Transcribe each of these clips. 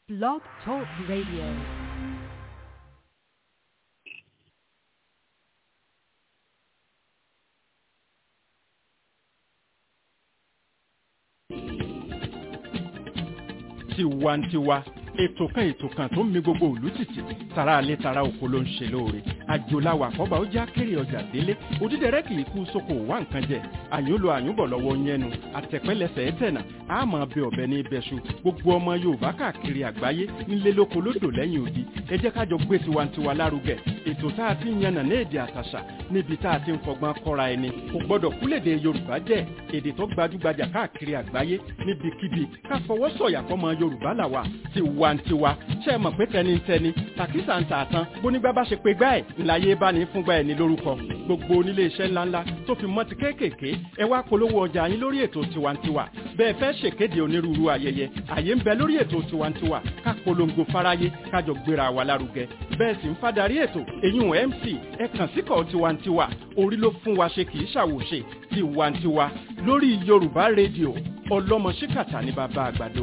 Blog Talk Radio. tiwantiwa ètò kan ètò kan tó ń mi gbogbo òlú tìtì tara alẹ́ tara oko ló ń ṣe lóore àjòláwà àkọ́bà ó já kéré ọjà délé òdídẹrẹ́ kì í kú sóko wá nǹkan jẹ àyúnlò àyúnbọ̀ lọ́wọ́ yẹnu àtẹ̀pẹ́lẹsẹ̀ ẹ̀tẹ̀nà àmọ́ bẹ ọ̀bẹ ní ibẹ̀ṣu gbogbo ọmọ yorùbá káàkiri àgbáyé nílé lóko lódò lẹ́yìn odi ẹ jẹ́ kájọ gbé tiwantiwa lárugẹ ètò tá a ti ń yànnà ní èdè àtàṣà níbi tá a ti ń fọgbọ́n kọ́ra ẹni kò gbọ́dọ̀ kúlèdè yorùbá jẹ́ èdè tó gbajúgbajà káàkiri àgbáyé níbikíbi ká fọwọ́ sọ̀yà fọmọ yorùbá làwà tiwantiwa ṣe é mọ̀ pé tẹnitẹni tàkísà ń tà tán bónígbà bá ṣe pé gbá ẹ̀ ńláyé bá ní fúngbà ẹ̀ ní lórúkọ gbogbo onílé iṣẹ́ ńláńlá tó fi mọ́ ti kéékèèké ẹ wá polówó ọjà yín lórí ètò tiwantiwa bẹ́ẹ̀ fẹ́ ṣèkéde onírúurú ayẹyẹ àyè ń bẹ lórí ètò tiwantiwa ká polongo fáráyé kájọ gbéra wa lárugẹ bẹ́ẹ̀ sì ń fadarí ètò èyún mc ẹ kàn síkọ̀ tiwantiwa orí ló fún wa ṣe kì í ṣàwòṣe tiwantiwa lórí yorùbá rédíò ọlọ́mọ ṣíkàtà ní bàbá àgbàdo.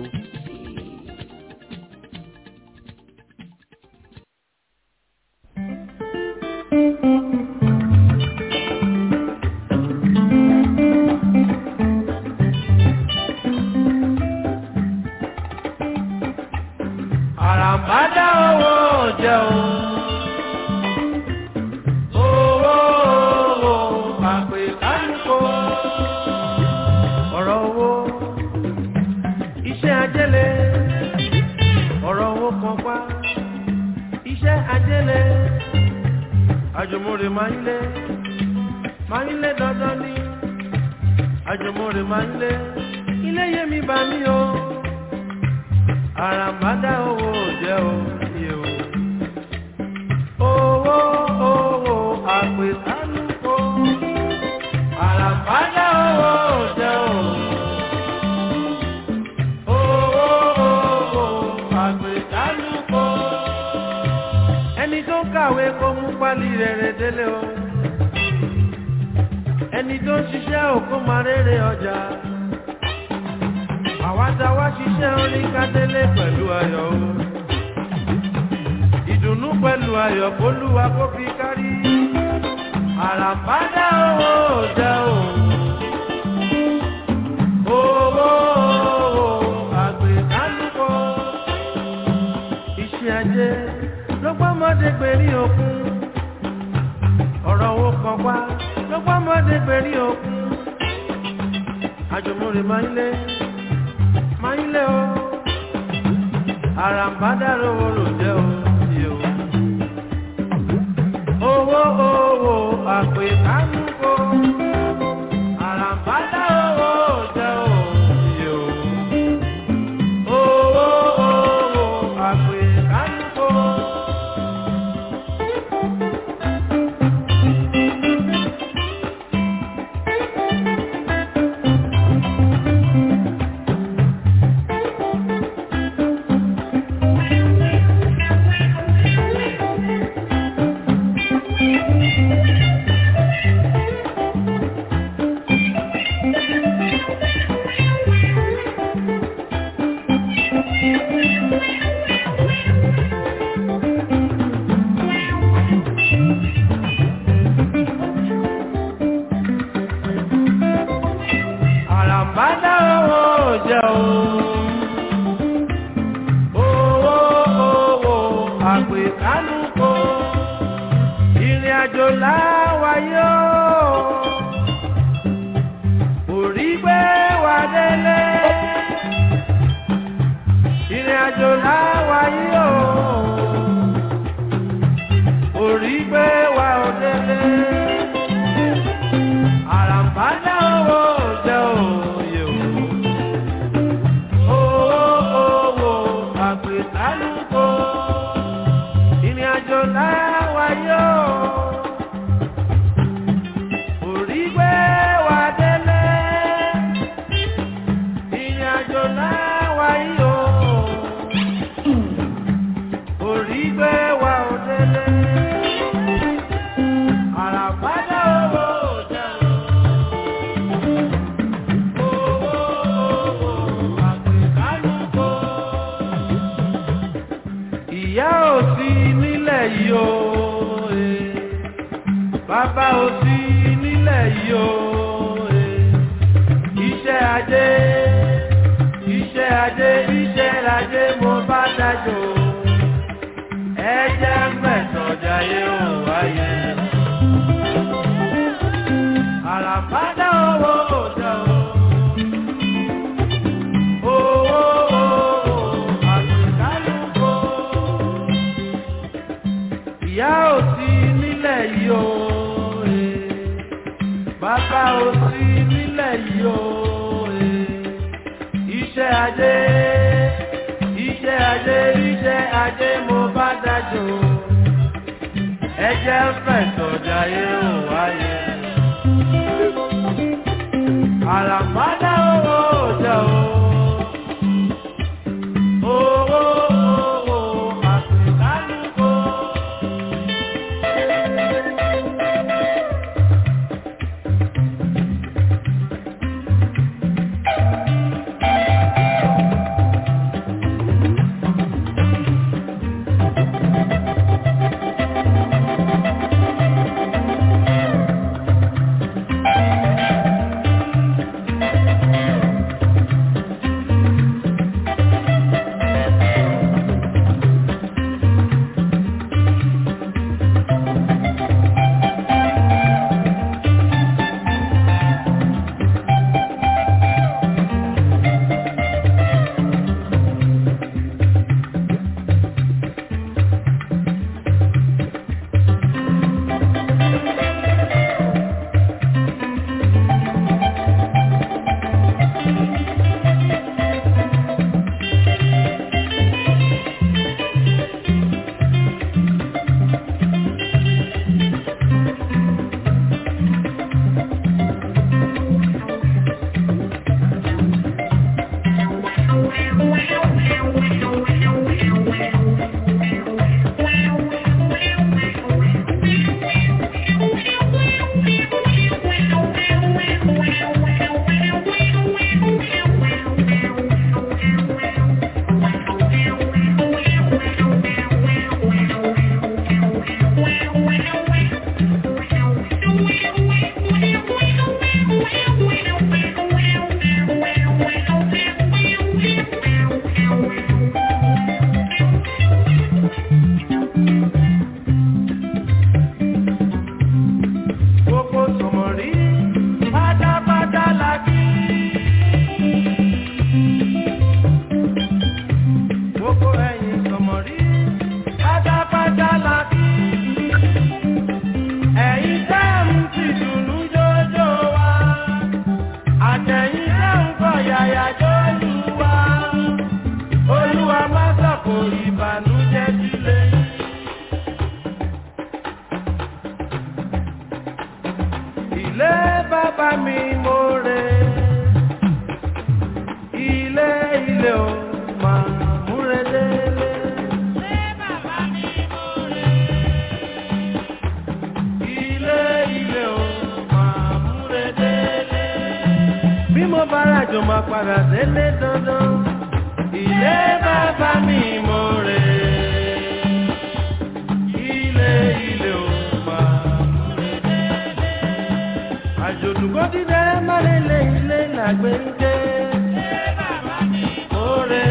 àràmádá owó jẹun. Owó owó àpè kánìkó. Ọ̀rọ̀ owó iṣẹ́ ajẹ́lẹ̀. Ọ̀rọ̀ owó kan pa iṣẹ́ ajẹ́lẹ̀. Àjùmọ̀rè máa ń lé máa ń lé dandan ní. Àjùmọ̀rè máa ń lé ilé yẹmi bá mi o àràmádá owó jẹ́ òye o. Owó owó àpèkánúkò. Àràmádá owó jẹ́ o. Owó owó àpèkánúkò. Ẹni tó kàwé kó mú pálí rere délé o. Ẹni tó ń ṣiṣẹ́ òkú máa rere ọjà àwa tá wá ṣiṣẹ́ orin kádélé pẹ̀lú ayọ̀ o. ìdùnnú pẹ̀lú ayọ̀ kólúwa kó fi kárí. àràbádá owó jẹ́ o. owó àgbẹ̀dánúkọ. iṣẹ́ ajé ló gbọ́mọdé gbèrí òkun. ọ̀rọ̀ owó kan wá ló gbọ́mọdé gbèrí òkun. àjùmọ̀rè máa ń lé máa ń lé o àràǹbádàrò orò jẹ́ o sí o. owó owó àpè kánúkò àràǹbádàrò orò jẹ́ o sí o. owó owó àpè kánúkò. àràǹbádá owó jẹ́ o. owó owó àpè kánúkò ìrìn àjò láwáyé o. orí gbé wa délé. ìrìn àjò láwáyé o. orí gbé wa ò délé. àràǹbádá owó jẹ́ òye o. owó owó àgbẹ̀tálùkò ìrìn àjò láwáyé o. orí gbé wa délé. ìrìn àjò láwáyé o. orí gbé wa ò délé. àràǹbádá owó jẹ́ o. Owó owó àgbẹ̀kálùkò. yìí o eh. bàbá ò sí nílẹ̀ yìí o eh. iṣẹ́ ajé iṣẹ́ ajé iṣẹ́ ajé mo bá dájọ́ ẹ jẹ́ mẹ́tọ̀ jayé ò wáyé. àràbádá owó òjò o owó àpèkálùkò ìyá ò sí nílẹ̀ yìí o eh. bàbá ò sí nílẹ̀ yìí o eh. iṣẹ́ ajé iṣẹ́ ajé iṣẹ́ ajé mo bá dájọ́ ẹ jẹ́ fẹ̀sọ̀ jayé ò wáyé. àràmádá owó òjò o owó owó àpèkálùkò. gbogbo sọmọrí pátápátá la kí. gbogbo ẹ̀yin sọmọrí pátápátá la kí. ẹ̀yin tẹ́ ń fi dùnú jójó wa. àtẹ̀yin tẹ́ ń kọ yàyà jójú wa. olúwa má sọ̀kò ìbànújẹ́ sílé. ilé bàbá mi mo rè ilé ilé o máa múre délé. ilé ilé o máa múre délé. bí mo bá ràjò máa padà délé dandan ilé bàbá mi mo rè ilé ilé o máa múre délé àjòdùkọ́ dídẹ mọ́lẹ́lẹ́ ilé làgbé ń dé. Oore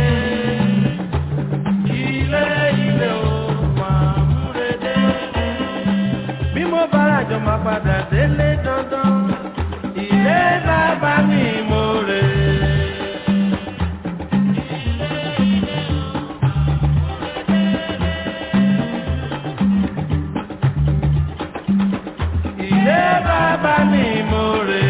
ilé ilé o máa múre dé. Bí mo bá ràjọ máa padà délé dandan, ilé bàbá mi mo rè. Ilé bàbá mi mo rè.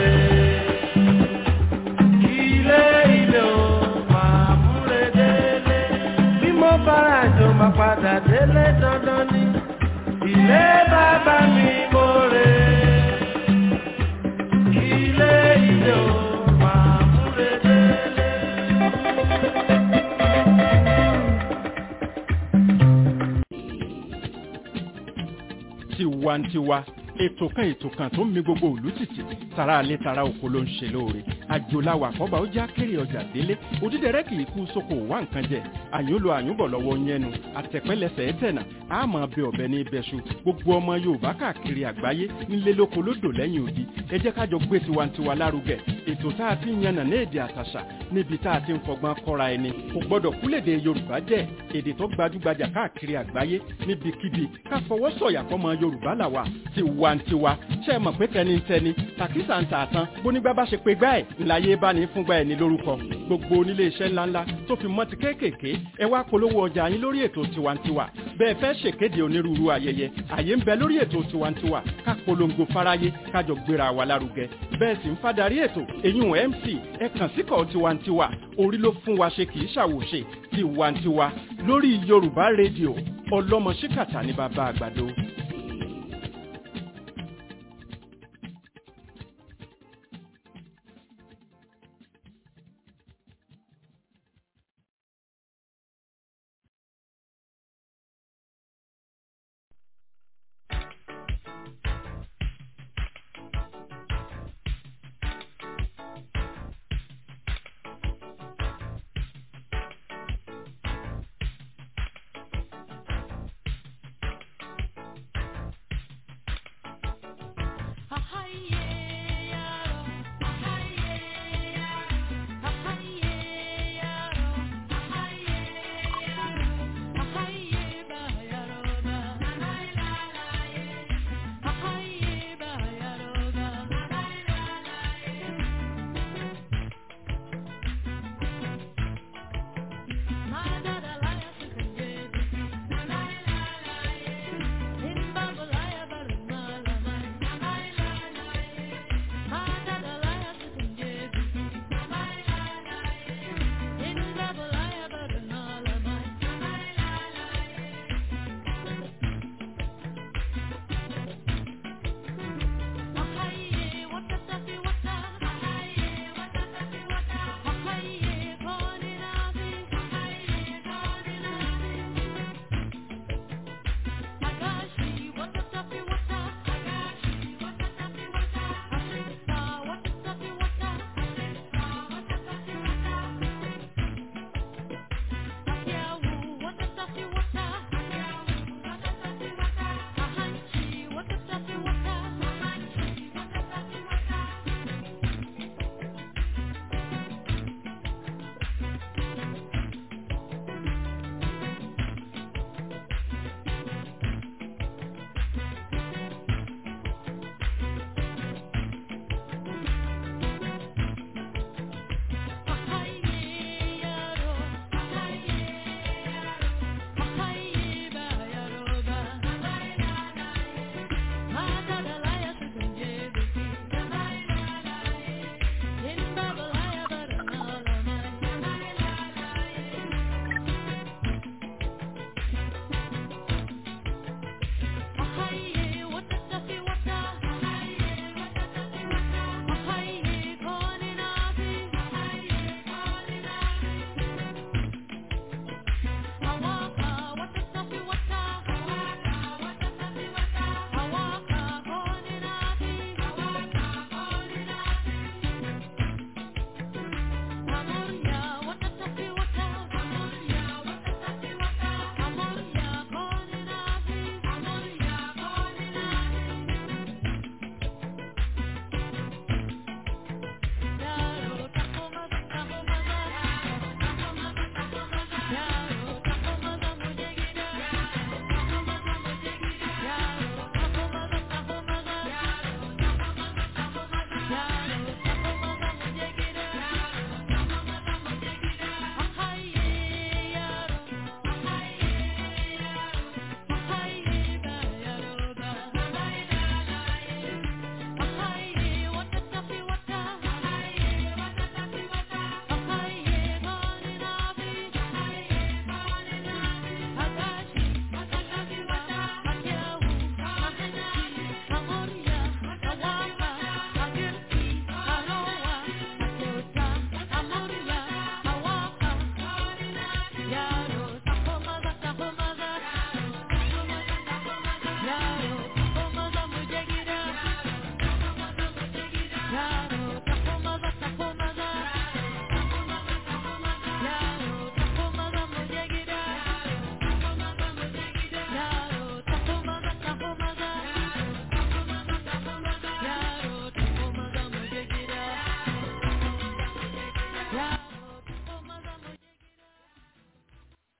Ilé ilé o máa múre délé. Bí mo bá ràjò máa padà délé dandan ni. Ilé bàbá mi mo rè. Ilé ilé o máa múre délé. tiwantiwa ètò kan ètò kan tó ń mi gbogbo òlú tìtì tara alẹ́ tara oko ló ń ṣe lóore àjòláwà àkọ́bà ó já kéré ọjà délé òdídẹrẹ́ kì í kú sóko wá nǹkan jẹ àyúnlò àyúnbọ̀ lọ́wọ́ yẹnu àtẹ̀pẹ́lẹsẹ̀ ẹ̀tẹ̀nà àmọ́ bẹ ọ̀bẹ ní ibẹ̀ṣu gbogbo ọmọ yorùbá káàkiri àgbáyé nílé lóko lódò lẹ́yìn odi ẹ jẹ́ kájọ gbé tiwantiwa lárugẹ ètò tá a ti ń yànnà ní èdè àtàṣà níbi tá a ti ń fọgbọ́n kọ́ra ẹni kò gbọ́dọ̀ kúlèdè yorùbá jẹ́ èdè tó gbajúgbajà káàkiri àgbáyé níbikíbi ká fọwọ́ sọ̀yà fọmọ yorùbá làwà tiwantiwa ṣe é mọ̀ pé tẹnitẹni tàkísà ń tà tán bónígbà bá ṣe pé gbá ẹ̀ ńláyé bá ní fúngbà ẹ̀ ní lórúkọ gbogbo onílé iṣẹ́ ńláńlá tó fi mọ́ ti kéékèèké ẹ wá polówó ọjà yín lórí ètò tiwantiwa bẹ́ẹ̀ fẹ́ ṣèkéde onírúurú ayẹyẹ àyè ń bẹ lórí ètò tiwantiwa ká polongo fáráyé kájọ gbéra wa lárugẹ bẹ́ẹ̀ sì ń fadarí ètò èyún mc ẹ kàn síkọ̀ tiwantiwa orí ló fún wa ṣe kì í ṣàwòṣe tiwantiwa lórí yorùbá rédíò ọlọ́mọ ṣíkàtà ní bàbá àgbàdo.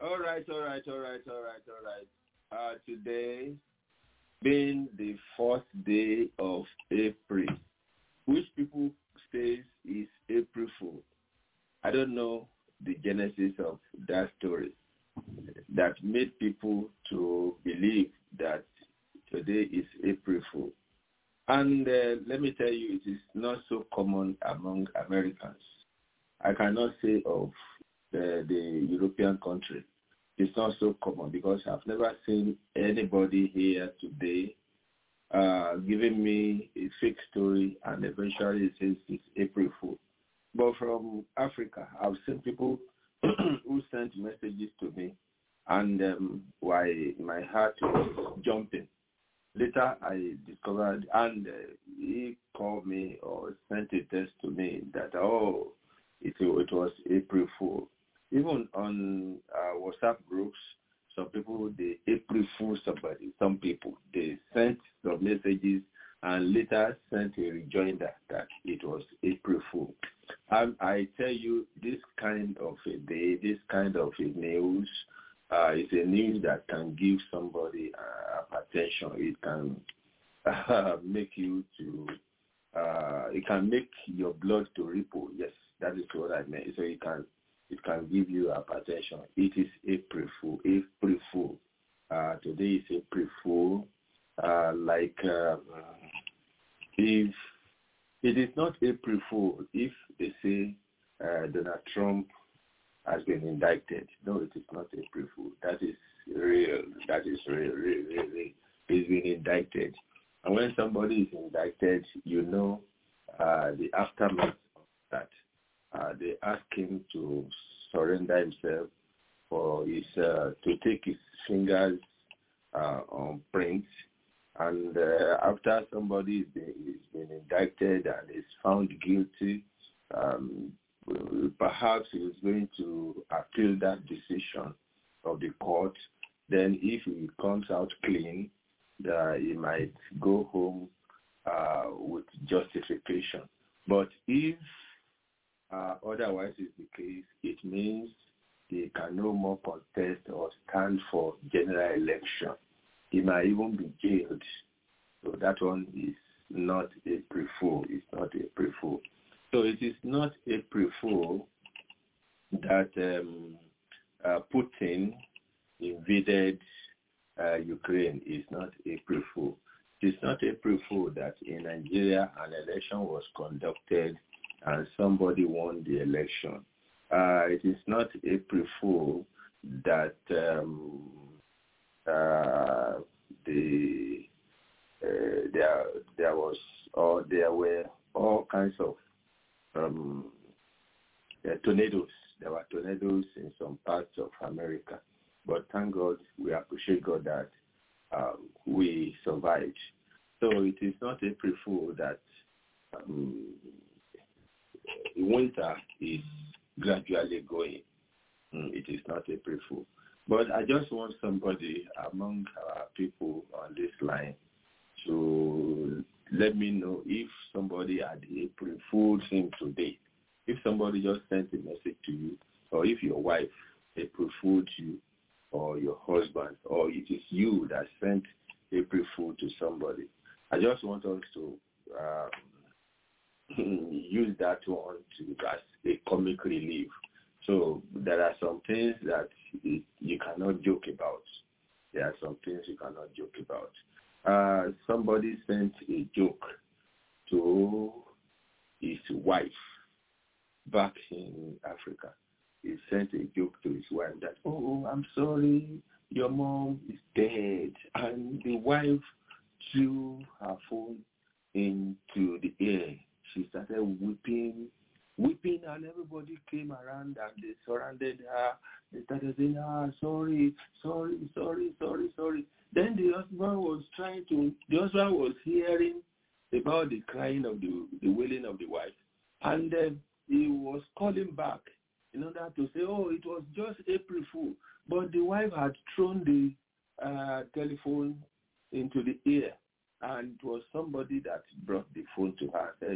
All right, all right, all right, all right, all right. Uh, today, being the fourth day of April, which people says is April Fool. I don't know the genesis of that story that made people to believe that today is April Fool. And uh, let me tell you, it is not so common among Americans. I cannot say of the, the European country. It's not so common because I've never seen anybody here today uh, giving me a fake story and eventually it says it's April Fool. But from Africa, I've seen people who sent messages to me and um, why my heart was jumping. Later, I discovered, and uh, he called me or sent a text to me that, oh, it, it was April Fool. Even on uh, WhatsApp groups, some people, they April Fool somebody. Some people, they sent some messages and later sent a rejoinder that it was April Fool. And I tell you, this kind of a day, this kind of a news, uh, is a news that can give somebody uh, attention. It can uh, make you to, uh, it can make your blood to ripple. Yes, that is what I meant. So it can, it can give you attention. It is April Fool. April Fool. Uh, today is April Fool. Uh, like um, if it is not April Fool, if they say uh, Donald Trump has been indicted. No, it is not April Fool. That is real. That is real, real, real, real. He's been indicted. And when somebody is indicted, you know uh, the aftermath of that. Uh, they ask him to surrender himself for his, uh, to take his fingers uh, on prints. And uh, after somebody is been, is been indicted and is found guilty, um, perhaps he is going to appeal that decision of the court. Then if he comes out clean, uh, he might go home uh, with justification. But if uh, otherwise is the case, it means he can no more contest or stand for general election. He might even be jailed. So that one is not a pre-fool. It's not a pre-fool. So it is not April Fool that um, uh, Putin invaded uh, Ukraine. It's not April Fool. It's not April Fool that in Nigeria an election was conducted and somebody won the election. Uh, it is not April Fool that um, uh, the uh, there there was or there were all kinds of um, tornadoes. There were tornadoes in some parts of America. But thank God, we appreciate God that um, we survived. So it is not April Fool that um, winter is gradually going. Mm, it is not April Fool. But I just want somebody among our people on this line to let me know if somebody had April Fool's him today. If somebody just sent a message to you, or if your wife April Fooled you, or your husband, or it is you that sent April Fool to somebody. I just want us to um, use that one to as a comic relief. So there are some things that it, you cannot joke about. There are some things you cannot joke about. Uh, somebody sent a joke to his wife back in Africa. He sent a joke to his wife that, oh, I'm sorry, your mom is dead. And the wife threw her phone into the air. She started weeping, weeping, and everybody came around and they surrounded her. They started saying, ah, sorry, sorry, sorry, sorry, sorry. Then the husband was trying to, the husband was hearing about the crying of the, the wailing of the wife. And uh, he was calling back in order to say, oh, it was just April Fool. But the wife had thrown the uh, telephone into the air. And it was somebody that brought the phone to her and said,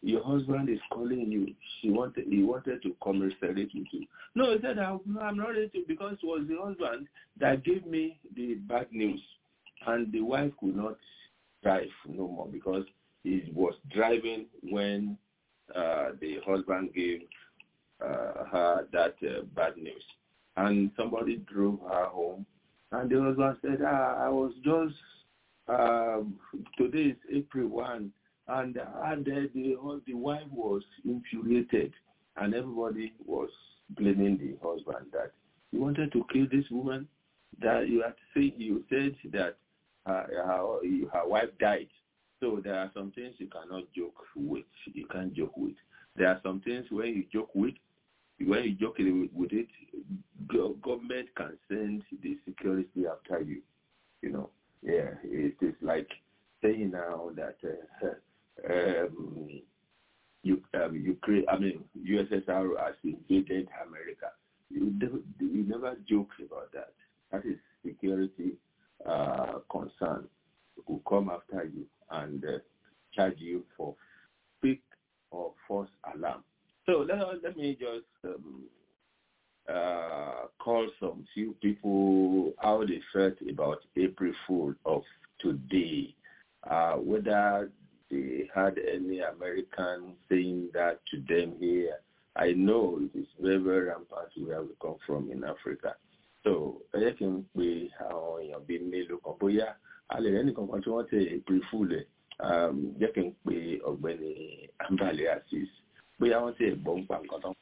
your husband is calling you. She wanted, he wanted to commiserate with you. No, he said, I'm I'm not ready to because it was the husband that gave me the bad news. And the wife could not drive no more because he was driving when uh, the husband gave uh, her that uh, bad news. And somebody drove her home. And the husband said, ah, I was just, um, today is April 1 and and uh, the the wife was infuriated, and everybody was blaming the husband that he wanted to kill this woman. That you had say you said that uh, her, her wife died. So there are some things you cannot joke with. You can't joke with. There are some things when you joke with, when you joke with, with it, go, government can send the security after you. You know, yeah, it is like saying now that. Uh, um, you, um, Ukraine, I mean, USSR has invaded America. You never, you never joke about that. That is security uh, concern. Who come after you and uh, charge you for fake or false alarm. So let, let me just um, uh, call some few people how they felt about April Fool of today. Uh, whether they had any American saying that to them here. I know it is very, very rampant where we come from in Africa. So ẹ jẹ́ kí n pe àwọn èèyàn bíi mélòó kan bóyá a lè rẹ́nì kankan tí wọ́n tẹ April Fool ẹ̀ jẹ́ kí n pe ọ̀gbẹ́ni Ambale Azeez bóyá wọ́n tẹ gbọ́ ń pa nǹkan tán.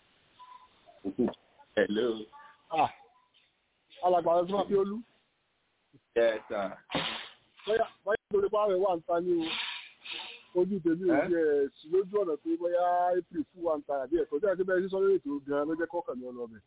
Hello. Ah, alàgbà rẹ̀ tí wọ́n fi olú. Yes, sir. Bóyá bóyá lórí pààrọ̀ wà ń ta ní o ojú tèmi ò jẹ sí lójú ọ̀nà pé bóyá april fún wa ń ta àbí ẹ̀kọ́ tí a ti bẹ̀rẹ̀ sí sọ́lé ètò gan-an ló jẹ́ kọ́kàn ní ọlọ́bẹ̀.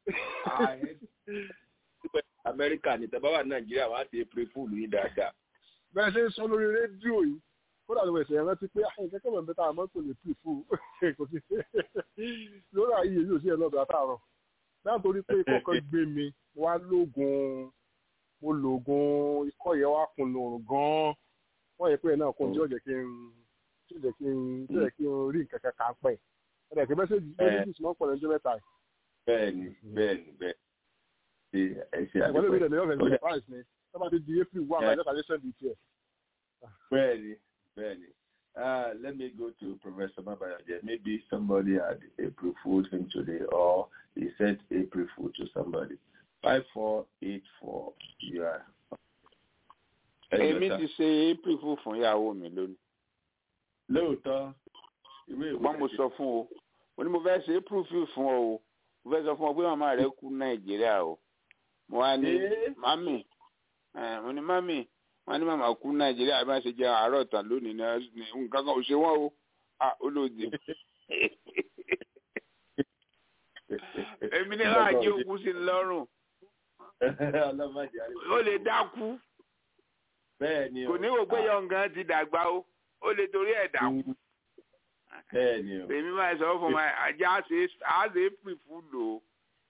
amẹ́ríkà ní tẹ́bá wà nàìjíríà wọ́n á ti april fool yìí dáadáa. bẹ́ẹ̀ ṣe ń sọ lórí rédíò yìí kódà ló ẹ̀sẹ̀ rántí pé àyìn kẹ́kẹ́ mọ̀ mẹ́ta àmọ́ kò lè april fool kò sí lórí àyè yìí ò sí ẹ̀ lọ́bẹ̀ àtàrọ̀ náà torí pé ikọ́ kan gbé mi wá lóògùn mo lòògùn ikọ́ yẹn wá kun lòrùn gan-an wọ́n yẹ pé ẹ̀ náà kún tí ó jẹ́ kí n tí ó jẹ́ kí n tí ó jẹ́ kí n rí nǹkan kan kà pẹ́ ẹ̀rẹ̀ kí mẹ́sẹ̀jì mẹ́sẹ̀jì tí wọ́n pọ̀ lẹ́jọ́ mẹ́ta yìí. bẹ́ẹ̀ni bẹ́ẹ̀ni bẹ́ẹ̀ni ṣe ẹ ṣe àdúgbò ẹ̀gbọ́n mi lè lọ́ọ̀fẹ́ ní price ni sábà ti di april one by just addition di tiẹ̀. bẹ́ẹ̀ni bẹ́ẹ̀ni Uh, let me go to Professor Mabayaje. Maybe somebody had April Fool him today, or he sent April Fool to somebody. Five four eight four. You are èmi ti ṣe april fún fún ìyàwó mi lónìí. lóòótọ́ ìwé ìwé ṣùgbọ́n mo sọ fún o mo ní mo fẹ́ ṣe april fún fún ọ o mo fẹ́ sọ fún ọ pé màmá rẹ kú nàìjíríà o mo wá ní mami mo ní mami wọn ní màmá kú nàìjíríà bí wọn ṣe jẹ àárọ̀ tán lónìí ní nǹkan kan ò ṣe wọn o olóòdì èmi ní láàjì òkú sí lọ́rùn ó lè dákú bẹ́ẹ̀ni kò ní wò pé yọǹgàn ti dàgbà o ó lè torí ẹ̀ dàkú. bẹ́ẹ̀ni o. èmi máa sọ fún mi ajá àṣẹ april fún lò ó.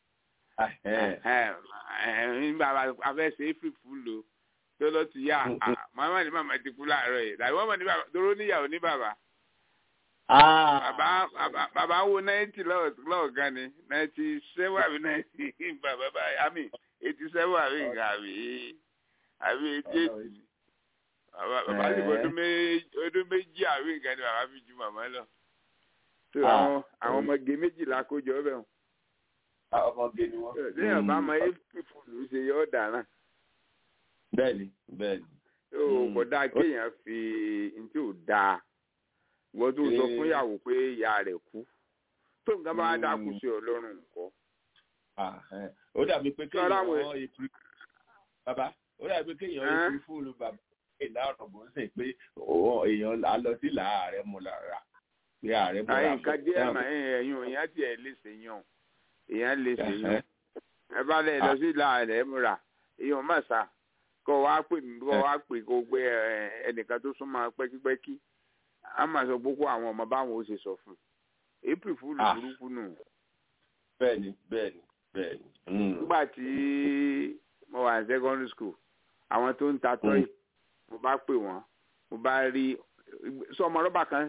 bàbá afẹ́ ṣe april fún lò ó tó lọ ti yá màmá ní màmá ti kú láàárọ̀ yìí làwọn ọmọ ní bàbá toró níyàwó ní bàbá. bàbá bàbá wo náìtì lọ́ọ̀gán ni náìtì sẹ́wọ̀n àbí náìtì bàbá báyìí àmì eighty seven àbí nǹkan àbí àbí eighty eight ni bàbá sì bọ ọdún méjì àwìn nǹkan ni bàbá fi ju màmá lọ tó àwọn àwọn ọmọge méjìlá kó jọ bẹ́ẹ̀ ọmọge ni wọ́n. lẹ́yìn ọba ọmọ april fúlù ṣe yọ ọ̀daràn. bẹ́ẹ̀ni bẹ́ẹ̀ni. tó kò dáa kéèyàn fi ntí ò dáa wọ́n tó sọ fún ìyàwó pé ìyá rẹ̀ kú tó nǹkan bá dákú sí ọlọ́run nǹkan. ó dàbí pé kéèyàn wọ́n april bàbá ó dàbí pé kéèyàn april fúlù bàbá ìlà ọ̀rọ̀ bó ń sè pé èèyàn á lọ sí ìlà ààrẹ mu lára pé ààrẹ mu lára. nǹkan díẹ̀ mà ẹ̀yìn èèyàn tiẹ̀ lè ṣe yàn èèyàn lè ṣe yàn ẹ bá lè lọ sí ìlà ààrẹ mu rà èèyàn má sà kó wá pè mí kó wá pè kó gbé ẹnìkan tó súnmọ́ pẹ́kípẹ́kí á máa sọ gbogbo àwọn ọmọ báwọn ó ṣe sọ fún un april fúlù burúkú nù. bẹ́ẹ̀ni bẹ́ẹ̀ni bẹ́ẹ̀ni. nígbà tí mo wà ní secondary school àwọn tó ń ta tọ́yì mo bá pè wọ́n mo bá rí sọ ọmọ rọ́bà kan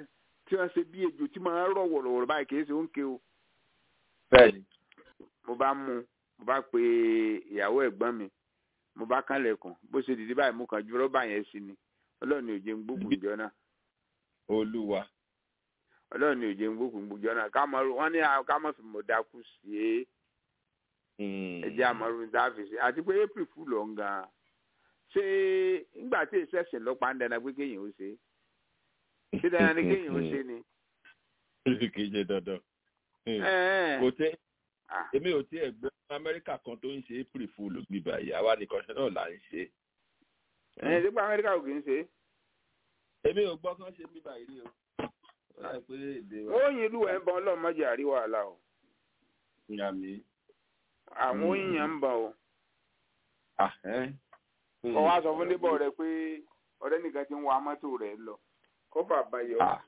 tí wọ́n ṣe bí ejò tí máa ń rọ̀ wọ̀rọ̀wọ̀rọ̀ báyìí kì í ṣe oúnjẹ o bẹ́ẹ̀ni mo bá mú un mo bá pe ìyàwó ẹ̀gbọ́n mi mo bá kánlẹ̀kùn bó ṣe dìde báyìí mo kàn ju rọ́bà yẹn sí ni ọlọ́run ní òjé ń gbógun ìjọ náà olúwa ọlọ́run ní òjé ń gbógun ìjọ náà ká mọ̀ wọ́n ní à- ká mọ̀ fi mọ̀ dákú sí é ẹjẹ́ àmọ́rún dáàfin sí àti pé april fúlù ọ̀hún gan ṣé nígbà tí èsì ẹ̀sìn lọ́pàá ń dẹna pé kéèyàn ó ṣe é ṣé dandan ni kéèyàn ó ṣe é ni. kì í ṣe dandan Ẹ̀, kò tẹ́ ah, èmi ò tiẹ̀ gbọ́ amẹ́ríkà kan tó ń ṣe april fool bíbá yìí àwa nìkan ṣe náà là ń ṣe ẹ̀ nípa amẹ́ríkà ò kì í ṣe é. èmi ò gbọ́ kán ṣe bíbá yìí rí o ó dà pé èdè wa oyin ìlú ẹ̀ ń bọ̀ ọlọ́run mọ́jà àrí wàhálà o ń yà mí. àwọn oyin yẹn ń bọ̀ o. Ah, ẹ́. kọ́ wá sọ fún débọ̀ rẹ pé ọ̀rẹ́ nìkan ti ń wa mọ́tò rẹ̀ lọ kó fà bayọ̀. Ah.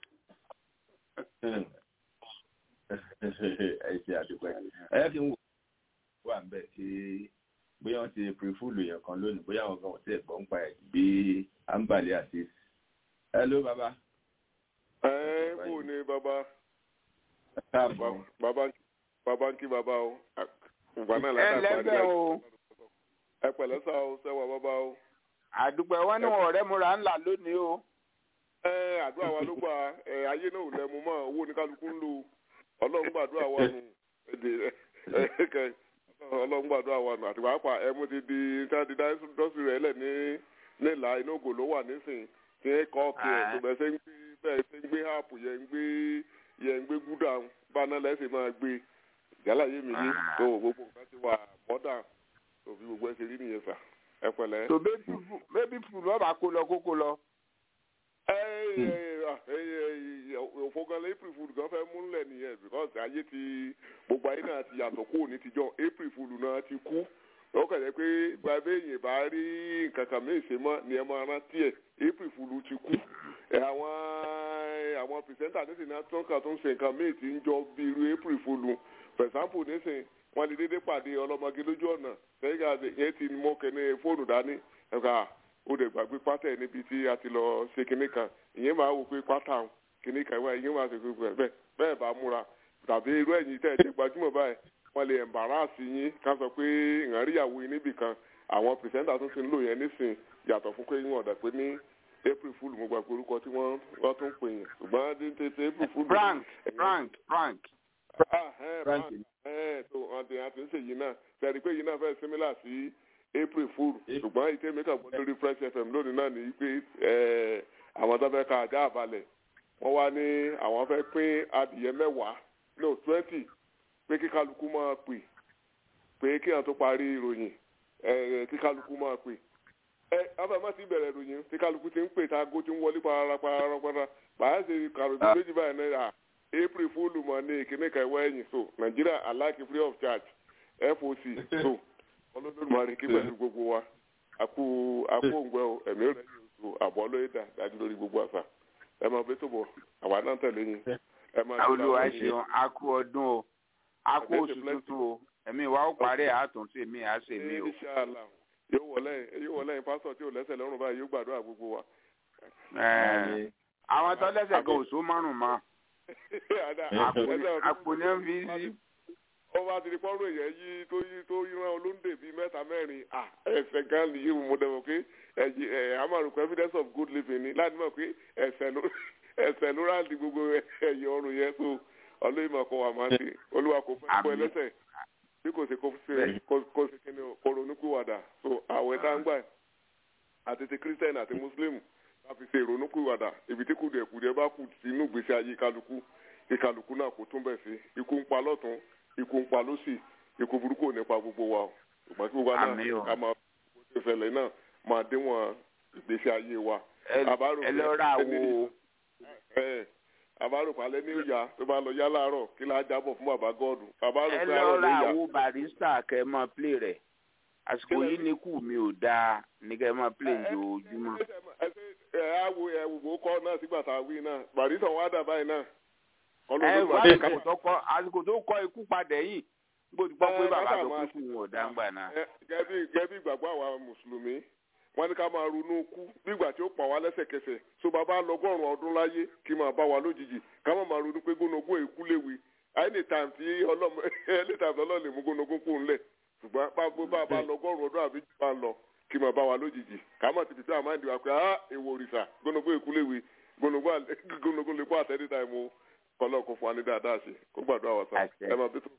ẹ ṣe àdúpẹ́ ẹ kí n wò wà ń bẹ̀ kí bóyá wọ́n ti pèrèfúlù yẹn kan lónìí bóyá wọn kan ò tẹ̀ gbọ́n pa ẹ̀ bí àǹbàlẹ̀ àti hello bàbá ẹ kú ni bàbá ẹ káàbọ̀ bàbá bàbá ń kí bàbá o ìgbà náà ẹ látà lẹ́gbẹ̀ẹ́ o ẹ pẹ̀lẹ́ sá o sẹ́wà bàbá o. àdúpẹ́ wọn ní wọn ọ̀rẹ́ múra ńlá lónìí o. ẹ àdúrà wa ló gbà ẹ ayé náà ò lẹ́mu mọ́ owó ní kálukú ń lò ọlọ́run gbàdúrà wa nù èdè ẹ kẹ ọlọ́run gbàdúrà wa nù àti pàápàá ẹ mo ti di sáàdì dọ́sì rẹ̀ lẹ̀ ní nílà inú ògò ló wà nísìnyí tí ẹ kọ́ ọ̀kì ẹ̀ tó bẹ́ẹ̀ ṣe ń gbé bẹ́ẹ̀ ṣe ń gbé háàpù yẹn ń gbé yẹn ń gbé gúdà báná lẹ́sìn máa gbé ìjálá yé mi yé tó gbogbo nǹkan ti wà mọ́dà tó fi gbogbo ẹ ṣe rí nìyẹn sà ẹ pẹ̀lẹ́. tó bébí fùlù ọba kó lọ kókó lọ. òfògànlẹ̀ april fool gan fẹ́ múlẹ̀ nìyẹn because ayé ti gbogbo ayé náà ti yàtọ̀ kúrò ní tijọ́ april fool náà ti kú ó kàn jẹ́ pé gbàgbé èyàn bá rí nǹkan kan mí ìṣe mọ́ ni ẹ máa rántí ẹ̀ april fool ti kú ẹ àwọn àwọn pìrìsẹ́ńtà nísìnyí náà tó ń kà tó ń ṣe nǹkan míì tí ń jọ bí irú april fool for example nísìnyí wọ́n lè dédé pàdé ọlọ́mọge lójú ọ̀nà lẹ́yìn àti yẹn ti mọ́ kẹ́ni fóònù dání ẹ̀ka ó dẹ̀ gbàgbé pátá ẹ̀ níbi tí a ti lọ ṣe kinní kan ìyẹn máa wò pé pátá òun kinní kan ìwà ìyẹn máa ṣe gbogbo ẹ̀ bẹ́ẹ̀ bẹ́ẹ̀ bá múra tàbí irú ẹ̀yìn tẹ́ ẹ̀ jẹ́ gbajúmọ̀ báyìí wọ́n lè ẹ̀mbàràsì yín ká sọ pé ìrànríyàwó yín níbì kan àwọn pìrìsẹ́ńtà tó ti ń lò yẹn nísìn yàtọ̀ fún pé wọ́n ọ̀dà pé ní april fool mo gbàgbé orúkọ tí wọ́n wọ́n tún pè yẹn ṣùgbọ́n ní tètè april fool. frank frank frank. ah ẹ frank ẹ tó àti àti ń ṣèyí náà sẹ́ni pé yìí náà fẹ́ símílà sí april fool ṣùgbọ́n ìtẹ́ mi kàn gbọ́ lórí fresh fm lónìí náà ní pé àwọn tó fẹ́ ka àjà àbálẹ̀ wọ́n wá ní àwọn fẹ́ pín adìyẹ mẹ́wàá no twenty pé kí kálukú máa pè pé kí àwọn tó parí ìròyìn kí kálukú máa pè ẹ afẹ́mọ́ ti bẹ̀rẹ̀ ìròyìn tí kálukú ti ń pè tá aago ti ń wọlé parapara bàá ṣe kàròyìn méjì báyìí náírà april fúlù mọ́ ní ìkíní kan ìwọ ẹ̀yìn so nàìjíríà aláàkì free of charge foc so olódùmarè kí pẹ̀lú gbogbo wa àpò àpò òǹgbẹ́ o ẹ̀mí rẹ̀ yóò so àbọ̀ lóye dà dájú lórí gbogbo àṣà ẹ máa bẹ́ tó bọ̀ àwa náà tẹ̀lé yín ẹ máa olúwa ṣeun a kú ọdún o a kú oṣù tuntun o ẹ̀mí wa ó parí àtúntò èmi à ṣe mí o. yóò wọlé yóò wọlé yín pásítọ̀ tí ò lẹ́sẹ̀ lọ́rùn báyìí yóò gbàdúrà gbogbo wa. àwọn tó lẹ́sẹ̀ kan ò so márùn mọ́ àpò ní ń fi sí. ó bá ti di pọ́nrọ́ èèyàn yí tó yí tó yíran olóńdè bíi mẹ́ta mẹ́rin ẹ̀sẹ̀ gan ni yìí mo dẹ̀ mọ̀ pé àmàlùkù evidence of good living ni láti mọ̀ pé ẹ̀sẹ̀ ló ráàlì gbogbo ẹ̀yẹ ọrùn yẹn tó ọlọ́yìnbó kọ́ wa máa ń ṣe olúwa kò fẹ́ gbọ́ ẹlẹ́sẹ̀ bí kò ṣe kó ṣe kíni kó ronúkúwàdà so àwẹ̀ tá ń gbà àti ti kírísítẹ́nì àti mùsùlùmí láti ṣe ìrònúkúwàdà ibi tí kùdìẹ̀kùdìẹ̀ bá kù sínú ìgbésí ayé kálukú ìkálukú náà kò tún bẹ̀ sí ikú ń pa lọ́tún ikú ń pa lọ́sì ikú burúkú ò ní pa gbogbo wa o ṣùgbọ́n kí gbogbo náà ká máa gbogbo ìṣẹ̀lẹ̀ náà máa díwọ̀n ìgbésí ayé wa. ẹ lọ ra wo. àbárò palẹ̀ ní ìyá tó bá lọ yá láàárọ̀ kí láá jábọ̀ fún bàbá gọ́ọ̀dù. ẹ lọ ra wo barista kẹ máa play rẹ̀ àsìkò yìí ní kù mi ò dáa ní kẹ máa play ojoojúmọ́. ẹ á wo ẹ wò ó kọ́ náà sígbà tá a wí náà barista wọn á dà báyìí náà ẹ wá àsìkò tó kọ àsìkò tó kọ ikú padà yìí gbọ́dọ̀ gbọ́ pé bàbá tó kú fún wọn ọ̀dà ńgbà náà. gẹ́bí gẹ́bí ìgbàgbọ́ àwa mùsùlùmí wọ́n ní ká máa ronú kú nígbà tí ó pa wá lẹ́sẹ̀kẹsẹ̀ so bàbá lọ́gọ́rùn ọdún láyé kí máa bá wa lójijì ká má máa ronú pé gónogó èkú léwe anytime tí ọlọ́mọ anytime tí ọlọ́run lè mú gónogó kú ńlẹ̀ ṣùgbọ́n bá bá bá lọ́gọ́rùn ọdún àbí jù bá ń lọ kí máa bá wa lójijì ká má ti fi sí àmáǹdì wa pé ah èwo òrìṣà gónogó èkú léwe gónógó lè kó àtẹ́rí táìmù kọ́lọ́ kó fún wa ní dáadáa sí kó gbàdúrà wà sá ẹ máa bí tó.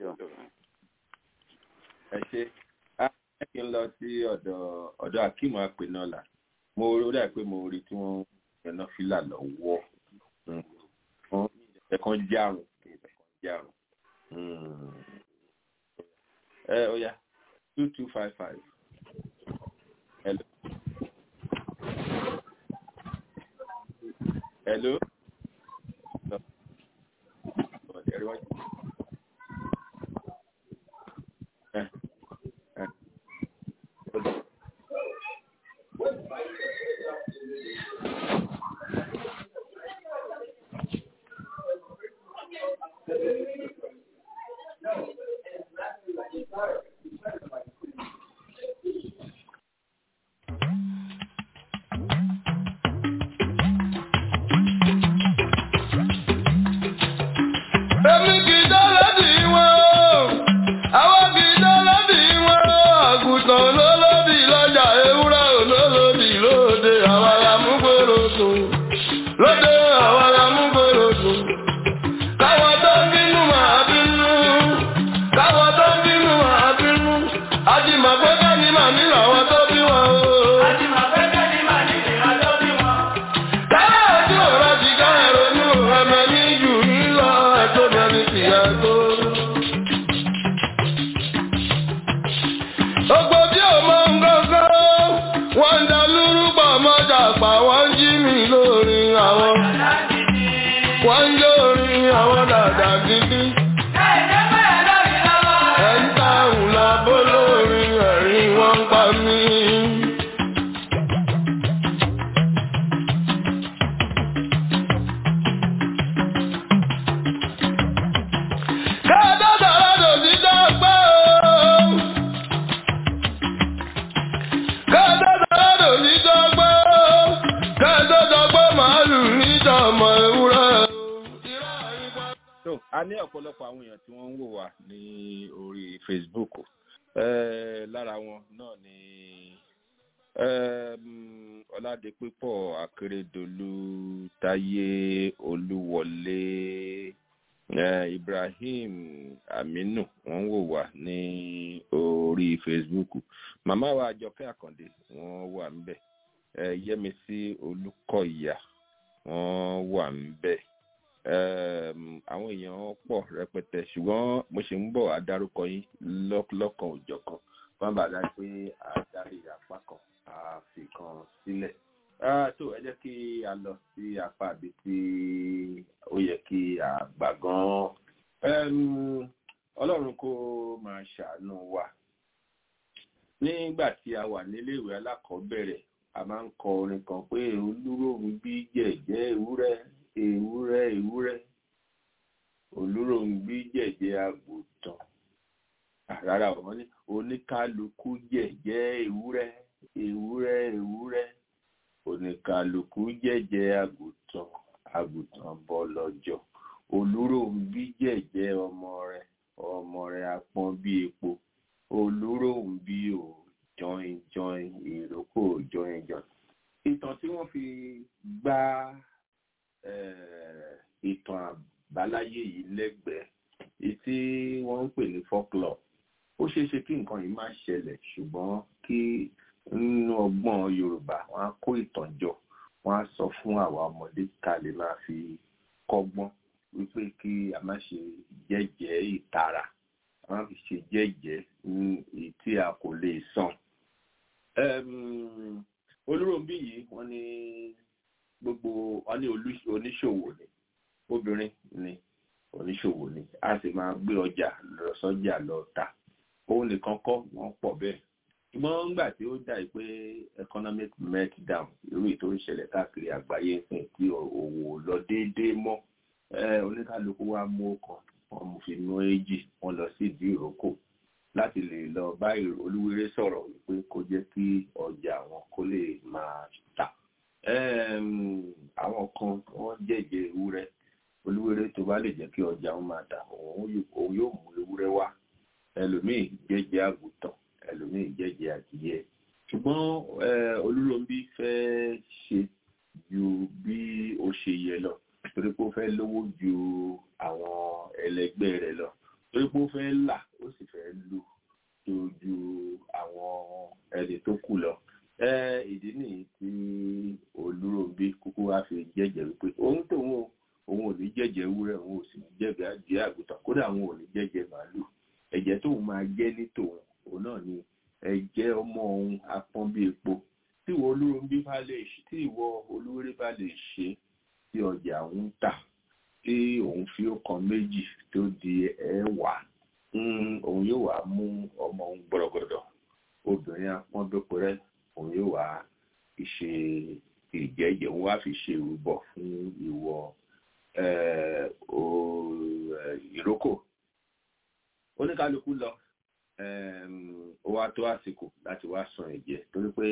ẹ ṣe ẹ kí n lọ sí ọ̀dọ̀ ọ̀dọ̀ akíìmù apẹ̀nọ́là mo rí dà pé mo rí tí wọ́n yànnà fìlà lọ́wọ́ fún ẹ̀kan járùn ẹ̀kan járùn ẹ ó yá two two five five hello. Hello. Everyone. Eh, eh. Èmi kì í dọ́lọ́dì wọn o, àwọn kì í dọ́lọ́dì wọn o, àgùntàn olólòdì lọ́jà ewúrẹ́ olólòdì lóde, àwọn alámúgbòrò dùn. Lóde àwọn alámúgbòrò dùn. Káwọn tó ń bínú máa bínú, káwọn tó ń bínú máa bínú. Àjìmọ̀ pé kẹ́ni màmí làwọn tó bí wọn o. Àjìmọ̀ pé kẹ́ni màmí làwọn tó bí wọn. Káyọ̀ ojú ọ̀rọ̀ ti ká ẹ̀rọ̀nú ẹ̀mẹ̀ ní jù ní lọ ẹ̀tọ́ mẹ́rin ti ẹ̀tọ́. Ogbó tí ò mọ nǹkankan, wọ́n ń da lúrúbọ̀ mọ́jà pa, wọ́n ń jí mi lórí àwọn. Wọ́n ń jó orin àwọn dàda gidi. Ẹ̀ ń ta òun lọ bó lórí ẹ̀rín wọ́n ń pa mí. Kẹ́ẹ̀dọ́ sọ̀rọ̀ dòdì dọ́gbọ́ o. Kẹ́ẹ̀dọ́ sọ̀rọ̀ dòdì dọ́gbọ́ o. Kẹ́ẹ̀dọ́ dọ́gbọ́ màálù níjọ̀mọ̀ ewúrẹ́ o. so a ní ọ̀pọ̀lọpọ̀ àwọn èèyàn tí wọ́n ń wò wá ní orí facebook Eh, lára wọn náà ni um, ọládépépọ̀ akérèdọ́lù táyé olúwọlé eh, ibrahim aminu wọ́n ń wò wá ní orí facebook màmá wa àjọkẹ́ àkàndé wọ́n wà ńbẹ̀ eh, yẹ́misí olùkọ́ìyà wọ́n wà ńbẹ̀ um, àwọn èèyàn pọ̀ rẹpẹtẹ ṣùgbọ́n mo ṣe ń bọ̀ adárúkọ yín lọ́k- lọ́kan òjọ̀kan fún bàdá pé àdárí apá kan a fi kan sílẹ̀. Ah, tó ẹ jẹ́ kí a lọ sí apá àbí tí ó yẹ kí a gbà gan-an. Um, ọlọ́run kó máa ṣàánú wa. nígbà tí a wà níléèwé alákọ̀ọ́bẹ̀rẹ̀ a máa ń kọ orin kan pé olúróhùn bí jẹ̀jẹ́ ewúrẹ́ ewúrẹ́ ewúrẹ́ olúróhùn bí jẹ̀jẹ́ àgùntàn Ah, rárá wọn ní oníkálukú jẹ̀jẹ́ ewúrẹ́ ewúrẹ́ ewúrẹ́ oníkálukú jẹ̀jẹ́ àgùntàn àgùntàn bọ́ lọ́jọ́ olúróhùn bí jẹ̀jẹ́ ọmọ rẹ̀ ọmọ rẹ̀ apọ́n bí epo olúróhùn bí ò jọin jọin ìrókò jọin jọin ìtàn tí wọ́n fi gbá eh, ìtàn àbáláyé yìí lẹ́gbẹ̀ẹ́ èyí tí wọ́n ń pè ní folklore ó ṣeé ṣe kí nǹkan yìí má ṣẹlẹ̀ ṣùgbọ́n kí nínú ọgbọ́n yorùbá wọ́n á kó ìtàn jọ wọ́n á sọ fún àwa ọmọdé ká lè máa fi kọ́gbọ́n wípé kí a má ṣe jẹ́jẹ́ ìtara a má fi ṣe jẹ́jẹ́ ní èyí tí a kò lè san. Em, olúròǹbí yìí wọ́n ní gbogbo wọ́n ní olú- oníṣòwò ni obìnrin ni oníṣòwò ni a sì máa gbé ọjà lọ sọ́jà lọ tà òun nìkan kọ́ wọ́n pọ̀ bẹ́ẹ̀ ṣùgbọ́n nígbà tí ó dà pé economic meltdown irú ètò ìṣẹ̀lẹ̀ káàkiri àgbáyé ń sìn tí òwò lọ déédéé mọ́ eh, oníkálukú wa mú ọkàn wọn mú fi mú èjì wọn lọ sí ìdí ìrókò láti lè lọ bá olúwerè sọ̀rọ̀ wípé kó jẹ́ kí ọjà wọn kó lè máa tà àwọn kan wọ́n jẹ́jẹ́ ewúrẹ́ olúwerè tó bá lè jẹ́ kí ọjà wọn máa tà òun yóò mú ewúrẹ́ wá ẹlòmíì jẹ́jẹ́ àgùntàn ẹlòmíì jẹ́jẹ́ adìyẹ ṣùgbọ́n olúròǹbí fẹ́ ṣe ju bí ó ṣe yẹ lọ torí pé ó fẹ́ lówó ju àwọn ẹlẹgbẹ́ rẹ̀ lọ torí pé ó fẹ́ là ó sì fẹ́ lù tó ju àwọn ẹni tó kù lọ ìdí nìyí tí olúròǹbí kúkú wá fi jẹ́jẹ́ wípé òun tóun òun ò ní jẹ́jẹ́ ewúrẹ́ òun ò sì ní jẹ́jẹ́ adìyẹ àgùntàn kódà òun ò ní jẹ́jẹ́ màálù ẹ̀jẹ̀ tóun máa jẹ́ ní tòun òun náà ni ẹ̀jẹ̀ ọmọ òun apọ́n bí epo tí ìwọ olúròǹbí bá lè ṣe tí ìwọ olúwéré bá lè ṣe tí ọjà òun tà tí òun fi ọkàn méjì tó di ẹ̀wà òun yóò wá mú ọmọ òun gbọdọgbọdọ obìnrin apọ́nbẹ́pẹ́rẹ́ òun yóò wá ṣe ìjẹ́jẹ́ òun wá fi ṣe ìrúbọ fún ìwọ ìrókò oníkálukú lọ ó wá tó àsìkò láti wá san ẹ̀jẹ̀ torí pé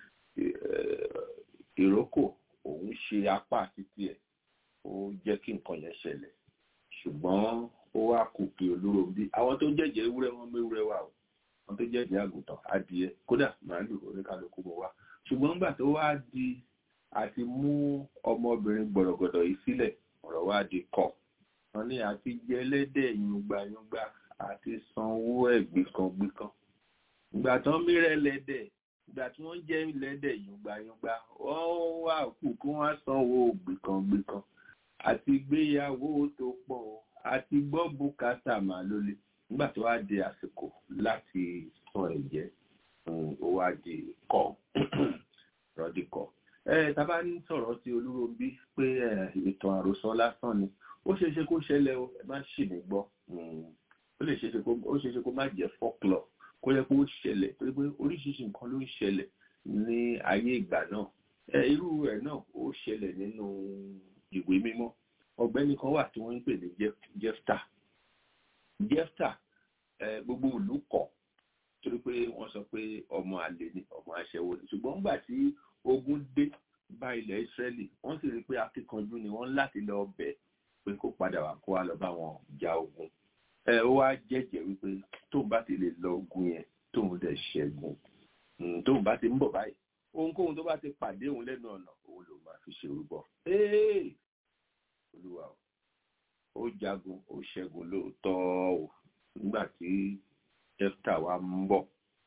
ìrókò òun ṣe apá títí ẹ̀ ó jẹ́ kí nǹkan yẹn ṣẹlẹ̀ ṣùgbọ́n ó wá kù kí olóró bí àwọn tó jẹ́jẹ́ ewúrẹ́ wọn méwúrẹ́ wà o àwọn tó jẹ́jẹ́ àgùntàn adìẹ kódà màálù oníkálukú mọ́ wá ṣùgbọ́n nígbà tó wá di àti mú ọmọbìnrin gbọ̀rọ̀gbọ̀dọ̀ yìí sílẹ̀ ọ̀rọ̀ wá di kọ̀ wọn ní àti jẹ ẹlẹ́dẹ̀ yungbayungba àti sanwó ẹ̀ gbìkangbìkan ìgbà tán mìíràn ẹlẹ́dẹ̀ ìgbà tí wọ́n jẹ́ ẹlẹ́dẹ̀ yungbayungba wọ́n wà kù kí wọ́n sanwó gbìkangbìkan àti gbéyàwó tó pọ̀ àti gbọ́ bùkátà mà lólè nígbà tó wá di àsìkò láti san ẹ̀jẹ̀ ó wá di kọ́ rọ́dí kọ́ ẹ tábà ń sọ̀rọ̀ tí olúròbí pé ìtàn àròsọ lásán ni ó ṣeé ṣe kó ṣẹlẹ̀ o ẹ má ṣì mí gbọ́ ó lè ṣeé ṣe kó má jẹ́ folklore kó yẹ kó ṣẹlẹ̀ torí pé oríṣiríṣi nǹkan ló ń ṣẹlẹ̀ ní ayé ìgbà náà ẹ irú ẹ̀ náà ó ṣẹlẹ̀ nínú ìwé mímọ́ ọ̀gbẹ́ni kan wà tí wọ́n ń pè ní jefta jefta gbogbo ìlú kọ̀ torí pé wọ́n sọ pé ọmọ àlè ni ọmọ aṣẹ́wó ni ṣùgbọ́n nígbà tí ogun dé bá ilẹ̀ Ísírẹ́lì wọ́n sì rí i pé akíkanjú ni wọ́n láti lọ bẹ̀ pé kó padà wá kó wá lọ bá wọn ja ogun ẹ ó wá jẹ́jẹ́ wípé tóun bá ti lè lọ ogun yẹn tóun dẹ̀ ṣẹ́gun tóun bá ti ń bọ̀ báyìí ohunkóhun tó bá ti pàdé òun lẹ́nu ọ̀nà òun ló máa fi ṣe orúbọ olúwa ó jagun ó ṣẹ́gun lóòótọ́ o nígbà tí jefta wa ń bọ̀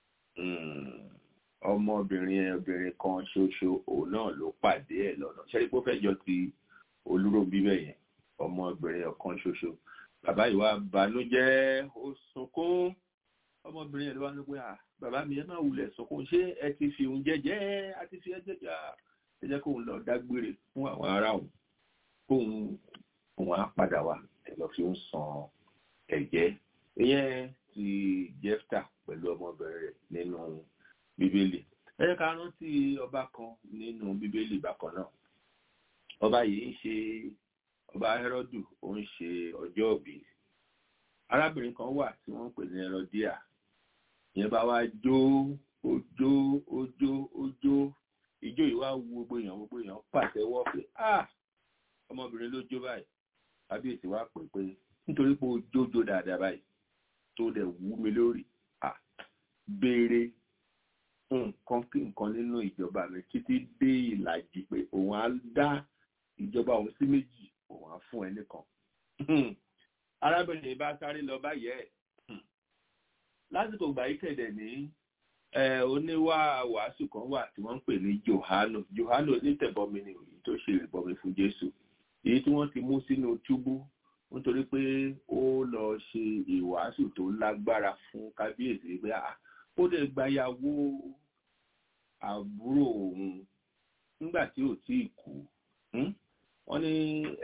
ọmọbìnrin obìnrin kan ṣoṣo òun náà ló pàdé ẹ̀ lọ́nà ṣẹ́rí pé ó fẹ́ jọ ti olúròbí bẹ́yẹn ọmọbìnrin ọ̀kan ṣoṣo bàbá yìí wá banújẹ́ ó sunkún ọmọbìnrin yẹn ló wá ní pé bàbá mi ẹ má wulẹ̀ sunkún ṣé ẹ ti fi òun jẹ́jẹ́ a ti fi ẹ jẹ́jẹ́ ẹ jẹ́ kóun lọ dágbére fún àwọn ará òun kóun òun á padà wá ẹ lọ fi ń san ẹ̀jẹ̀ ìyẹn ti jefta pẹ̀lú ọmọbìnrin rẹ̀ nínú bíbélì ẹ jẹ́ ká rántí ọba kan nínú bíbélì bákan náà ọba yìí ń ṣe ọba Hẹ́rọ́dù ó ń ṣe ọjọ́ òbí arábìnrin kan wà tí wọ́n ń pè ní Hẹ́rọ́díà ìyẹn bá wá jó ojó ojó ojó ijó yìí wá wu gbogbo èèyàn gbogbo èèyàn pàtẹ́wọ́ pé ah ọmọbìnrin ló jó báyìí kábíyèsí wá pè pé nítorí pé ó jójó dáadáa báyìí tó dẹ̀ wú mi lórí ah béèrè nǹkan kí nǹkan nínú ìjọba mi títí dé ìlàjì pé òun á dá ìjọba òun sí méjì òun á fún ẹ nìkan arábìnrin bá sáré lọ báyẹ ẹ lásìkò gbà yìí kẹdẹ ní oníwà wàásù kan wà tí wọ́n ń pè ní Jòhánù Jòhánù onítẹ̀bọmi ni èyí tó ṣe ìbọmi fún Jésù èyí tí wọ́n ti mú sínú túbú nítorí pé ó lọ ṣe ìwàásù tó lágbára fún kábíyèsí pé ó lè gbàyàwó àbúrò òun nígbà tí ò tí ì kú wọ́n ní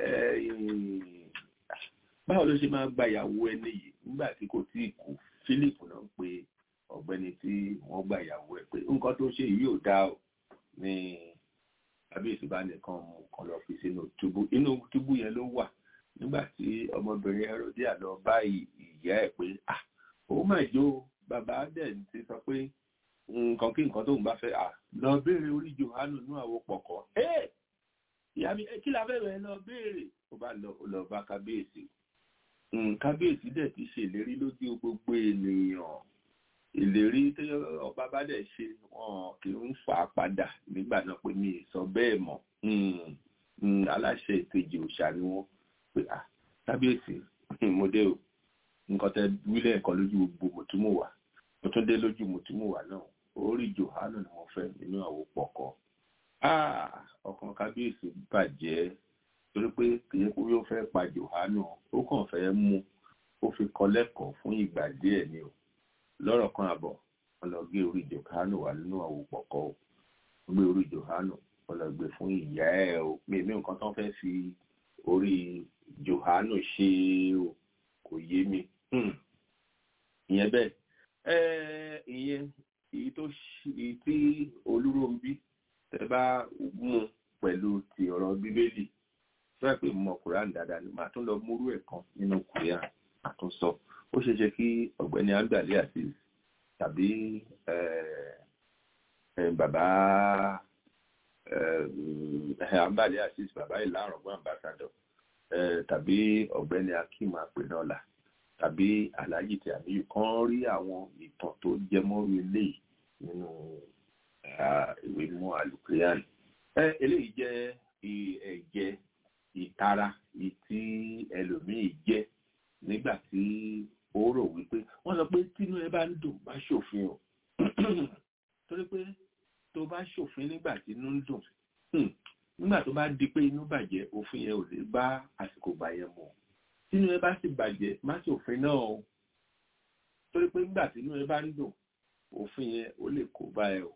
báwo ló ṣe máa gbàyàwó ẹni yìí nígbà tí kò tí ì kú Philip náà ń pe ọ̀gbẹ́ni tí wọ́n gbàyàwó ẹ̀ pé nǹkan tó ṣe yìí ò dá o ní kábíyèsí bá nìkan mú kan lọ fi sínú túbú inú túbú yẹn ló wà nígbà tí ọmọbìnrin Herodia lọ bá ìyá ẹ̀ pé ah òun máa jó bàbá dẹ̀ ti sọ pé nǹkan kí nǹkan tóun bá fẹ́ à lọ béèrè orí Jòhánù nú àwo pọ̀kọ́ ẹ́ ìyá mi kí la fẹ́ bẹ̀rẹ̀ lọ béèrè ó bá lọ ó lọ bá kábíyèsí kábíyèsí dẹ̀ ti ṣèlérí lójú gbogbo ènìyàn ìlérí tí ọba bá dẹ̀ ṣe wọn kì í fà á padà nígbà náà pé mi ì sọ bẹ́ẹ̀ mọ́ aláṣẹ ìkejì òòṣà ni wọ́n pé à kábíyèsí mo dé o nǹkan tẹ wílẹ̀ ẹ̀kọ́ lójú gbogbo mùtúmùwà mo tún dé lójú mùtúmùwà náà orí Jòhánù ni mo fẹ́ nínú àwo pọ̀kọ́ ọkàn kábíyèsí bàjẹ́ torí pé kìí kú yóò fẹ́ pa Jòhánù ó kàn fẹ́ mú ó fi kọ́ lẹ́kọ̀ọ́ fún ìgbà díẹ̀ ni o lọ́rọ̀ kan àbọ̀ wọ́n lọ gbé orí Jòhánù wà nínú àwo pọ̀kọ́ o gbé orí Jòhánù wọ́n lọ gbé fún ìyá ẹ̀ o mi ní nǹkan tó fẹ́ fi orí Jòhánù ṣe o kò yé mi ìyẹn bẹ́ẹ̀ ìyẹn èyí tó èyí tí olúròǹbí tẹ bá mú pẹ̀lú ti ọ̀rọ̀ bíbélì fẹ́ pé mọ Quran dáadáa ni màá tún lọ múrú ẹ̀ kan nínú Quran àtúnsọ ó ṣeé ṣe kí ọ̀gbẹ́ni andalẹ àti tàbí bàbá ambale àti bàbá ìlàrọ̀gbọ́n ambassador tàbí ọ̀gbẹ́ni akim apẹ̀nọ́là tàbí aláàjì tí àmì kan rí àwọn ìtàn tó jẹmọ́ ilé nínú ìwé mọ́ alukiran eléyìí jẹ́ ẹ̀jẹ̀ ìtara tí ẹlòmíì jẹ́ nígbà tí ó rò wípé wọ́n sọ pé tínú ẹ bá ń dùn má ṣòfin o torí pé tó bá ṣòfin nígbà tí inú ń dùn nígbà tó bá di pé inú bàjẹ́ òfin yẹn ò lè bá àsìkò bàyẹn mu tínú ẹ bá sì bàjẹ́ má ṣòfin náà o torí pé nígbà tí inú ẹ bá ń dùn òfin yẹn ó lè kó bá ẹ o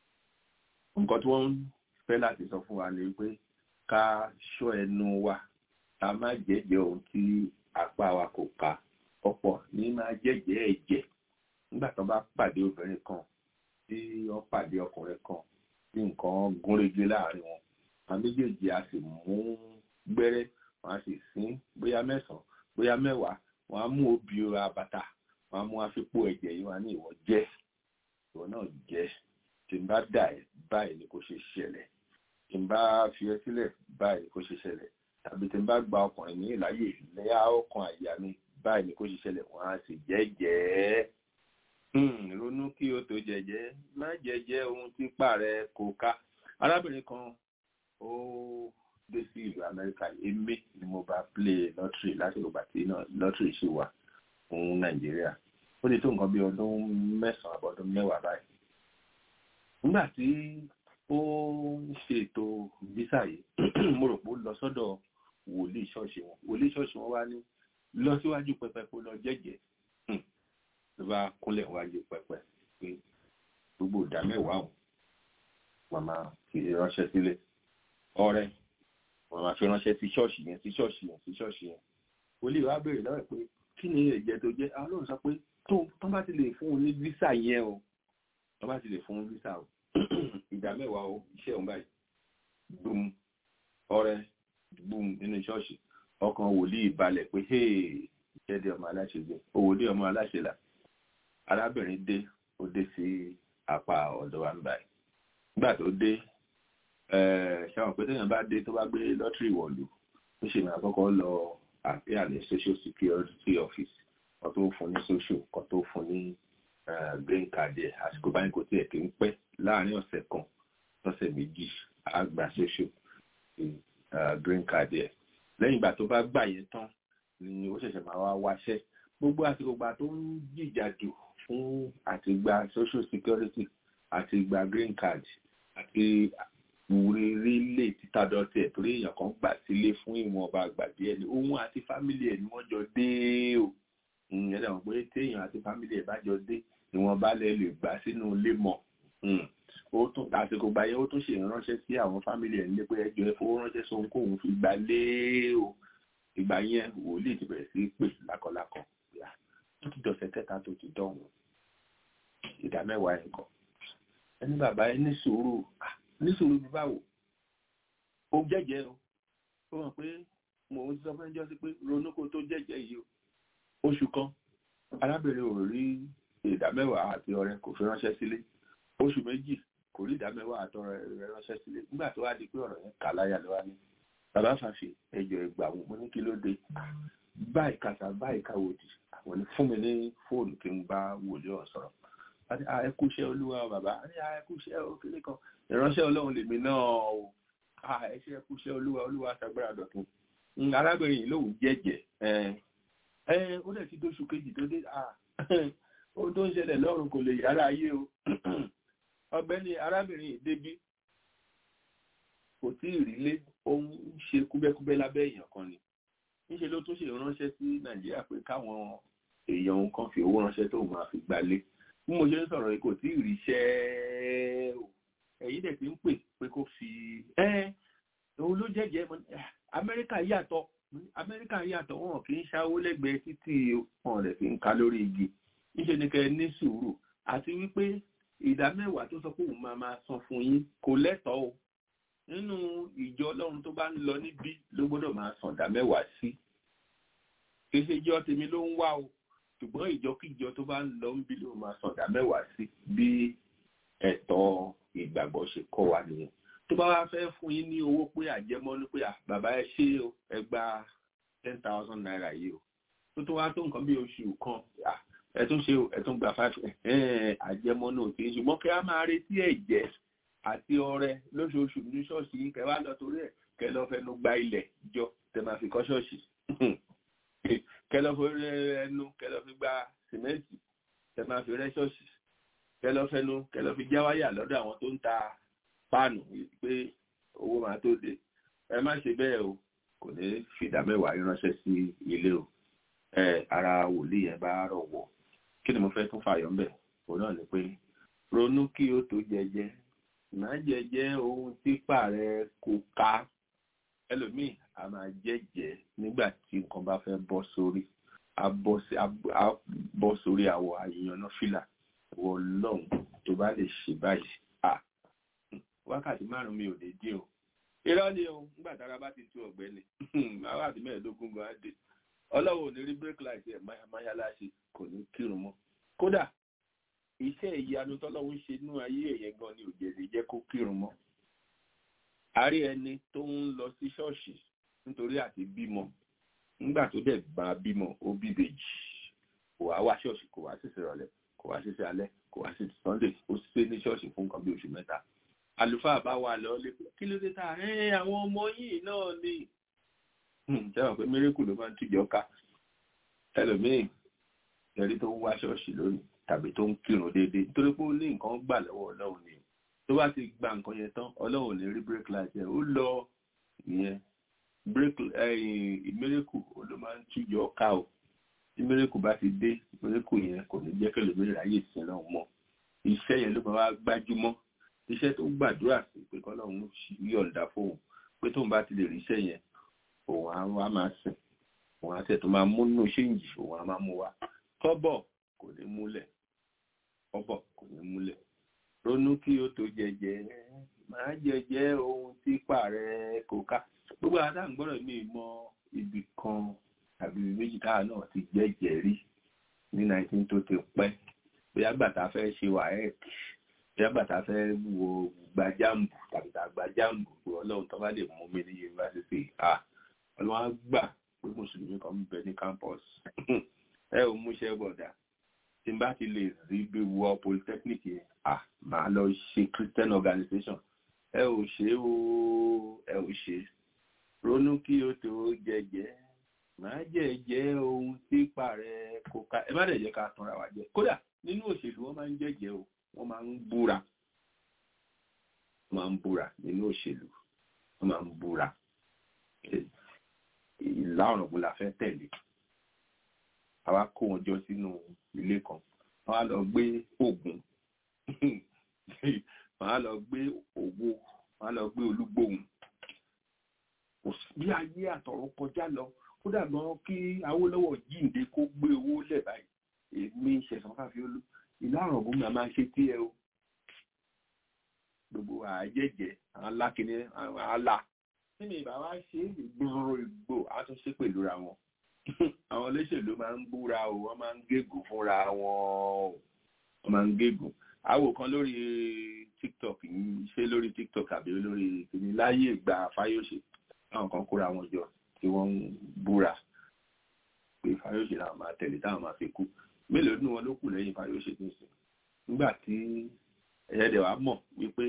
nǹkan tí wọ́n ń fẹ́ láti sọ fún wa ni wípé ká ṣọ́ ẹnu wa ká má jẹ́jẹ́ ohun tí apá wa kò ká ọ̀pọ̀ ní máa jẹ́jẹ́ ẹ̀jẹ̀ nígbà tó bá pàdé obìnrin kan tí wọ́n pàdé ọkùnrin kan tí nǹkan gúnrégé láàrin wọn àwọn méjèèjì a sì mú gbẹ́rẹ́ wọn a sì sín bóyá mẹ́sàn-án bóyá mẹ́wàá wọn á mú obì abàtà wọn á mú àfipò ẹ̀jẹ̀ yìí wọn ní ìwọ jẹ́ ìwọ náà jẹ́ tí n bá dà ẹ́ báyìí ni kò ṣe ṣẹlẹ̀ tí n bá fi ẹ́ sílẹ̀ báyìí ni kò ṣe ṣẹlẹ̀ tàbí tí n bá gba ọkùnrin ní ìláyè lẹ́yà ọkàn àyà mi báyìí ni kò ṣe ṣẹlẹ̀ wọn á sì jẹ́jẹ́ ronú kí o tó jẹ́jẹ́ má jẹ́jẹ́ ohun tí pààrẹ kò ká arábìnrin kan ó dé sí ìlú amẹ́ríkà èmi ni mo bá play lottery láti ìgbà tí lottery ṣì wà fún nàìjíríà ó lè tó nǹkan bí ọdún mẹ́sàn-án àbọ̀dún mẹ́wàá báyìí nígbà tí ó ń ṣètò visa yìí mo rò pé ó lọ sọ́dọ̀ wòlíì ṣọ́ọ̀ṣì wọn wòlíì ṣọ́ọ̀ṣì wọn wá ní lọ síwájú pẹpẹ kó lọ jẹ́jẹ́ ló bá kúnlẹ̀ wájú pẹpẹ pé gbogbo ìdá mẹ́wàá òun màmá fi ránṣẹ́ sílẹ̀ ọ̀rẹ́ màmá fi ránṣẹ́ sí ṣọ́ọ̀ṣì yẹn sí ṣọ́ọ̀ṣì yẹn sí ṣọ́ọ̀ṣì yẹn wòlíì wá béèrè lọ́wọ́ pé kí ni ẹ̀jẹ̀ tó jẹ́ àwọn olóòrùn sọ pé tó bá ti lè fún un ní visa yẹn o tó bá ti lè fún un visa o ìdá mẹ́wàá o iṣẹ́ òun báyìí gbùm ọ̀rẹ́ gbùm nínú ṣọ́ọ̀ṣì ọkàn wòlíì balẹ̀ pé hey jẹ́dẹ̀ ọmọ aláṣẹ jẹ́ òwòdé ọmọ aláṣẹ là arábìnrin dé ó dé sí apá ọ̀dọ̀ wa ń báyìí nígbà tó dé ṣáwọn pé téèyàn bá dé tó bá gbé lọ́tírì wọ̀lú ó ṣe máa kọ́kọ́ lọ àpéyà ní social security office kan tó fún ní social kan tó fún ní green card ẹ̀ àsìkò báyìí kò tiẹ̀ kí ń pẹ́ láàárín ọ̀sẹ̀ kan lọ́sẹ̀ méjì àgbà social green card ẹ̀ lẹ́yìn ìgbà tó bá gbà yẹn tán ni ó ṣẹ̀ṣẹ̀ máa wá wáṣẹ́ gbogbo àsìkò gbà tó ń jìjàdù fún àti gba social security àti gba green card àti wúrírí lè títà dọ́tí ẹ̀ torí èèyàn kan gbà sílé fún ìwọ̀nba àgbà díẹ̀ ni òun àti fámìlì ẹ̀ ni wọ́n jọ dé o ìyẹn dàgbọ́n pé téèyàn àti fámìlì ẹ̀ bá jọ dé ni wọ́n bá lè lè gbà sínú ilé mọ́ ó tún àsìkò gbà yẹn ó tún ṣe ìránṣẹ́ sí àwọn fámìlì ẹ̀ nílé pé ẹjọ́ ẹ fowó ránṣẹ́ sóhun kóhun fi gbà lé o ìgbà yẹn wòlíì ti bẹ̀rẹ̀ sí pè lákọ̀lákọ̀ tó ti dọ̀sẹ̀ kẹta tó ti dọ̀hún ìdá mẹ́wàá ẹ̀ kọ́ ẹni bàbá ẹ ní sùúrù ní sùúrù bí báwo ó jẹ́jẹ́ o ó mọ̀ pé mò ń sọ fún ẹjọ́ sí pé ronú kó tó jẹ́jẹ́ yìí o oṣù kan arábìnrin ò rí ìdá mẹ́wàá àti ọrẹ kò fi ránṣẹ́ sílé oṣù méjì kò rí ìdá mẹ́wàá àti ọrẹ rẹ̀ ránṣẹ́ sílé nígbà tó wá di pé ọ̀rọ̀ yẹn kà láyà ló wá ní bàbá fàṣẹ ẹjọ́ ẹgbà wọn mo ní kí ló dé báyìí kàtà báyìí káwòdì àwọn ní fún mi ní fóònù kí n bá wòlé ọ̀ sọ̀rọ̀ àti ẹ kú iṣẹ́ olúwa bàbá àti ẹ kú iṣẹ́ òkèlè kan ìránṣẹ́ ọlọ́run lèmi náà o ẹ ṣe ẹ kú iṣẹ́ olúwa olúwa ṣàgbára dọ̀tun arábìnrin yìí lòun jẹ́jẹ́ ẹ ó dẹ̀ ti dóṣù kejì tó dé ohun tó ń ṣẹlẹ̀ lọ́run kò lè yára ayé o ọ̀gbẹ́ni arábìnrin yìí débí kò tí ì rílé ó ń ṣe kúbẹ́kúbẹ́ lábẹ́ èèyàn kan ni níṣẹ́ ló tún ṣe ránṣẹ́ sí nàìjíríà pé káwọn èèyàn òun kan fi owó ránṣẹ́ tó máa fi gbalé bí mo ṣe ń sọ̀rọ̀ yìí kò tí ì ríṣẹ́ o ẹ̀yin dẹ̀ ti ń pè pé kó fi ẹ́ òun ló jẹ́jẹ́ amẹ́ríkà yàtọ̀ amẹ́ríkà yàtọ̀ wọn kì í ṣáwó lẹ́gbẹ̀ẹ́ títí wọn rẹ̀ fi ń ka lórí igi níṣẹ́ ni kẹ́ ní sùúrù àti wípé ìdá mẹ́wàá tó sọ pé òun máa máa san fún yín kò lẹ́tọ̀ọ́ o nínú ìjọ ọlọ́run tó bá ń lọ níbí ló gbọ́dọ̀ máa san ìdá mẹ́wàá sí kì í ṣe ìjọ tèmi ló ń wá o ṣùgbọ́n ìjọkíjọ tó bá ń lọ níbí ló máa san ìdá mẹ́wàá sí bí ẹ̀tọ́ ìgbàgbọ́ ṣe kọ́ wa nìyẹn tó bá wá fẹ́ fún yín ní owó pé àjẹmọ́nú pé bàbá ẹ ṣe o ẹ gba ten thousand naira yìí o tó tó wá tó nǹkan bí oṣù kan ẹ tún ṣe o ẹ tún gba five àjẹmọ́nú òkè ṣùgbọ́n kí a máa retí ẹ̀jẹ̀ àti ọrẹ lóṣooṣù ní ṣọ́ọ̀ṣì yín kẹ wá lọ torí ẹ̀ kẹ lọ fẹnu gba ilẹ̀ jọ tẹ máa fi kọ́ ṣọ́ọ̀ṣì kẹ lọ fi ẹnu kẹ lọ fi gba sìmẹ́ǹtì tẹ máa fi rẹ́ ṣọ́ọ̀ṣì kẹ lọ fẹnu kẹ lọ fi já wáyà lọ́dọ̀ àwọn tó ń ta páànù pé owó máa tó dé ẹ má ṣe bẹ́ẹ̀ o kò ní fìdá mẹ́wàá ránṣẹ́ sí ilé o ẹ ara wòlíì yẹn bá rọ̀ wọ̀ kí ni mo fẹ́ tún fàyọ̀ ńbẹ̀ òun náà ni pé ronú kí o tó jẹjẹ má jẹjẹ ohun tí pààrẹ kò ká ẹlòmíì a máa jẹjẹ nígbà tí nǹkan bá fẹ́ bọ́ sórí a bọ́ sórí àwọ̀ àyànná fìlà wọ lọ́hùn tó bá lè ṣe báyìí wákàtí márùn mi ò lè dín o irọ́ ni o nígbà tára bá ti tú ọ̀gbẹ́ni wákàtí mẹ́ẹ̀ẹ́dógún gan dé ọlọ́wọ́ ò ní rí break light ẹ̀ máyáláṣe kò ní kírun mọ́ kódà iṣẹ́ ìyanu tọ́lọ́wọ́ ń ṣe inú ayé ẹ̀yẹ gan ni òjèlè jẹ́ kó kírun mọ́ àárí ẹni tó ń lọ sí ṣọ́ọ̀ṣì nítorí àti bímọ nígbà tó dẹ̀ bá bímọ ó bí bèjì kò wá wá ṣọ́ọ̀ṣì kò wá sí ìrọ̀lẹ́ kò wá sí alẹ́ kò wá sí sunday ó ṣe ní ṣọ́ọ̀ṣì fún nǹkan bí oṣù mẹ́ta àlùfáà bá wà lọ lé kí ló dé ta ẹ àwọn ọmọ yìí náà ni sẹ́wọ̀n pé mérékù ló máa ń tìjọ ká ẹlòmíì ẹ̀rí tó ń wá ṣọ́ọ̀ṣì lónìí tàbí tó ń kírun déédéé nítorí pé ó ní nǹkan gbà lọ́wọ́ ọlọ́run ni tó bá ti gba nǹkan yẹn tán ọlọ́run ní rí break light ẹ̀ ó lọ ìyẹn break mérékù ló máa ń tìjọ ká o tí mérékù bá ti dé mérékù yẹn kò ní jẹ́ kẹlòmíì ráyè sí náà mọ́ iṣẹ́ yẹn ló máa wá gbájúmọ́ iṣẹ́ tó gbàdúrà sí pé kọ́lọ́run yọ̀ǹda fóun pé tóun bá ti lè rí iṣẹ́ yẹn òun á wá máa sìn òun á tẹ̀ tó máa mú nínú ṣéǹjì òun á máa mú wa kọ́bọ̀ kò ní múlẹ̀ kọ́bọ̀ kò ní múlẹ̀ ronú kí o tó jẹjẹ máa jẹjẹ ohun tí pààrẹ kò ká gbogbo àtà ń gbọ́dọ̀ mi mọ ibì kan tàbí méjì káà náà ti jẹ́jẹ́ rí ní 19 tó ti pẹ́ bóyá gbàtà fẹ́ ṣe wàhẹ́ẹ̀kì ìyàgbà tá a fẹ́ wo gbajàmbù tàbí tá a gbajàmbù pé ọlọ́run tó bá lè mú mi ní yunifásitì à ọlọ́run á gbà pé mùsùlùmí kan ń bẹ ní campus ẹ ò múṣẹ́ bọ̀dà tí n bá ti lè rí bí wọ polytechnic yẹn à máa lọ ṣe christian organization ẹ ò ṣe o ẹ ò ṣe ronú kí o tó jẹjẹ máa jẹjẹ ohun tí pààrẹ kò ká ẹ má dẹ̀ jẹ́ ká tanra wa jẹ kódà nínú òṣèlú wọn máa ń jẹjẹ o wọ́n máa ń búra wọ́n máa ń búra nínú òṣèlú wọ́n máa ń búra ìlà ọ̀rọ̀gbọ́n la fẹ́ tẹ̀lé àwa kó wọn jọ sínú ilé kan wọ́n á lọ gbé ògùn wọ́n á lọ gbé òwò wọ́n á lọ gbé olúgbòhùn bí ayé àtọ̀run kọjá lọ ó dàgbọ́n kí Awólọ́wọ̀ jíǹde kó gbé owó lẹ̀ báyìí èmi ṣẹ̀sán fàfiolú ìlú àrùn ọ̀gbọ́n máa máa ṣe tí ẹ o gbogbo àjẹjẹ àwọn alákiní àwọn àlà nínú ìbá wa ṣe ìgboro ìgbò àtúnṣe pẹ̀lú ra wọn àwọn olóṣèlú máa ń búra o wọ́n máa ń gégùn fúnra wọn o wọ́n máa ń gégùn àwò kan lórí tiktok yìí ṣé lórí tiktok àbí lórí kìíní láyé ìgbà fáyọsẹ àwọn kan kóra wọn jọ tí wọ́n ń búra pé fáyọsẹ làwọn máa tẹ̀lé táwọn máa fi kú mélòó nínú wọn ló kù lẹ́yìn fáyọsẹ tó sìn nígbà tí ẹyẹdẹ wa mọ̀ wípé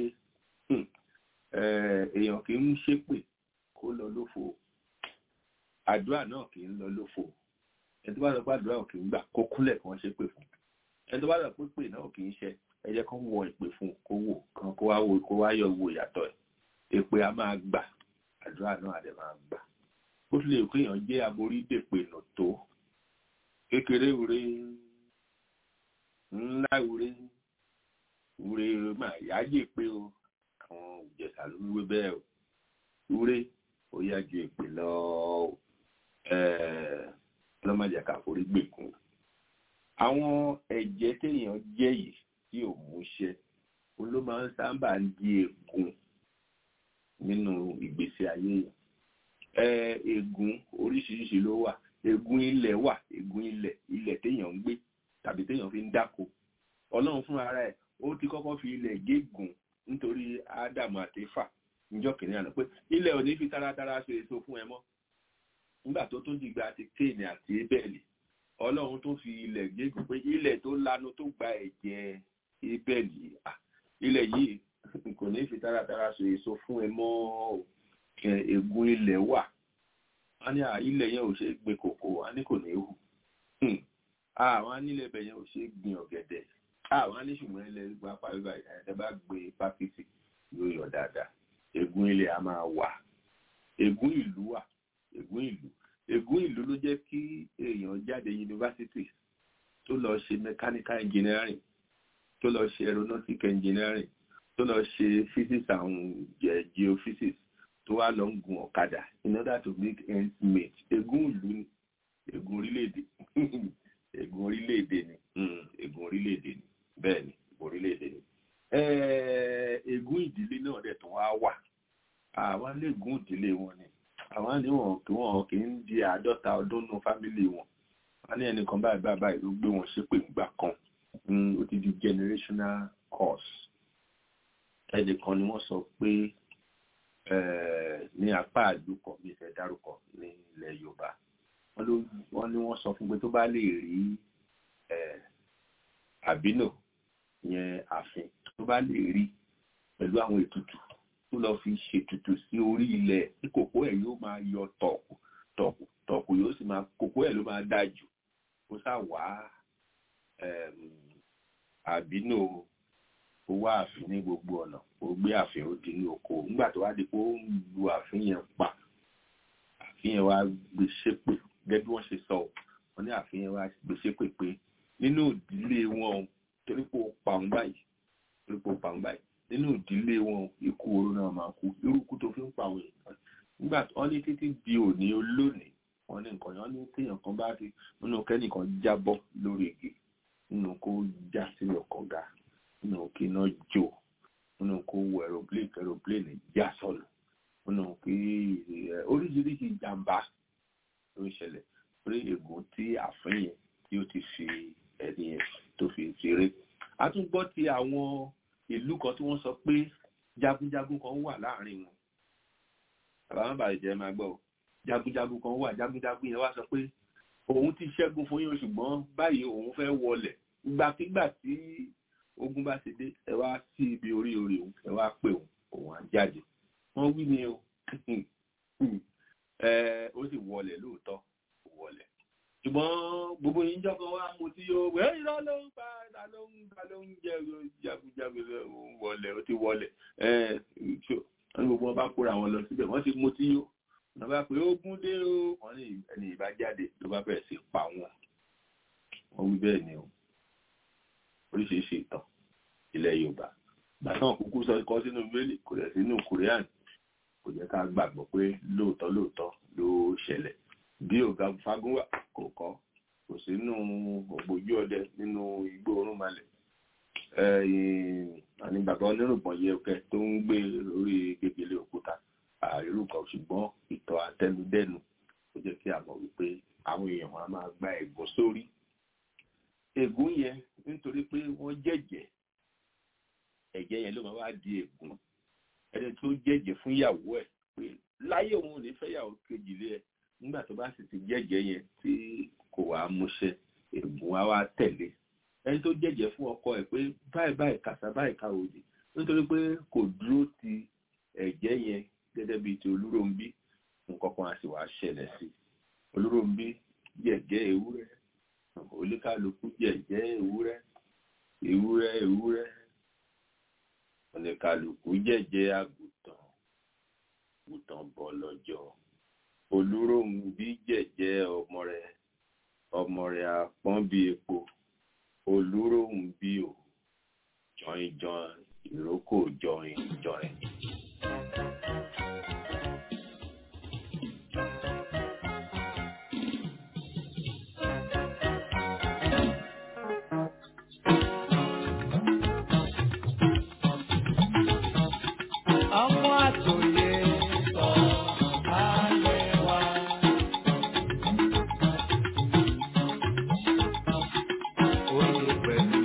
èèyàn kì í ṣépè kó lọ lófo àdúrà náà kì í lọ lófo ẹni tó bá lọ pé àdúrà kì í gbà kó kúnlẹ̀ kí wọ́n ṣépè fún ẹni tó bá lọ pé pè náà kì í ṣe ẹ jẹ́ kán wọ ìpè fún kó wò kan kó wá wo kó wá yọ wo ìyàtọ̀ ẹ̀ èpè a máa gbà àdúrà náà àdẹ máa gbà ó tún lè pé èèyàn jẹ́ aborí dèpè nà tó kékeré wúre ńlá wúre wúre máa yájẹ́ pé o àwọn ìjẹsà ló wíwé bẹ́ẹ̀ o wúre ó yá ju èpè lọ lọ́mọdé ká forí gbèkún àwọn ẹ̀jẹ̀ téèyàn jẹ́ yìí tí ò múṣẹ ló máa ń sábà ń di ègún nínú ìgbésí ayé yìí ègún oríṣiríṣi ló wà ègún ilẹ̀ wà ègún ilẹ̀ ilẹ̀ téèyàn ń gbé tàbí téèyàn fi ń dáko ọlọ́run fún ara ẹ̀ ó ti kọ́kọ́ fi ilẹ̀ gégùn nítorí ádámù àti éfà níjọ́ kìnìún àná pé ilẹ̀ ò ní fi taratara ṣe èso fún ẹ mọ́ nígbà tó tó dìgbà ti kéènì àti ébẹ̀lì ọlọ́run tó fi ilẹ̀ gégùn pé ilẹ̀ tó lanu tó gba ẹ̀jẹ̀ ébẹ̀lì ilẹ̀ yìí kò ní fi taratara ṣe èso fún ẹ mọ́ ègún ilẹ̀ wà wọ́n ní ilẹ̀ yẹn ò ṣe gbin kòkó wọ́n ní kò ní hù àwọn anílẹ̀ ibẹ̀ yẹn ò ṣe gbin ọ̀gẹ̀dẹ̀ àwọn aníṣùgbọ́n ilẹ̀ gba pàríwá ẹ̀ bá gbé pákítì yóò yọ dáadáa ègún ilẹ̀ a máa wà ègún ìlú wà ègún ìlú ègún ìlú ló jẹ́ kí èèyàn jáde yunifásitì tó lọ ṣe mechanical engineering tó lọ ṣe aeronautic engineering tó lọ ṣe physics and geophysics tó wá lọ ń gun ọ̀kadà in order to make ends meet ègún ìlú ni ègún orílẹ̀-èdè ègún orílẹ̀-èdè ni ègún orílẹ̀-èdè ni bẹ́ẹ̀ ni ègún orílẹ̀-èdè ni ègún ìdílé náà dẹ̀ tó wá wà àwọn lè gún ìdílé wọn ni àwọn ní wọn kí wọn kì í di àádọ́ta ọdún nù fámìlì wọn wọn ní ẹnìkan báyìí báyìí báyìí ló gbé wọn ṣépè ìgbà kan ó ti di generational curse ẹnìkan ni wọ́n sọ pé ní apá àdúkọ bí ìfẹ́ dárúkọ ní ilẹ̀ Yorùbá wọ́n ní wọ́n sọ fún pé tó bá lè rí àbínò yẹn ààfin tó bá lè rí pẹ̀lú àwọn ètùtù tó lọ fi ṣètùtù sí orí ilẹ̀ tí kòkó ẹ̀ yóò máa yọ tọ̀kù tọ̀kù tọ̀kù yóò sì máa kòkó ẹ̀ ló máa dáa jù ó sá wá àbínú ó wá ààfin ní gbogbo ọ̀nà ó gbé ààfin ó di ní oko nígbà tó wá di pé ó ń lu ààfin yẹn pa ààfin yẹn wá gbé ṣépè gẹ́gẹ́ bí wọ́n ṣe sọ wọ́n ní ààfin yẹn wá gbé ṣépè pé nínú ìdílé wọn torí pé ó pa òun báyìí torí pé ó pa òun báyìí nínú ìdílé wọn ikú oró náà máa kú irú ikú tó fi ń pa àwọn èèyàn nígbà tí wọ́n ní títí di òní olónìí wọ́n ní nǹkan yẹn ní téèyàn kan bá ti nínú kẹ́nìkan jábọ́ lórí igi nínú kó já sílẹ̀ kọ̀ọ̀gá nínú kí iná jó nínú kó wọ aeroplane aeroplane já sọnù nínú kí oríṣiríṣi ìjàmbá ló ń ṣẹlẹ̀ lórí ègún tí àfin yẹn tí ó ti fi ẹni yẹn tó fi ṣeré a tún gbọ́ ti àwọn ìlú kan tí wọ́n sọ pé jagunjagun kan wà láàrin wọn bàbá má bàa jẹ́ máa gbọ́ jagunjagun kan wà jagunjagun yẹn wá sọ pé òun ti ṣẹ́gun fún yín ṣùgbọ́n báyìí òun fẹ́ wọlẹ̀ ìgbàkigbà tí ogun bá ti dé ẹ wá sí ibi orí orí òun ẹ wá pè òun òun á jáde wọ́n wí ni o ó sì wọlẹ̀ lóòótọ́ wọlẹ̀ ṣùgbọ́n gbogbo yín jọ́ kan wá mo ti yóò wẹ́ ìlà ló ń pa ìlà ló ń pa ló ń jẹ jagunjagun wọlé ó ti wọlé wọ́n ní gbogbo wọn bá kóra wọn lọ síbẹ̀ wọ́n ti mo ti yó wọ́n bá pé ogun dé o wọ́n ní ẹni ìbá jáde ló bá bẹ̀rẹ̀ sí pa wọn wọ́n wí bẹ́ẹ̀ ni o oríṣiríṣi ìtàn ilẹ̀ Yorùbá gbàtàn kúkú sọ kọ́ sínú bíbélì kò lẹ̀ sínú kùrẹ́àn kò jẹ́ ká gbàgbọ́ pé lóòótọ́ lóòótọ́ ló ṣẹlẹ̀ bí ọ̀gá fagúnwà kò kọ́ kò sínú ògbójú ọdẹ nínú igbó orúnmalẹ̀ àní bàbá onírùngbọ̀n yẹkẹ tó ń gbé lórí gègèlè òkúta àìrú kan ṣùgbọ́n ìtọ̀ àtẹnudẹ́nu ó jẹ́ kí a mọ̀ wípé àwọn èèyàn wọn a máa gba ẹ̀gún sórí ègún yẹn nítorí pé wọ́n jẹ̀jẹ̀ ẹ̀jẹ̀ yẹn ló máa wá di ègún ẹni tó jẹ̀jẹ̀ fún ìyàwó ẹ̀ pé láyé òun ò ní fẹ́ yàwó kejì lé ẹ̀ nígbà tó bá sì ti jẹ́jẹ́ yẹn tí kò wá múṣẹ ègún á wá tẹ̀lé ẹni tó jẹ́jẹ́ fún ọkọ ẹ̀ pé báyìí báyìí kàṣà báyìí káwòdì nítorí pé kò dúró ti ẹ̀jẹ̀ yẹn gẹ́gẹ́ bíi ti olúròǹbí nǹkan kan á sì wá ṣẹlẹ̀ sí olúròǹbí jẹ̀jẹ́ ewúrẹ́ oníkálukú jẹ̀jẹ́ ewúrẹ́ ewúrẹ́ ewúrẹ́ oníkálukú jẹ̀jẹ́ àgùntàn àgùntàn bọ́ lọ́jọ́ olúròǹbí jẹ̀jẹ́ ọmọ rẹ̀ ọmọ rẹ̀ àpọ́n bí epo olúròǹbí ò jọin jọin ìrókò jọin jọin. Ọmọ àtòyè sọ ayé wa. Oyè pẹ̀lú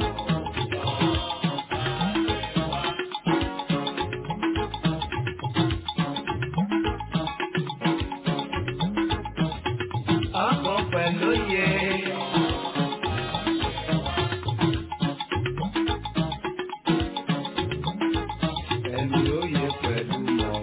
ọkọ̀ pẹ̀lú yẹ. Ẹni oyè pẹ̀lú mọ̀.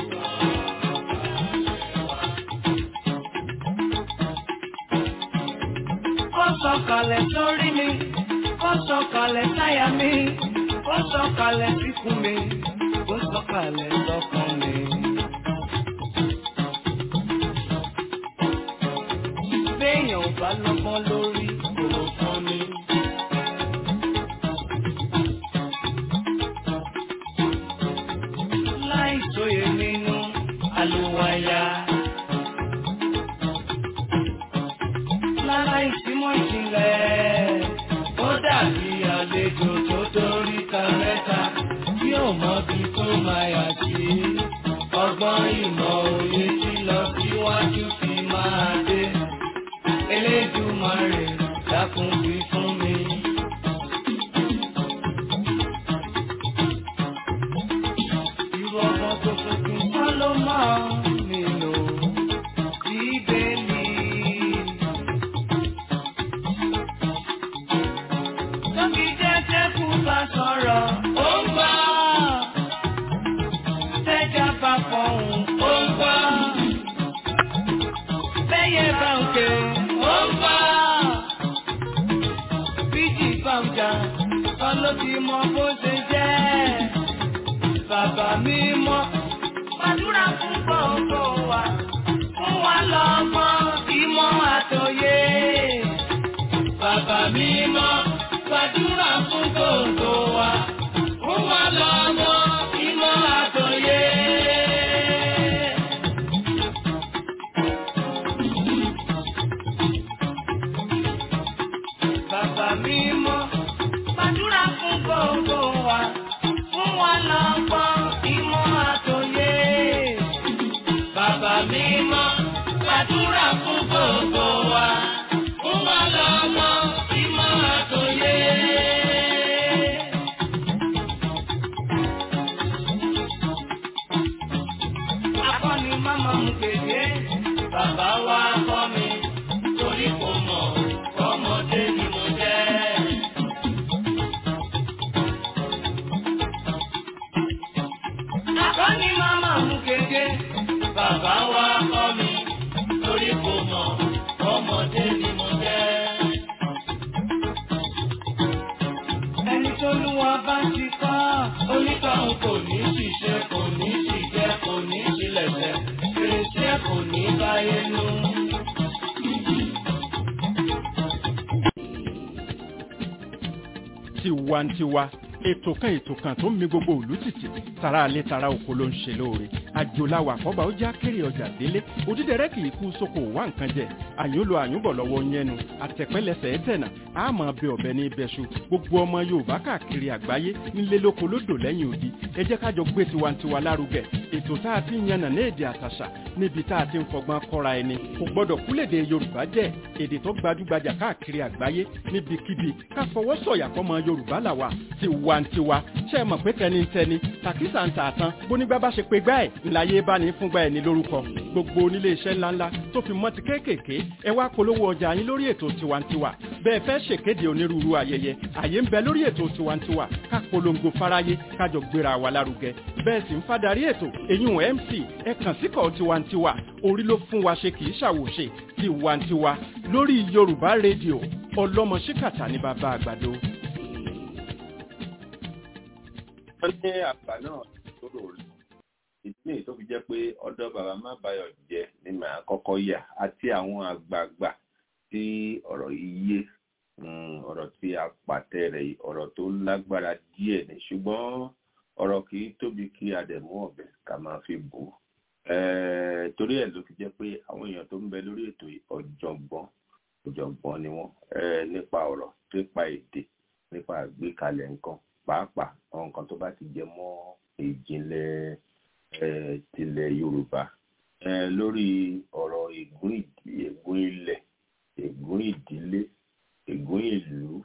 Ó sọ̀kalẹ̀ sórí mi, ó sọ̀kalẹ̀ sáyà mi, ó sọ̀kalẹ̀ síkùn mi, ó sọ̀kalẹ̀ sọ́kàn mi. béèyàn ò bá lọ́gbọ́n lórí kò fún mi. láì sóye nínú àlùwàyà. lára ìsímọ̀ ìjìnlẹ̀ ó dàbí àlejò tó dórí ta mẹ́ta tí ò mọbi tó máa yà sí. ọgbọ́n ìmọ̀ òye tí lọ síwájú fi máa dé. Elédùmarè dákun wí fún mi. Irú ọmọ tó tuntun kọ́ ló máa nínú bíbélì. Tóbi jẹ́jẹ́ kú bá sọ̀rọ̀, ó ń gbọ́. Tẹ́jà bá fọ̀hún, ó ń gbọ́. Bẹ́yẹ bá ń ké, ó ń gbọ́. Bíjì bá ń jà, kan ló ti mọ bó ṣe jẹ́. Bàbá mi mọ́, gbàdúrà fún gbogbo wa. Fún wa lọ́gbọ́n, ìmọ̀ àtòyé. Bàbá mi mọ́, gbàdúrà fún gbogbo wa. Fún wa lọ́gbọ́n, ìmọ̀ àtòyé. Bàbá mi mọ́, gbàdúrà fún gbogbo wa. Fún wa lọ́gbọ́n, ìmọ̀ àtòyé. Bàbá mi mọ́, gbàdúrà fún gbogbo wa. Fún wa lọ́gbọ́n, ìmọ̀ àtòyé. Akọ́ni máma mú kéde, bàbá wa kọ́ mi, torí kò mọ̀, ọmọdé ni mo jẹ́. Akọ́ni máma mú kéde, bàbá wa kọ́ mi, torí kò mọ̀, ọmọdé ni mo jẹ́. Ẹni tó lú wa bá ti kọ́, onítọ̀hún kò ní ṣiṣẹ́, kò ní ṣìjẹ́, kò ní ṣilẹ̀ṣẹ̀, fèrèsé kò ní báyé nú. tiwantiwa ètò kan ètò kan tó ń mi gbogbo òlú tìtì tara alẹ́ tara oko ló ń ṣe lóore àjòláwà àkọ́bà ó já kéré ọjà délé òdídẹrẹ́ kì í kú sóko wá nǹkan jẹ àyùnlò àyùnbọ̀ lọ́wọ́ yẹnu àtẹ̀pẹ́lẹsẹ̀ ẹ̀tẹ̀nà àmọ́ bẹ ọ̀bẹ ní ibẹ̀ṣu gbogbo ọmọ yorùbá káàkiri àgbáyé nílé lóko lódò lẹ́yìn odi ẹ jẹ́ kájọ gbé tiwantiwa lárugẹ ètò tá a ti ń yànnà ní èdè àtàṣà níbi tá a ti ń fọgbọ́n kọ́ra ẹni kò gbọ́dọ̀ kúlèdè yorùbá jẹ́ èdè tó gbajúgbajà káàkiri àgbáyé níbikíbi ká fọwọ́ sọ̀yà fọmọ yorùbá làwà tiwantiwa ṣe é mọ̀ pé tẹnitẹni tàkísà ń tà tán bónígbà bá ṣe pé gbá ẹ̀ ńláyé bá ní fúngbà ẹ̀ ní lórúkọ gbogbo onílé iṣẹ́ ńláńlá tó fi mọ́ ti kéékèèké ẹ wá polówó ọjà yín lórí ètò tiwantiwa bẹ́ẹ̀ fẹ́ ṣèkéde onírúurú ayẹyẹ àyè ń bẹ lórí ètò tiwantiwa ká polongo fáráyé kájọ gbéra wa lárugẹ bẹ́ẹ̀ sì ń fadarí ètò èyún mc ẹ kàn síkọ̀ tiwantiwa orí ló fún wa ṣe kì í ṣàwòṣe tiwantiwa lórí yorùbá rédíò ọlọ́mọ ṣíkàtà ní bàbá àgbàdo. wọ́n ní àgbà náà tó rò rí ìdí nìyí tó fi jẹ́ pé ọ̀dọ̀ bàbá má bayọ̀ jẹ́ ni màá kọ́kọ́ yà àti àwọn àgbààgbà tí ọ̀rọ̀ yìí yé ọ̀rọ̀ tí a pàtẹ rẹ̀ yìí ọ̀rọ̀ tó lágbára díẹ̀ ni ṣùgbọ́n ọ̀rọ̀ kì í tóbi kí a dẹ̀ mú ọ̀bẹ ká máa fi bò ó torí ẹ̀ ló fi jẹ́ pé àwọn èèyàn tó ń bẹ lórí ètò ọ̀jọ̀gbọ́n ọ̀jọ̀gbọ́n ni wọ́n nípa ọ̀rọ̀ nípa èdè nípa àgbékalẹ̀ nǹkan pàápàá àwọn nǹkan tó bá ti jẹ mọ́ ìjìnlẹ̀ tilẹ̀ Yorùbá lórí ọ̀rọ̀ ègún ègún ilẹ̀ ègún ìdílé ègún ìlú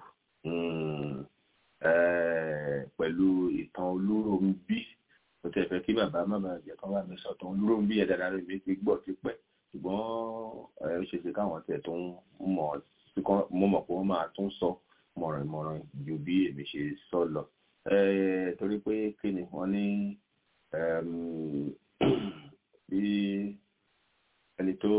pẹ̀lú ìtàn Olúrónbí mo tẹ̀ fẹ́ kí bàbá má bàa jẹ́ kán bá mi sọ̀tàn Olúrónbí yẹn dáadáa lórí mi ti gbọ́ tipẹ́ ṣùgbọ́n ó ṣe ṣe káwọn tẹ̀ tó ń mọ̀ mo mọ̀ pé wọ́n máa tún sọ mọ̀rànmọ̀ràn ju bí èmi ṣe sọ lọ torí pé kí ni wọ́n ní bí ẹni tó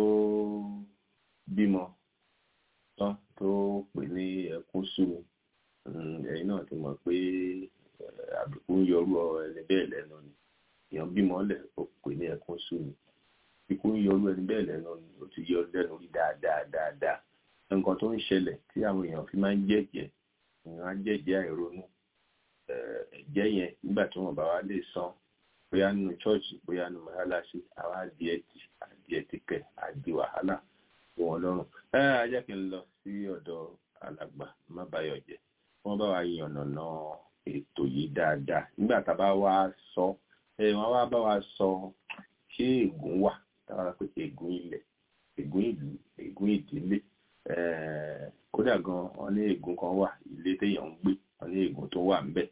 bímọ tán tó pè ní ẹkún sú mi ẹ̀yin náà ti mọ̀ pé àbùkù ń yọrú ẹni bẹ́ẹ̀ lẹ́nu ni èèyàn bímọ lẹ̀ ó pè ní ẹkún sú mi ikú ń yọrú ẹni bẹ́ẹ̀ lẹ́nu ni ó ti yọ lẹ́nu rí dáadáa dáadáa nǹkan tó ń ṣẹlẹ̀ tí àwọn èèyàn fi máa ń jẹ́jẹ́ èèyàn á jẹ́jẹ́ àìronú ẹ̀jẹ̀ yẹn nígbà tí wọ́n bá wá lè san bóyá nínú ṣọ́ọ̀ṣì bóyá nínú mọ́ṣáláṣí àwọn adìẹ ti adìẹ ti kẹ̀ àdì wàhálà fún wọn lọ́rùn. ẹ ẹ jẹ́ kí n lọ sí ọ̀dọ̀ alàgbà má báyọ̀ jẹ́ wọ́n bá wa yànnàná ètò yìí dáadáa nígbà tá a bá wá sọ ẹ wọ́n wá bá wa sọ ṣé ègún wà táwọn ará pé ègún ilẹ̀ ègún ìlú ègún ìdílé kódà gan wọ́n ní ègún kan wà ilé téèyàn ń gbé wọ́n ní ègún tó wà ńbẹ̀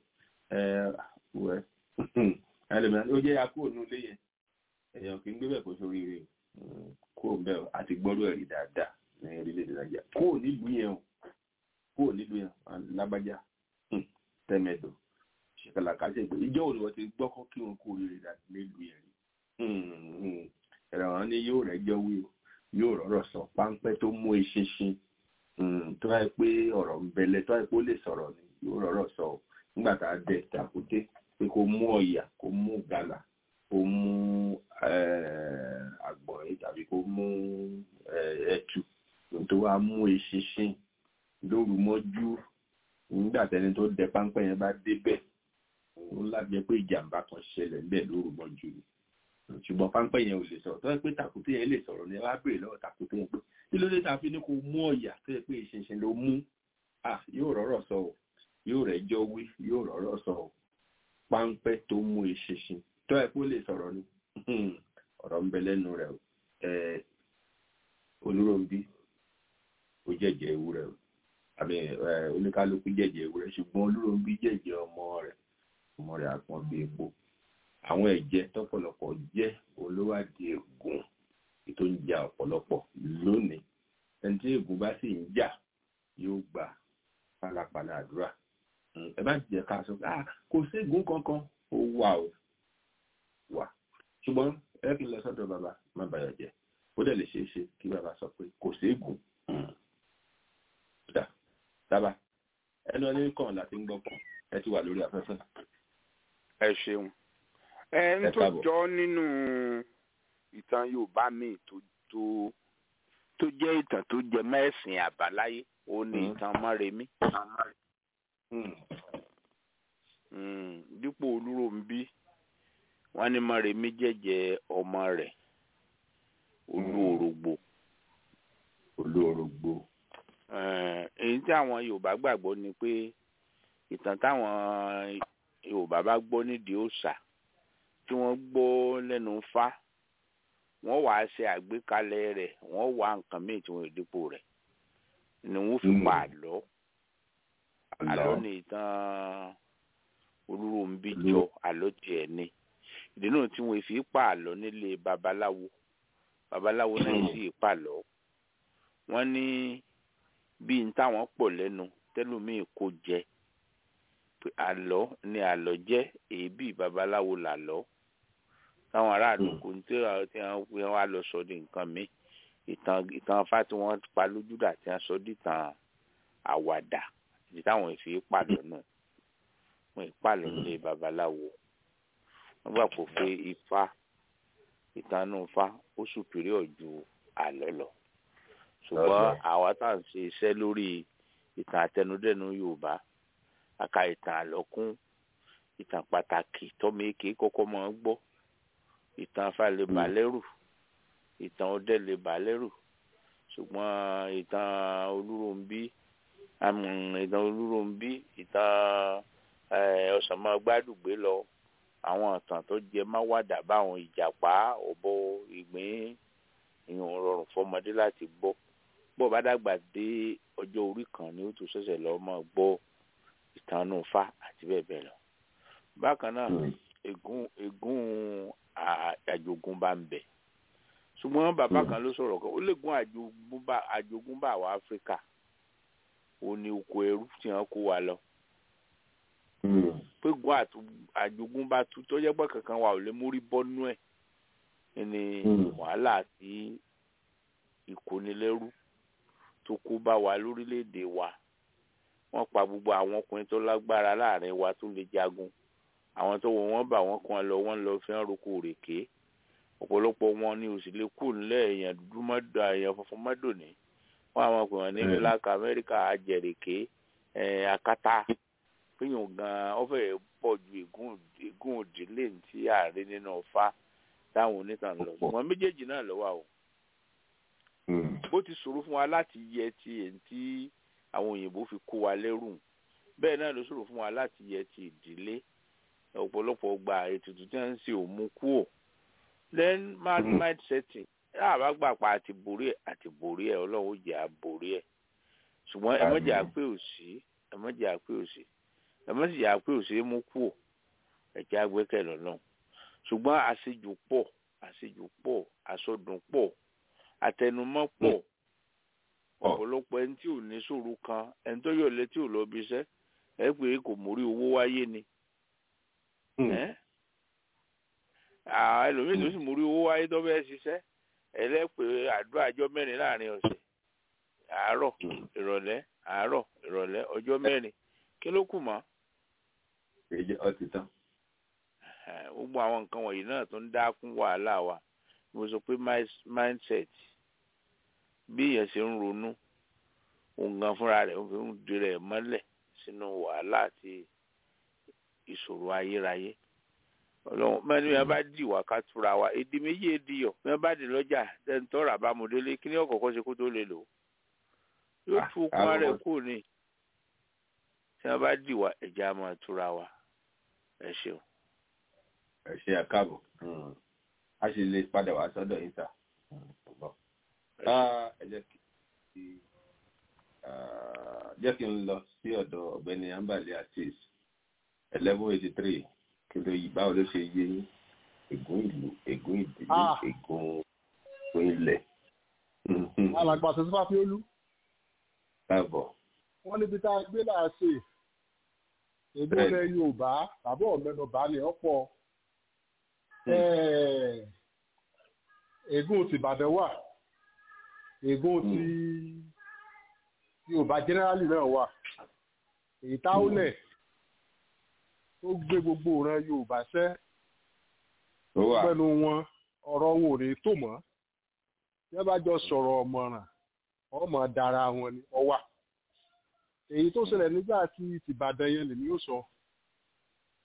wẹ ẹlẹmìíràn ó jẹ́ akó ònú ilé yẹn èèyàn kì í gbé bẹ́ẹ̀ kó sórí rẹ̀ kó bẹ́ẹ̀ àti gbọ́dọ̀ ẹ̀rí dáadáa ní orílẹ̀-èdè nàìjíríà kó nílùú yẹn o kó nílùú yẹn lágbájá tẹ́mẹ̀dọ̀ ṣèkàlàkà ṣe pé ìjọ òní wọ́n ti gbọ́kọ́ kí wọn kó oríire dáadáa nílùú yẹn rí ẹ̀rọ àwọn ní yóò rẹ́jọ́ wí o yóò rọ̀rọ̀ sọ páńpẹ́ tó mú eṣinṣin tó wáyé pé ọ̀rọ̀ ń bẹ̀lẹ̀ tó wáyé pé ó lè sọ̀rọ̀ ni yóò rọ̀rọ̀ sọ o nígbà tá a dẹ tàkúté pé kó mú ọ̀yà kó mú gàlà kó mú àgbọ̀nrín tàbí kó mú ẹ̀tù tó wá mú eṣinṣin lóru mọ́jú nígbà tẹni tó dẹ páńpẹ́ yẹn bá débẹ̀ ó lábẹ́ pé ìjàmbá kan ṣẹlẹ̀ bẹ́ẹ̀ lóru mọ́jú ni ṣùgbọ́n páńpẹ́ yẹn ò lè sọ̀rọ̀ tó yẹ pé tàkúté yẹn lè sọ̀rọ̀ ni ẹ wá béèrè lọ́wọ́ tàkúté yẹn pé kí ló dé ta fi ní kó mú ọ̀yà tó yẹ pé ìṣinṣin ló mú à yóò rọ̀rọ̀ sọ ọ́ yóò rẹjọ́ wí yóò rọ̀rọ̀ sọ ọ́ páńpẹ́ tó mú ìṣinṣin tó yẹ kó lè sọ̀rọ̀ ni ọ̀rọ̀ ń bẹ lẹ́nu rẹ̀ ẹ̀ Olúrónbí ó jẹ́jẹ́ ewúrẹ́ o àbí oníkálukú jẹ́jẹ́ ewúrẹ́ ṣùgbọ́n Olúrónbí jẹ́jẹ́ ọmọ rẹ̀ ọmọ rẹ̀ àpọ̀n bí epo àwọn ẹ̀jẹ̀ tọ́pọ̀lọpọ̀ jẹ́ olówádìí ègún tó ń ja ọ̀pọ̀lọpọ̀ lónìí ẹni tí ègún bá sì ń jà yóò gba pálapàla àdúrà ẹ bá jẹ́ ká sọ ah kò sí ègún kankan ó wà ó wà ṣùgbọ́n ẹ kí n lọ sọ́dọ̀ bàbá má bàyọ̀ jẹ́ ó dẹ̀ lè ṣeé ṣe kí bàbá sọ pé kò sí ègún dà dábàá ẹnu ẹni kàn láti ń gbọ́ pọ̀ ẹ ti wà lórí afẹ́fẹ́. ẹ ṣeun ẹ ń tó jọ nínú ìtàn yorùbá míì tó tó tó jẹ́ ìtàn tó jẹ mẹ́sìn àbáláyé ó ní ìtàn mọ́remí. dípò olúròǹbí wọ́n ní mọ́remí jẹ́jẹ́ ọmọ rẹ̀ olúorogbo olórogbo. Eh, èyí tí àwọn yorùbá gbàgbọ́ ni pé ìtàn táwọn yorùbá bá gbọ́ nídìí òòṣà tí wọ́n gbọ́ lẹ́nu fá wọ́n wàá ṣe àgbékalẹ̀ rẹ̀ wọ́n wá nǹkan míì tí wọ́n dípò rẹ̀ ni wọ́n fi Mm. pa àlọ́ àlọ́ ni ìtàn olúròǹbí Olú- jọ àlọ́ tiẹ̀ ni ìdí náà tí wọ́n fi pa àlọ́ nílé babaláwo babaláwo náà Mm. sì pàlọ́ wọ́n ní bí n táwọn pọ̀ lẹ́nu tẹ́lómìn kò jẹ pé àlọ́ ni àlọ́ jẹ́ èébì babaláwo làlọ́ táwọn aráàlú Mm. kò ní tí wọ́n tí wọ́n pé wọ́n á lọ sọ di nǹkan mi ìtàn ìtàn afá tí wọ́n pa lójúdà tí wọ́n sọ di ìtàn àwàdà ìdí táwọn ìfi pàlọ́ náà wọ́n ìpàlọ́ nílé babaláwo wọ́n gbà pọ̀ pé ifá ìtàn náà fa ó superior ju àlọ́ lọ ṣùgbọ́n Okay. àwa tá à ń ṣe iṣẹ́ lórí ìtàn àtẹnudẹ́nu yorùbá aka ìtàn àlọ́kún ìtàn pàtàkì tọ́mọ èké kọ́kọ́ máa ń gbọ́ ìtàn afá lè bà lẹ́rù ìtàn ọdẹ lè bà lẹ́rù ṣùgbọ́n ìtàn olúròǹbí àmì ìtàn olúròǹbí ìtàn eh, ọ̀sánmọ́gbádùgbé lọ àwọn ìtàn tó jẹ máwàdà báwọn ìjàpá ọ̀bọ ìgbín ìyẹn ò rọrùn fọmọdé láti gbọ́ bó o bá dàgbà dé ọjọ́ orí kan ni ó tún ṣẹ̀ṣẹ̀ lọ máa gbọ́ ìtànú fa àti bẹ́ẹ̀ bẹ́ẹ̀ lọ. bákan náà Mm. ègún ègún à- àjogúnbá ń bẹ ṣùgbọ́n bàbá Mm. kan ló sọ̀rọ̀ kan ó lè gún àjogúnbá àjogúnbá àwọn áfíríkà ó ní oko ẹrú tí wọ́n kó wa lọ Mm. pé gun àtú- àjogúnbá tu tó jẹ́ pé kankan wa ò lè mórí bọ́nú ẹ̀ ní Mm. wàhálà àti ìkónilẹ́rú tó kó bá wa lórílẹ̀‐èdè wa wọ́n pa gbogbo àwọn ọkùnrin tó lágbára láàrin wa tó lè jagun àwọn tó wọ wọ́n bá wọn kan lọ wọ́n lọ fi hàn roko òrèké ọ̀pọ̀lọpọ̀ wọn ni òsì lè kú nílẹ̀ èèyàn dúdú mọ́dọ̀ èèyàn funfun mọ́dọ̀ ní wọ́n àwọn ọkùnrin ní Mm. black america ajẹ̀rèké ẹ̀ akátá péyàn gan ọ fẹ́ pọ̀ ju ègún ègún òdìlé tí ààrẹ nínú ọ̀fà táwọn onítàn lọ ṣùgbọ́n méjèèjì náà ló wà o Mm. bó ti ṣòro fún wa láti yẹ ti èyí tí àwọn òyìnbó fi kó wa lẹ́rù bẹ́ẹ̀ náà ló ṣòro fún wa láti yẹ ti ìdílé ọ̀pọ̀lọpọ̀ gba ètùtù tí wọ́n ń ṣe òmu kúò then mad Mm. mind setting tá a bá gbà pa àti borí ẹ̀ àti borí ẹ̀ ọlọ́run ó jẹ́ àborí ẹ̀ ṣùgbọ́n ẹ mọ̀jẹ̀ Àmín. àpé òsì ẹ mọ̀jẹ̀ àpé òsì ẹ mọ̀jẹ̀ àpé òsì mú kúò ẹ̀jẹ̀ àgbẹ̀kẹ̀ lọ́nà ṣùgbọ́n àṣejù pọ̀ àṣejù pọ̀ àsọdùn pọ̀ àtẹnumọ́ pọ̀ Pọ̀. ọ̀pọ̀lọpọ̀ ẹni tí ò ní sòrò kan ẹni tó yọ̀ létí ò lọ bí iṣẹ́ ẹ pé kò mórí owó wáyé ni Mm. ẹ́ àwọn ẹlòmíì tó sì mórí owó wáyé tó bẹ́ẹ̀ ṣiṣẹ́ ẹlẹ́pẹ̀ àdúrà ọjọ́ mẹ́rin láàrin ọ̀sẹ̀ àárọ̀ Mm. ìrọ̀lẹ́ àárọ̀ ìrọ̀lẹ́ ọjọ́ mẹ́rin kí ló kù mọ́ Èyí ọtí tán. Eh, gbogbo àwọn nǹkan wọ̀nyí náà tó ń dá kún wàhálà wa mo sọ pé mis- mindset bí èèyàn ṣe ń ronú òun gan fúnra rẹ̀ ó fi ń di rẹ̀ mọ́lẹ̀ sínú wàhálà àti ìṣòro ayérayé ọlọ́run mẹ́ni bí wọ́n bá dì wá ká túra wa èdè méjì èdè yọ̀ bí wọ́n bá dì lọ́jà tẹ́ntọ́rọ̀ àbámọ̀délé kí ni ọ̀kọ̀ọ̀kan ṣe kó tó lè lò ó yóò Ah, tú okun ara ẹ̀ àkọ́kọ́- kúrò ní tí wọ́n bá dì wá ẹ̀jẹ̀ á máa túra wa ẹ ṣeun. ẹ ṣe àkàbọ̀ Mm. a sì lè padà wá sọ́dọ̀ yín sà. Mm. Bọ̀. Ah, ẹ jẹ́ kí ah, jẹ́ kí n lọ sí ọ̀dọ̀ ọ̀gbẹ́ni ambali atis eleven eighty three kí ló yí báwo ló ṣe yé yín ègún ìlú ègún ìdílé Ah. ègún ègún ilẹ̀. Mhm. alàgbà tó fà fiolú káàbọ̀. wọn níbi tá a gbé là á ṣe èdè Bẹ́ẹ̀ni. ilẹ̀ yorùbá tàbí ọ̀mẹ́nubà ni ọ̀pọ̀ Hmm. ègún ti ìbàdàn wà ègún ti yorùbá jẹ́nẹ́rálì náà wà èyí táwọlẹ̀ tó gbé gbogbo ìran yorùbá sẹ́ tó wà pẹ̀lú wọn ọ̀rọ̀ wọn ò ní tò mọ́ bí wọ́n bá jọ sọ̀rọ̀ ọ̀mọ̀ràn ọmọ dára wọn ni ọwà èyí tó ṣẹlẹ̀ nígbà tí tìbàdàn yẹn lèmi ó sọ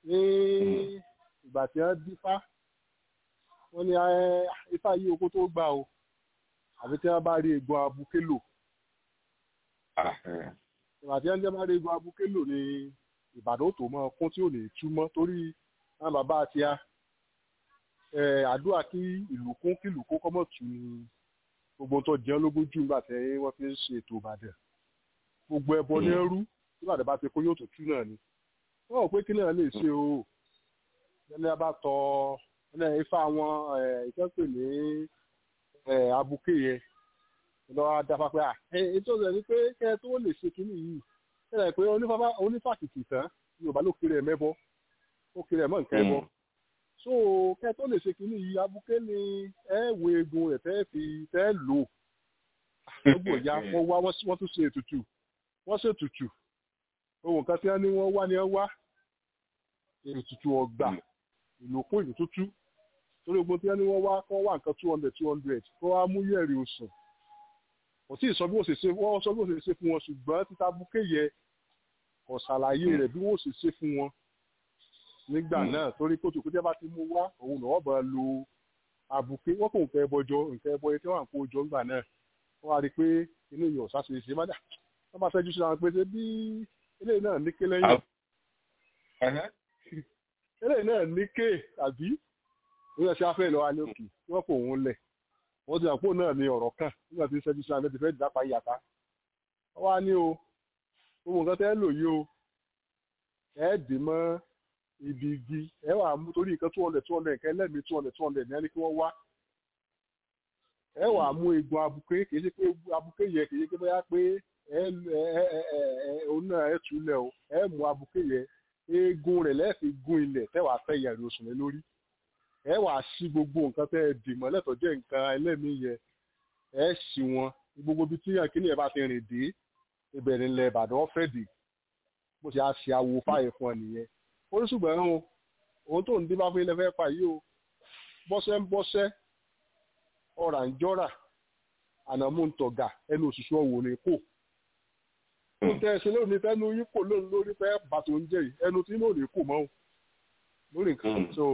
ní ìgbà tí wọ́n dífá wọ́n ní ẹ, ifá yí oko tó gbà o àbí tí wọ́n bá rí egbò abuké lò Ah, eh. ìgbà tí wọ́n bá rí egbò abuké lò ní ìbàdàn tó mọ kún tí ò ní túmọ̀ torí àwọn bàbá àti a àdúrà kí ìlú kún kí ìlú kún kọ́mọ̀ tù ní gbogbo tó jẹun lógún jù nígbà tí wọ́n fi ń ṣe ètò ìbàdàn gbogbo ẹbọ ní ẹrú tí ìbàdàn bá ti kó yóò tó tú náà ni wọ́n rò pé kí náà lè ṣe o ẹni a bá tọ ẹni ifá wọn ìkẹ́pẹ́ ní eh, abuké yẹn lọ́wọ́ dáfá pé à ètò rẹ̀ ni pé kẹ́ ẹ tó lè ṣe kínní yìí ẹ rẹ̀ pé onífàfà- onífàkìkì tán yorùbá ló kiri ẹ̀ mẹ́bọ ó kiri ẹ̀ mọ́ nǹkan ẹbọ so kẹ́ ẹ tó lè ṣe kínní yìí abuké ni ẹ wo eegun rẹ̀ tẹ́ fi tẹ́ lò gbogbo ìyá wọn wá wọ́n wọ́n tún ṣe ètùtù wọ́n ṣe ètùtù ohun kan tí wọ́n ní wọ́n wá ni wọ́n wá ètùtù ọgbà ìlòkún ìlú tútù torí ogun tí wọ́n ní wọ́n wá kọ́ wá nǹkan two hundred two hundred kó wá mú yẹ̀rì oṣù kò tí ì sọ bí wọ́n ṣe ṣe wọ́n sọ bí wọ́n ṣe ṣe fún wọn ṣùgbọ́n títa búkẹ́ yẹ kò ṣàlàyé rẹ̀ bí wọ́n ṣe ṣe fún wọn nígbà náà torí kótó kó tẹ́ bá ti mú wá òun náà wọ́n bá lo àbùké wọ́n kò nǹkan ẹbọ jọ nǹkan ẹbọ yẹn tí wọ́n à ń kó jọ ńgbà náà wọ́n wá rí i pé inú ìyọ̀ ọ̀sá ṣe ṣe má dà wọ́n bá fẹ́jú síra wọn pé ṣe bí eléyìí náà ní ké lẹ́yìn Ẹhẹ́. eléyìí náà ní ké àbí ìwé ẹ̀ṣẹ̀ afẹ́ ìlọ́wà ní òkè wọ́n fò òun lẹ̀ wọ́n ti àpò náà ní ọ̀rọ̀ kan nígbà tí ṣẹ́jú síra ti fẹ́ dápa yàtá wọ́n wá ní o gbogbo nǹkan tẹ́ lò yìí o ẹ dì mọ́ ibi igi ẹ wà mú torí nǹkan two hundred two hundred nǹkan ẹlẹ́mìí two hundred two hundred ní ẹni kí wọ́n wá ẹ wà mú egun abuké kì í ṣe pé abuké yẹ kì í ṣe pé bóyá pé ẹ ẹ ẹ ẹ ẹ òun náà ẹ túlẹ̀ o ẹ mú abuké yẹ eegun rẹ̀ lẹ́ẹ̀fi gún ilẹ̀ tẹ́ wàá fẹ́ yẹ̀rì oṣù rẹ̀ lórí ẹ wàá sí gbogbo nǹkan tẹ́ ẹ dì mọ́lẹ̀ tó jẹ́ nǹkan ẹlẹ́mìí yẹ ẹ sì wọn gbogbo ibi tí akíní ẹ bá ti rìn dé ìbẹ̀rẹ̀ ilẹ̀ ìbàdàn ọ̀fẹ́ dì bó ṣe á ṣe awo fáyẹ̀ fún ọ nìyẹn ó ní ṣùgbọ́n o òun tó ń dín bá fún ilẹ̀ fẹ́ fà yìí o bọ́sẹ̀ ń bọ́sẹ̀ ọ̀rà ń jọ́rà ànàmú ń tọ̀gà ẹnu òṣìṣẹ́ ọ̀wọ̀ ní kò ó tẹ ẹsẹ lónìí fẹnu yín kò lónìí lórí fẹ bàtò ń jẹ yìí ẹnu tí ló lè kò mọ o lórí nǹkan so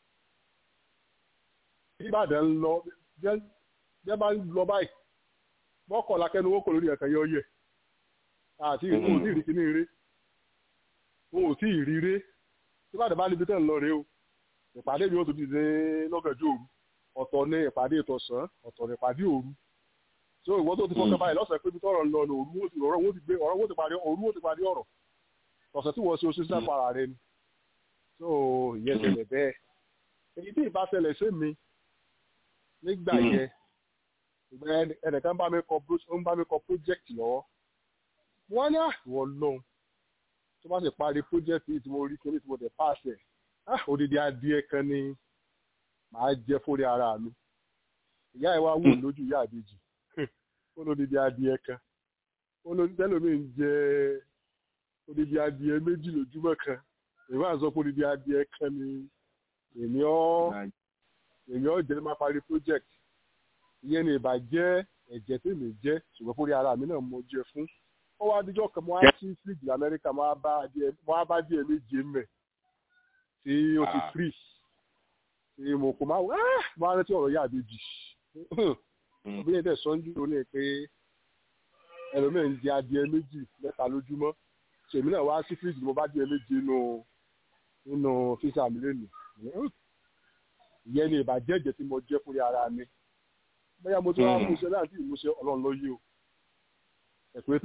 ìbàdàn ń lọ jẹ bá ń lọ báyìí mọkànlá kẹnu owó kò lórí ẹ̀ka yọ yẹ àti ìkó ò tí ì rí kíní rí wọn ò tí ì rí rí ìbàdàn bá níbi tẹ́ ń lọ rèé o ìpàdé mi ó tún dìde lọ́gànjọ́ òru ọ̀tọ̀ ní ìpàdé ìtọ̀sán ọ̀tọ̀ ní ìpàdé òru so ìwọ tó ti fọkàn báyìí lọ́sẹ̀ pé ibi tọ́rọ̀ ń lọ ní òru ó ti ọ̀rọ̀ ó ti gbé ọ̀rọ̀ ó ti parí òru ó ti parí ọ̀rọ̀ ọ̀sẹ̀ tí wọ́n ṣe oṣù sísá para rẹ ni so ìyẹn ṣẹlẹ̀ bẹ́ẹ̀ èyí tí ìbá ṣẹlẹ̀ sí mi nígbà yẹn ìgbà yẹn ẹnìkan bá mi kọ ń bá mi kọ project lọ́wọ́ wọ́n ní àwọn lóhun tó bá sì parí project yìí tí mo rí kíní tí mo tẹ̀ pàṣẹ odidi adìẹ kan ni màá jẹ fórí ara mi ìyá ẹ wá wù lójú ìyá àbejì ó lódìdí adìẹ kan ó lódìdí tẹlómi ń jẹ odidi adìẹ méjì lójúmọ́ kan èmi àzọ pé odidi adìẹ kan ni èmi ọ èmi ọ jẹ máa parí project ìyẹn ni ìbàjẹ́ ẹ̀jẹ̀ tí mi jẹ́ ṣùgbọ́n fúri ara mi náà mo jẹ fún ó wá díjọ́ kan mo á sí fíríjì lamẹ́ríkà mo á bá adìẹ méje mẹ́ tí ó ti free tí mo kò máa wá mo á rántí ọ̀rọ̀ yá àbejì bí ẹ̀dẹ̀ sọ́njú ló ní pé ẹlòmíràn ń jẹ adìẹ méjì mẹ́ta lójúmọ́ tèmi náà wá sí fíríjì mo bá díẹ̀ méje nínú nínú fíṣà mi lónìí ìyẹn ni ìbàjẹ́ ẹ̀jẹ̀ tí mo jẹ́ fúri ara mi bóyá mo tún wá mú iṣẹ́ láti ìmúṣẹ ọlọ́run ló yí o ẹ̀kú ètò.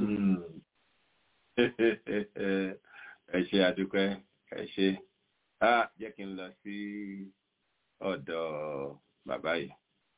ẹ ṣe àdúpẹ́ ẹ ṣe jẹ́ kí n lọ sí ọ̀dọ̀ bàbá yìí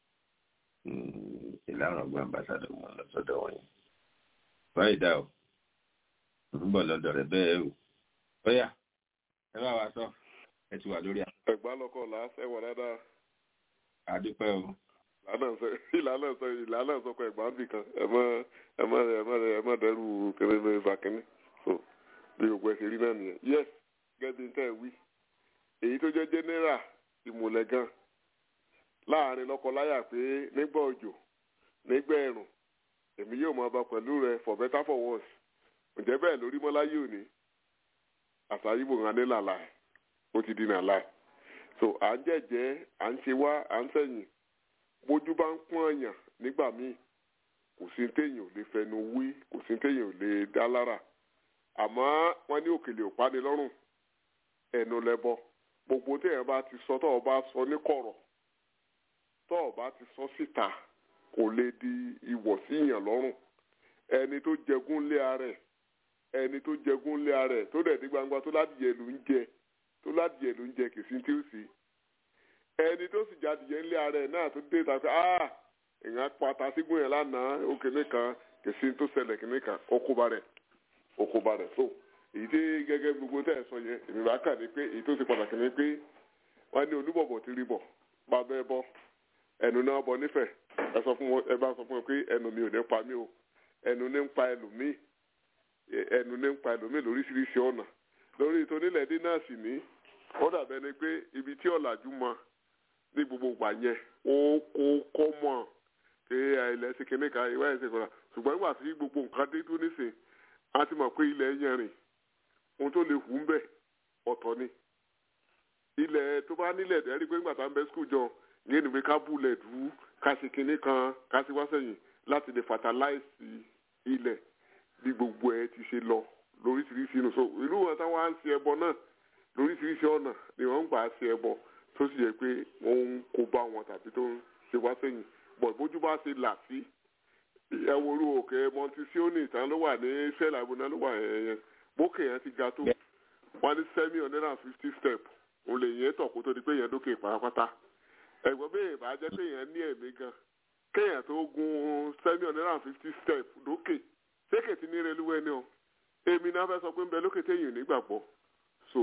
ìlànà ọgbọ́n ambassadọ̀ wọn lọ sọ́dọ̀ wọn yìí báyìí dá o ń bọ̀ lọ́dọ̀ rẹ̀ bẹ́ẹ̀ o bóyá ẹ bá wa sọ ẹ ti wà lórí àwọn. ẹ̀gbá lọkọ làásẹ wà dáadáa. àdúpẹ́ o. ìlànà sọ ìlànà sọkọ ẹ̀gbá ń bì kan ẹ mọ ẹ mọ ẹ mọ ẹ mọ dẹrù kẹrẹ ní ìfàkínní so bí gbogbo ẹ ṣe rí náà nìyẹn yes gẹ́gẹ́ bí tẹ́ ẹ wí èyí tó jẹ́ general ìmùlẹ̀ gan láàrin lọ́kọláya pé nígbà òjò nígbà ẹ̀rùn èmi yóò máa bá pẹ̀lú rẹ for better for worse ǹjẹ́ bẹ́ẹ̀ lórí mọ́láyé òní àṣà yìí bò ń hané làlà ẹ̀ ó ti di nàlá so à ń jẹ̀jẹ́ à ń ṣe wá à ń sẹ̀yìn bójú bá ń pọ́n èèyàn nígbà míì kò sí téèyàn ò lè fẹnu wí kò sí téèyàn ò lè dá lára àmọ́ wọ́n ní òkèlè ò pani lọ́rùn ẹnu lẹ́bọ gbogbo téèyàn bá ti sọ tọ́ọ̀ bá sọ ní kọ̀rọ̀ tọ́ọ̀ bá ti sọ síta kò lè di ìwọ̀ sí èèyàn lọ́rùn ẹni tó jẹgún lé ara ẹ̀ ẹni tó jẹgún lé ara ẹ̀ tó dẹ̀ dé gbangba tó ládìyẹ ló ń jẹ tó ládìyẹ ló ń jẹ kìsí tí ó sì ẹni tó sì jadìyẹ ńlé ara ẹ̀ náà tó dé tàbí ah èèyàn pata sígun yẹn lánàá òkèlè kan kìsí tó ṣẹlẹ̀ kìnní kan okóba rẹ̀ okóba rẹ̀ so èyí tí gẹ́gẹ́ gbogbo tẹ̀ sọ yẹn èmi bá kà ní pé èyí tó ṣe pàtàkì ni pé wọ́n ní olúbọ̀bọ̀ ti rí bọ̀ bàbá ẹ bọ́ ẹnu náà bọ nífẹ̀ẹ́ ẹ sọ fún wọn ẹ bá sọ fún wọn pé ẹnu mi ò ní pa mí o ẹnu ní ń pa ẹlòmíì ẹnu ní ń pa ẹlòmíì lóríṣiríṣi ọ̀nà lórí ìtónílẹ̀dí náà sì ní ó dàbẹ́ ni pé ibi tí ọ̀làjú mọ ní gbogbo ìgbà yẹn ó kó kọ́ mọ̀ pé ilẹ̀ ṣe kíní kan ìwé ẹ̀sìn kan ṣùgbọ́n nígbà tí gbogbo nǹkan dé tó nísìn a ti mọ̀ pé ilẹ̀ yẹn rìn ohun tó lè hù ń bẹ̀ ọ̀tọ̀ ni ilẹ̀ tó bá nílẹ̀ dẹ́rí pé nígbà tá à ń bẹ skul jọ yẹn ni pé ká búlẹ̀ dùú ká ṣe kinní kan ká ṣe wá sẹ́yìn láti lè fatalize ilẹ̀ bí gbogbo ẹ ti ṣe lọ lóríṣiríṣi inú so ìlú wọn táwọn á ń ṣe ẹbọ náà lóríṣiríṣi ọ̀nà ni wọ́n ń gbà ṣe ẹbọ tó sì yẹ pé wọ́n ń kó bá wọn tàbí tó ń ṣe wá sẹ́yìn bọ̀ bójú bá ṣe là sí ẹwọ́rú òkè montesioni tán ló wà ní israel abúlé ló wà yẹn bókè yẹn ti ga tó wọ́n ní seven hundred and fifty step òun lè yẹn tọ̀ kó tó di pé yẹn dókè pátápátá ẹ̀gbọ́n bẹ́ẹ̀ bá jẹ́ pé yẹn ní ẹ̀mí gan kéèyàn tó gun seven hundred and fifty step lókè sékè tí ní reluwé ni o èmi náà fẹ́ sọ pé ń bẹ lókè téèyàn nígbàgbọ́ so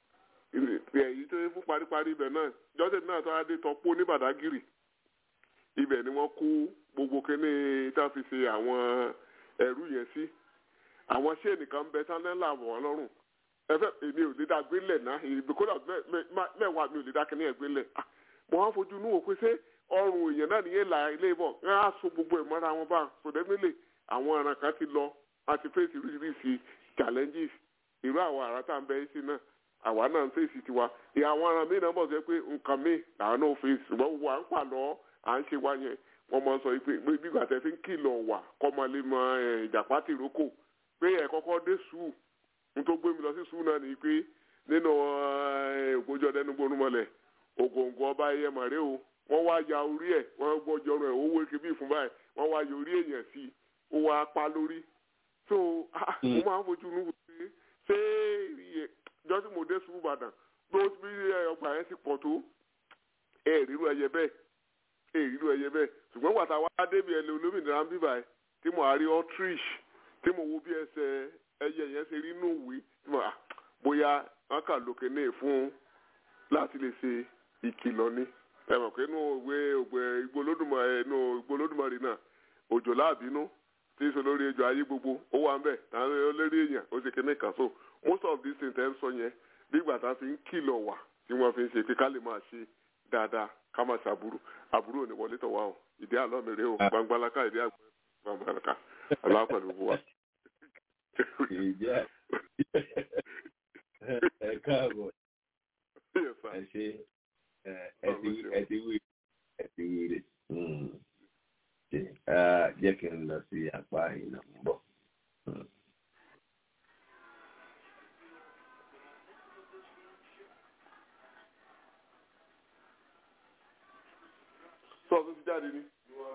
èyí tó fún paríparí ibẹ̀ náà jọ́sẹ̀ náà tó adé tọ́pọ̀ ní Badagiri ibẹ̀ ni wọ́n kó gbogbo kíní tá a fi ṣe àwọn ẹrú yẹn sí àwọn ṣé nìkan ń bẹ sálẹ́ńlá wọ̀ lọ́rùn ẹfẹ èmi ò lè dá gbélé náà ìbí kódà mẹ́wàá mi ò lè dá kíní ẹ̀ gbélé mo wá fojú inú wò pé ṣé ọrùn èèyàn náà nìyẹn là ilé bọ̀ ẹ á so gbogbo ẹ̀ mọ́ra wọn bá sọdẹ́mẹ́lẹ̀ àwọn ọ̀ràn kan ti lọ a ti fèsì oríṣiríṣi challenges irú àwọn àrà tá à ń bẹ sí náà àwa náà ń fèsì tiwa ìyá àwọn ará mi náà bọ̀ sọ pé nǹkan mi làwọn náà fèsì ṣùgbọ́n gbogbo à ń pàlọ́ à ń ṣe wá yẹn wọ́n máa ń sọ pé bí gbàtẹ́ fi ń kìlọ̀ wà kọ́mọlé mọ ìjàpá tìrókò pé ẹ̀ kọ́kọ́ dé sùúrù n tó gbé mi lọ sí sùúrù náà ni pé nínú ògbójọ ọdẹnu gbónúmọlẹ̀ ògòǹgò ọba ẹyẹ màrè o wọ́n wá ya orí ẹ̀ wọ́n gbọ́jọ rẹ̀ owó eke bí ìfún báyìí wọ́n wá ya orí èèyàn sí i ó wá pa lórí so mo máa ń fojú nù pé ṣé jọ́sí mo dé sùúrù Ìbàdàn ló bí ọgbà yẹn sì pọ̀ tó ẹ̀ ríru ẹyẹ bẹ́ẹ̀ ẹ̀ ríru ẹyẹ bẹ́ẹ̀ ṣùgbọ́n wàtá wá débi ẹ̀ lé olómìnira ń bíbà ẹ̀ tí mo àrí autriche tí mo wo bí ẹsẹ̀ ẹyẹ yẹn ṣe rí inú ìwé tí mo bóyá wọn kà lókè ní ìfún láti lè ṣe ìkìlọ̀ ni ẹ mọ̀ pé inú ìwé ògbẹ ìgbólódùmarè inú ìgbólódùmarè náà òjò láàbínú tí ń sọ lórí ejò ayé gbogbo ó wà ń bẹ̀ àwọn olórí èèyàn ó ṣe kíní kan so most of these things ẹ̀ ń sọ yẹn bí ìgbà tá a fi ń kìlọ̀ wà tí wọ́n fi ń ṣe pé ká lè máa ṣe dáadáa ká máa ṣàbúrò àbúrò ní wọlé tọ̀ wá o ìdí àlọ́ mi rèé o gbangbalaka ìdí àgbẹ̀ gbangbalaka aláwọ̀ pẹ̀lú gbogbo wa. ìjà ẹ káàbọ̀ ẹ ṣe ẹ ti wí ẹ ti wí rè jẹ́ kí n lọ sí apá ìnà ń bọ̀. sọ tó ti jáde ní.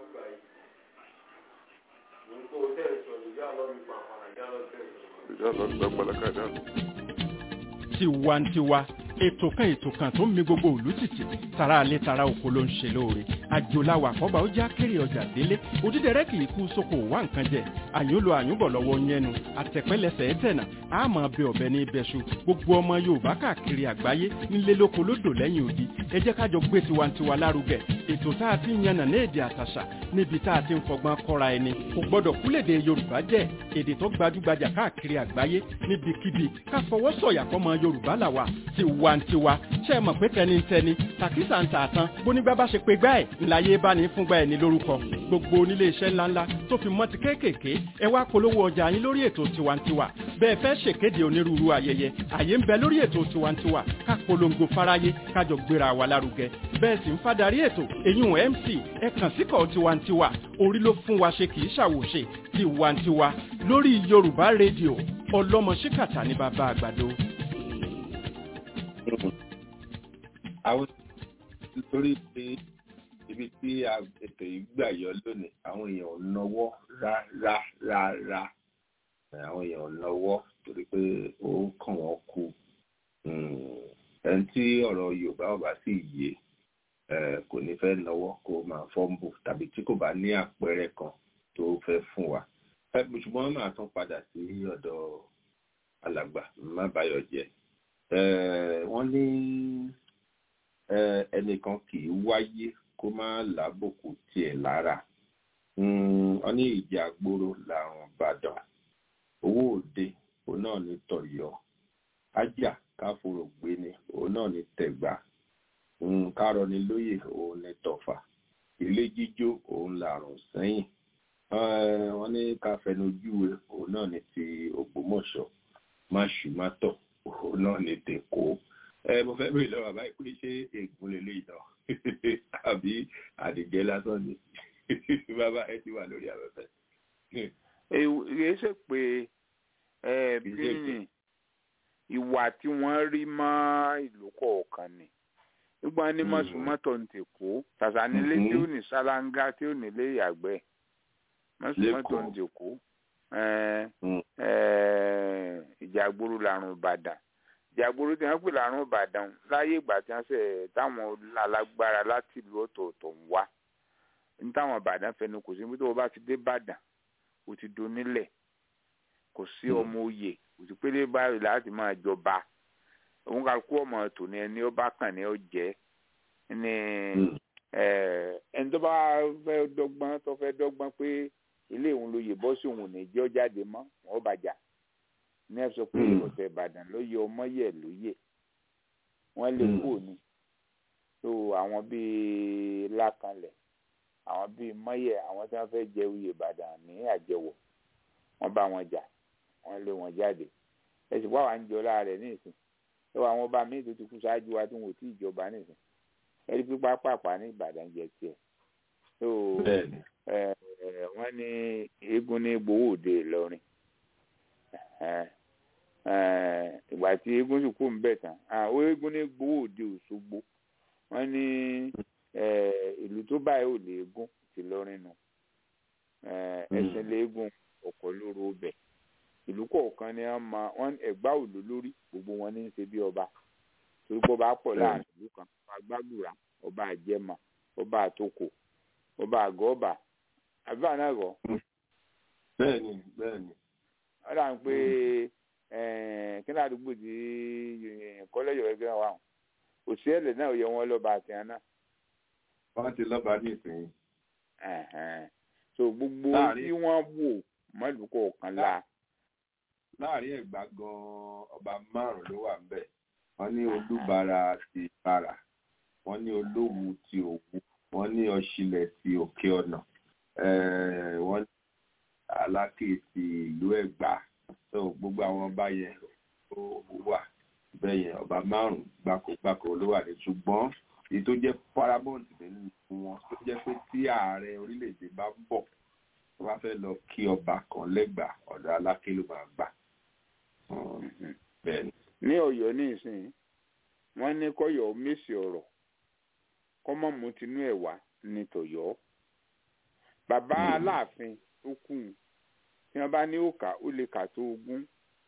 ìjà lọ sí gbàgbọ́lá kájà lọ. tiwantiwa ètò kan ètò kan tó ń mi gbogbo òlú tìtì tara alẹ́ tara oko ló ń ṣe lóore àjòláwà àkọ́bà ó já kéré ọjà délé òdídẹrẹ́ kì í kú sóko wá nǹkan jẹ àyùn lo àyùnbọ̀ lọ́wọ́ yẹnu àtẹ̀pẹ́lẹsẹ̀ ẹ̀tẹ̀nà àmọ́ bẹ ọ̀bẹ ní ibẹ̀ṣu gbogbo ọmọ yorùbá káàkiri àgbáyé nílé lóko lódò lẹ́yìn odi ẹ jẹ́ kájọ gbé tiwantiwa lárugẹ ètò tá a ti ń yànnà ní èdè àtàṣà níbi tá a ti ń fọgbọ́n kọ́ra ẹni kò gbọ́dọ̀ kúlèdè yorùbá jẹ́ èdè tó gbajúgbajà káàkiri àgbáyé níbikíbi ká fọwọ́ sọ̀yà fọmọ yorùbá làwà tiwa tiwantiwa ṣe é mọ̀ pé tẹnitẹni tàkísà ń tà tán bónígbà bá ṣe pé gbá ẹ̀ ńláyé bá ní fúngbà ẹ̀ ní lórúkọ gbogbo onílé iṣẹ́ ńláńlá tó fi mọ́ ti kéékèèké ẹ wá polówó ọjà yín lórí ètò tiwantiwa bẹ́ẹ̀ fẹ́ ṣèkéde onírúurú ayẹyẹ àyè ń bẹ lórí ètò tiwantiwa ká polongo fáráyé kájọ gbéra wa lárugẹ bẹ́ẹ̀ sì ń fadarí ètò èyún mc ẹ kàn síkọ̀ tiwantiwa orí ló fún wa ṣe kì í ṣàwòṣe tiwantiwa lórí yorùbá rédíò ọlọ́mọ ṣíkàtà ní bàbá àgbàdo. àwọn nítorí pé ibi tí a- ètò yìí gbà yọ lónìí àwọn èèyàn ò náwó rárá rárá Eh, àwọn èèyàn ò náwó torí pé ó kàn wọ́n kú Mm, ẹni tí ọ̀rọ̀ yorùbá ò bá sì yé eh, kò ní fẹ́ náwó kó máa fọ́ǹbù tàbí tí kò bá ní àpẹẹrẹ kan tó fẹ́ fún wa Eh, ṣùgbọ́n máa tún padà sí ọ̀dọ̀ alàgbà má báyọ̀ jẹ́ Eh, wọ́n ní eh, ẹnìkan kì í wáyé kó má lábòkù tiẹ̀ lára Mm, wọ́n ní ìjà gbòòrò làrùn ìbàdàn owó òde òun náà ní tọ̀yọ́ ájà káforò gbé ni òun náà ní tẹ̀gbà Mm, kárọ̀ni lóyè òun ní tọ̀fà ilé jíjó òun làrùn sẹ́yìn Eh, wọ́n ní ká fẹnujúwe òun náà ní ti ògbómọ̀ṣọ́ má ṣù má tọ̀ òun náà ní tèkó ẹ mo fẹ́ bèrè lọ́wọ́ àbá ìpè ṣé ègún lélẹ́ ìdán àbí àdìjẹ́ lásán ni bàbá ẹ ti wà lórí afẹ́fẹ́. èyí ṣe pé ẹ Kì í ṣe bí pé. ní ìwà tí wọ́n rí mọ́ ìlú kọ̀ọ̀kan ni nígbà ní Mhm. mọ̀sùmọ́tò ń tèkó tàṣà nílé tí ó Mhm. ní sálángá tí ó nílé ìyàgbẹ́ mọ̀sùmọ́tò ń Lẹ́kọ̀ọ́. tèkó ẹ, Mm. ẹ, ìjàgboro làrùn ìbàdàn ìjàgboro tí wọ́n pè làrùn ìbàdàn láyé ìgbà tí wọ́n ṣe táwọn alágbára láti ìlú ọ̀tọ̀ọ̀tọ̀ ń wá ní táwọn ìbàdàn fẹnu kò sí níbi tó o bá ti dé ìbàdàn o ti donílẹ̀ kò sí Mm. ọmọ oyè kò sí pélé báyìí láti máa jọba òun kà kú ọmọ tò ní ẹni ó bá kàn ní ó jẹ ní Mm. ẹ, ẹni tó bá fẹ́ dọ́gbọ́n tó fẹ́ dọ́gbọ́n pé ilé òun ló yè bọ́ sí òun ò ní jẹ́ ó jáde mọ́ wọn ó bàjá ní ẹ sọ pé Mm. ọ̀tẹ̀ ìbàdàn ló yẹ ọmọ yẹ ló yẹ wọ́n lè Mm. kú òní tó àwọn bíi lákànlẹ̀ àwọn bíi mọ́yẹ̀ àwọn tí wọ́n fẹ́ jẹ oyè ìbàdàn ní àjẹwọ̀ wọ́n bá wọn jà wọ́n lé wọn jáde ẹ sì wá wà ń jọ láàrẹ̀ nísìn ẹ wọ àwọn ọba míì tó ti kú ṣáájú wa tí wọn ò tí ì jọba nísìn ẹ rí pípa pàpà ní ìbàdàn jẹ tiẹ̀ tó bẹ́ẹ̀ni ẹ ẹ wọ́n ní eégún ní gbowó òde ìlọrin ẹ ẹ ìgbà tí eégún sì kú ń bẹ̀ tán àwọn eégún ní gbowó òde òṣogbo wọ́n ní ẹ ìlú tó báyìí ò lè eégún ti lọrin nù ẹ ẹsìn léegun ọkọ lóru ọbẹ ìlú kọ̀ọ̀kan ni wọ́n máa wọ́n ẹ̀gbá òlò lórí gbogbo wọn ní í ṣe bí ọba torí pé ọba pọ̀ láàrin ìlú kan ọba gbàgbùrà ọba àjẹmọ ọba àtòkò ọba àgọ́ọ̀bà àbí àná ẹ̀gọ́ bẹ́ẹ̀ni bẹ́ẹ̀ni wọ́n dà ń pé kí ní àdúgbò tí kọ́lẹ́jọ̀ ẹgbẹ́ wa hàn òṣìṣẹ́ náà yẹ wọ́n lọ́ba àti àná wọ́n ti lọ́ba ní ìsìn Ẹ̀hẹ̀n. so gbogbo Láàrin- tí wọ́n wò mọ́lùú kọ̀ọ̀kan la láàrin ẹ̀gbá gan ọba márùn ló wà ńbẹ̀ wọ́n ní olúbara ti para wọ́n ní olówù ti òwú wọ́n ní ọ̀ṣilẹ̀ ti òkè ọ̀nà eh, wọ́n ní aláké ti ìlú ẹ̀gbá so gbogbo àwọn ọba yẹn ó wà bẹ́ẹ̀ yẹn ọba márùn gbákogbáko ló wà ní ṣùgbọ́n èyí tó jẹ́ paramount nínú wọn tó jẹ́ pé tí ààrẹ orílẹ̀-èdè bá ń bọ̀ tó bá fẹ́ lọ kí ọba kan lẹ́gbàá ọ̀dọ̀ aláké ló máa gbà bẹ́ẹ̀ ni. ní Ọ̀yọ́ ní ìsìn wọ́n ní kọyọ mèsì ọ̀rọ̀ kọmọ mú tinú ẹ̀ wá ní tọ̀yọ́ bàbá Mm. aláàfin tó kù tí wọ́n bá ní òkà ó lè kà tó ogún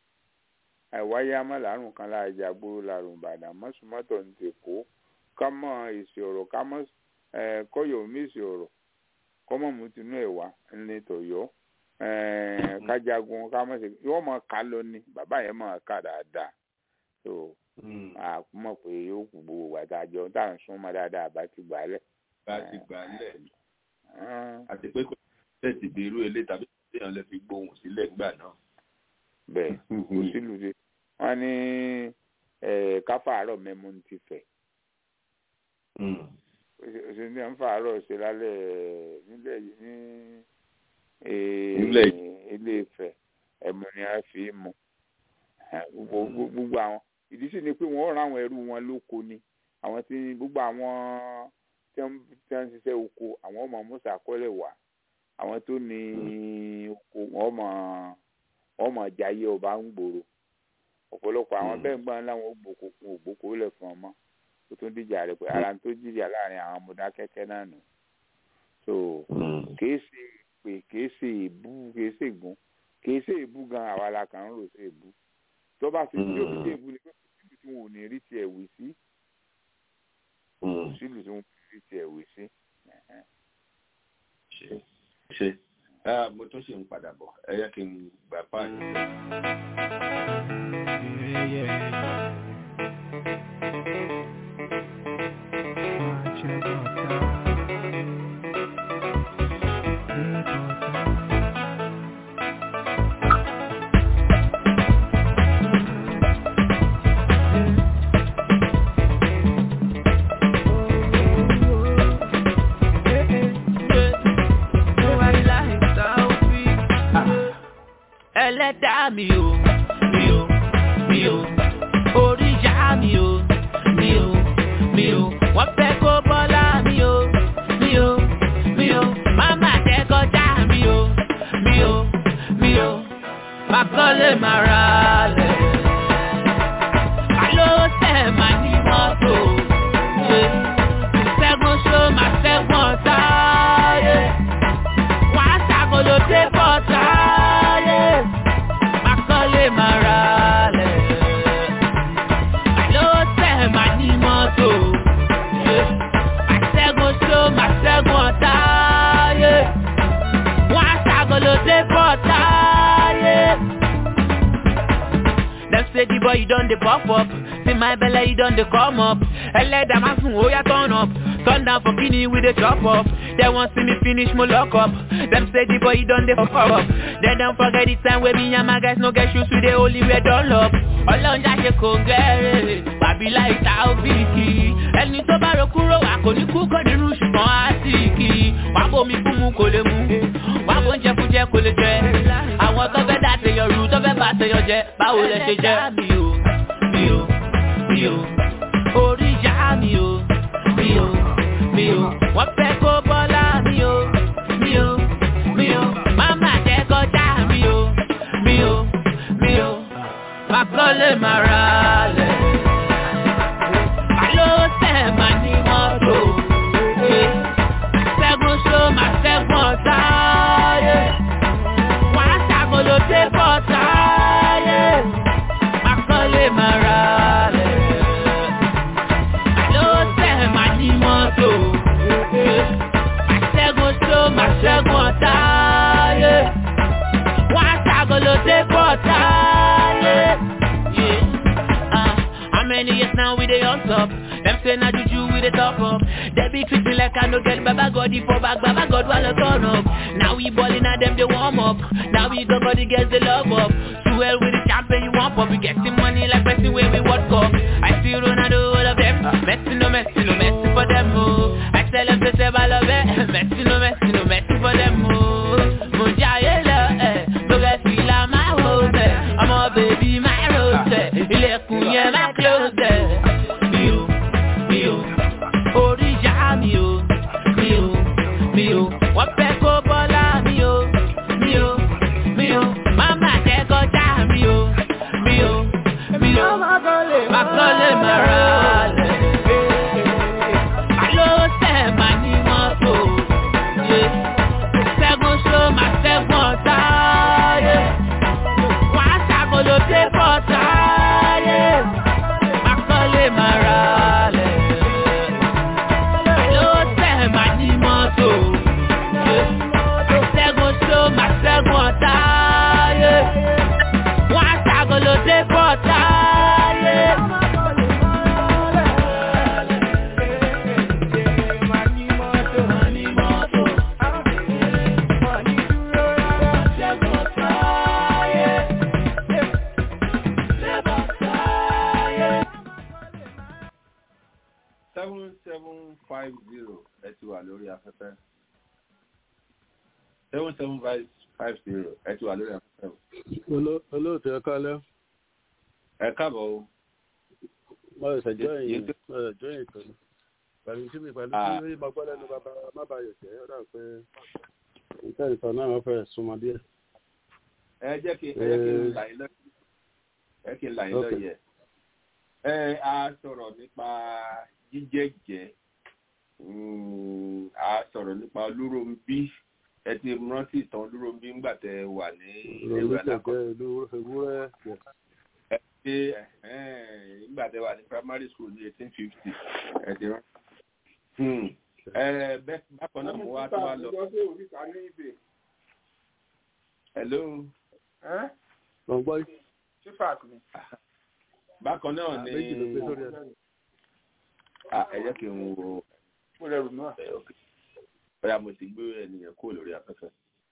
àìwáyé amọ̀lárùn kan láàjà gbòòrò làrùn ìbàdàn mọ́sùmọ́tò ń tèkó kámọ́ èsì ọ̀rọ̀ kámọ́ ẹ̀ kọyọ mèsì ọ̀rọ̀ kọmọ mú tinú ẹ̀ wá ní tọ̀yọ́ ẹ̀ kájagun kámọ́ ṣe wọ́n mọ̀ ká lọ ní bàbá yẹn mọ̀ ká dáadáa so Mm. a mọ̀ pé yóò kú gbogbo wa tá a jọ tá à ń súnmọ́ dáadáa bá ti gbà á lẹ̀. bá ti gbà á lẹ̀ Ah, àti pé kò tẹ̀sí bí irú ilé tàbí téèyàn lè fi gbóhùn sílẹ̀ nígbà náà. bẹ́ẹ̀ kò sílùú ṣe wọ́n ní ẹ̀ káfàárọ̀ mẹ́mu ti fẹ̀ ṣe ní à ń fàárọ̀ ṣe lálẹ́ nílẹ̀ yìí ní eh, Nílẹ̀ ilé Ifẹ̀ ẹ̀mú ni a fi mu gbogbo gbogbo àwọn ìdí sì ni pé wọ́n rán àwọn ẹrú wọn lóko ni àwọn tí gbogbo àwọn tí wọ́n tí wọ́n ń ṣiṣẹ́ oko àwọn ọmọ musa kọ́lẹ̀ wà àwọn tó ní oko wọ́n mọ̀ wọ́n mọ̀ jayé ọba ń gbòòrò ọ̀pọ̀lọpọ̀ àwọn Mm. bẹ́ẹ̀ ń gbọ́n láwọn ògbóko ògbóko lẹ̀ fún ọmọ tó tún dìjà rẹ̀ pé ara tó jìjà láàrin àwọn Mọdákẹ́kẹ́ náà nù so kìí ṣe pé kìí ṣe ìbú kìí ṣe ìgún kìí ṣe ìbú gan àwa la kàn ń rò ṣe ìbú tó bá ti tí òbí ṣe ìbú ni pé kò sílùú tí wọn ò ní rí tiẹ̀ wí sí kò sílùú tí wọn ò ní rí tiẹ̀ wí sí. Ẹ̀hẹ́n. ṣe ṣe Ah, mo tún ṣe ń padà bọ̀ ẹ yẹ kí n gbà páàkì. ẹlẹ́dàá mi o mi o mi o oríyá mi o mi o mi o wọ́n fẹ́ kó bọ́lá mi o mi o mi o máma jẹ́ kọjá mi o mi o mi o makọ́lé mara lẹ̀ alo tẹ̀ ma ní mọ́tò ṣe ìṣẹ́gun ṣó ma ṣẹ́gun ọ̀tá yẹ wọ́n á ṣàkóló dé bọ́tà yẹ makọ́lé mara lẹ̀ alo tẹ̀ ma ní mọ́tò ṣe àṣẹ́gun ṣó ma ṣẹ́gun ọ̀tá yẹ wọ́n á ṣàkóló dé bọ́tà yẹ. Them say the boy you done the pop up See my belly you done the come up Ẹlẹ́dàá máa sùn ó yá turn up Turn down for kini we dey chop up They wan see me finish mo lock up Them say the boy you done the pop up They don't forget the time wey me and my guys no get shoes we dey only wear dunlop Ọlọ́njà ṣe kò gẹ́rẹ́ Bàbí láì ta òbíkì Ẹni tó bá ro kúrò wà kò ní kú kò nínú ṣùgbọ́n á sì kì í Wàá bomi fún mu kò lè mu Wàá bó ń jẹ fún jẹ kò lè jẹ Àwọn tó fẹ́ dá tèèyàn rú tó fẹ́ bá tèèyàn jẹ Báwo lẹ ṣe jẹ? Mi ò, mi ò, mi ò Orí ìyá mi ò, mi ò, mi ò Wọ́n fẹ́ kó bọ́lá mi ò, mi ò, mi ò Máma jẹ́ kọjá mi ò, mi ò, mi ò Makọ́lé mara lẹ̀ Àló tẹ̀ mà ní mọ́tò Ṣẹ́gun ṣó mà ṣẹ́gun ọ̀tá yẹ wọ́n á ṣàkóló dé bọ́tà yẹ Makọ́lé mara lẹ̀ Àló tẹ̀ mà ní mọ́tò Ṣẹ́gun ṣó mà ṣẹ́gun ọ̀tá yẹ wọ́n á ṣàkóló dé bọ́tà yẹ. Yeah. Uh, how many years now we dey on top? Them say na juju we dey top up. They be treat me like I no get Baba God for back, Baba God while I turn up. Now we ballin' at them they warm up. Now we go body girls they love up. Swell with the champion you want pop. We getting money like Messi where we World Cup. I see Ronaldo all of them. Messi no Messi no Messi for them oh. I tell them to say I love it. Messi no Messi no Messi for them oh. Mojaye lo eh. Lórí fìlà máa wò bẹ̀. Ọmọ bèbí máa rò tẹ̀. Ilẹ̀kùn yẹn máa close ẹ̀. Mi ò, mi ò, orí ìyá mi ò, mi ò, mi ò. Wọ́n fẹ́ kó bọ́lá mi ò, mi ò, mi ò. Máma jẹ́ kọjá mi ò, mi ò, mi ò. Makọ́lé mara lẹ̀. seven seven five zero ẹ ti wà lórí afẹ́fẹ́ seven seven five five zero ẹ ti wà lórí afẹ́fẹ́. olóòtú ẹ kálẹ́. ẹ káàbọ̀ o. mo ṣe jọ ìyìn mo ṣe jọ ìyìn pẹ̀lú pẹ̀lú tí mi pẹ̀lú tí mo gbọ́ lẹ́nu bàbá má bàa yẹ̀ jẹ́ ó dà pé nǹkan ìtàn náà wọ́n fẹ́ súnmọ́ díẹ̀. ẹ jẹ́ kí ẹ jẹ́ kí n là yín lọ́yẹ̀ ẹ kí n là yín lọ́yẹ̀ ẹ a sọ̀rọ̀ nípa jíjẹ́jẹ́ a sọ̀rọ̀ nípa olúròǹbí ẹ ti rántí ìtàn olúròǹbí ńgbà tẹ wà ní ìwé alákọ̀ọ́ ewúrẹ́ ẹ ṣe nígbà tẹ wà ní primary school ní eighteen fifty ẹ ti rántí. ẹ bẹ́ẹ̀ bákan náà mo wá tó wá lọ. hello. mo gbọ́ yìí. sífàt ni. bákan náà ni méjì ló gbé sórí ẹ̀. ẹ jẹ́ kí n wo mo rẹ̀ rù náà. bóyá mo ti gbé ènìyàn kúrò lórí afẹ́fẹ́.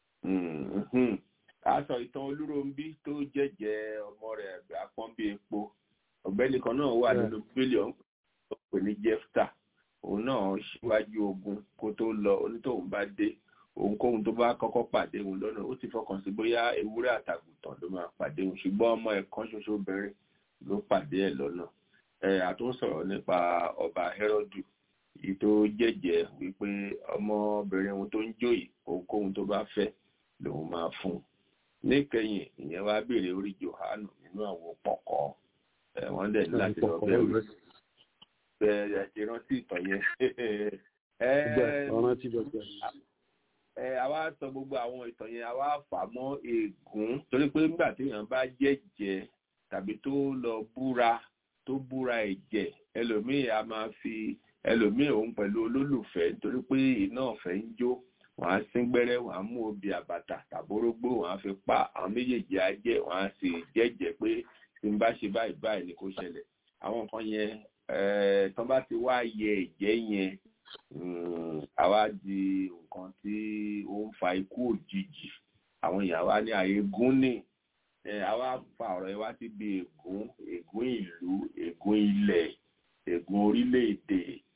aṣọ ìtàn olúròǹbí tó jẹ́jẹ́ ọmọ rẹ̀ àpọ́n bí epo ọ̀gbẹ́ni kan náà wà nínú bílíọ̀nù tó pè ní jefta òun náà ṣíwájú ogun kó tó lọ onítòun bá dé ohunkóhun tó bá kọ́kọ́ pàdé òun lọ́nà ó ti fọkàn sí bóyá ewúrẹ́ àtàgùntàn ló máa pàdé òun ṣùgbọ́n ọmọ ẹ̀ kan ṣoṣo bẹ̀rẹ̀ ló pàdé ẹ̀ lọ́nà ẹ̀ àtúnṣọ̀rọ̀ nípa ọba Hẹ́rọ́dù èyí tó jẹ́jẹ́ wípé ọmọbìnrin ohun tó ń jòyè ohunkóhun tó bá fẹ́ lòun máa fún un níkẹyìn ìyẹn wá béèrè orí Jòhánù nínú àwọn pọ̀kọ́ ẹ̀ wọ́n dẹ̀ ní láti lọ bẹ́ẹ̀ rí bẹ́ẹ̀ ti rántí ìtàn yẹn. ọ̀ràn tí bẹ̀rẹ̀ ẹ àwa sọ gbogbo àwọn ìtàn yẹn àwa fà mọ́ ègún torí pé nígbà téèyàn bá jẹ́jẹ́ tàbí tó lọ búra tó búra ẹ̀jẹ̀ ẹlòmíì a máa fi ẹlòmíì òun pẹ̀lú olólùfẹ́ nítorí pé iná ọ̀fẹ́ ń jó wọ́n á sín gbẹ́rẹ́ wọ́n á mú obì àbàtà tàbórógbó wọ́n á fi pa àwọn méjèèjì á jẹ́ wọ́n á sì jẹ́jẹ́ pé tí n bá ṣe báyìí báyìí ni kò ṣẹlẹ̀ àwọn nǹkan yẹn tán bá ti wá yẹ ẹ̀jẹ̀ yẹn àwa di nǹkan tí ó ń fa ikú òjijì àwọn èèyàn wa ní àyégún ní àwa fa ọ̀rọ̀ yẹn wá síbi ègún ègún ìlú ègún ilẹ̀ ègún orílẹ̀-èdè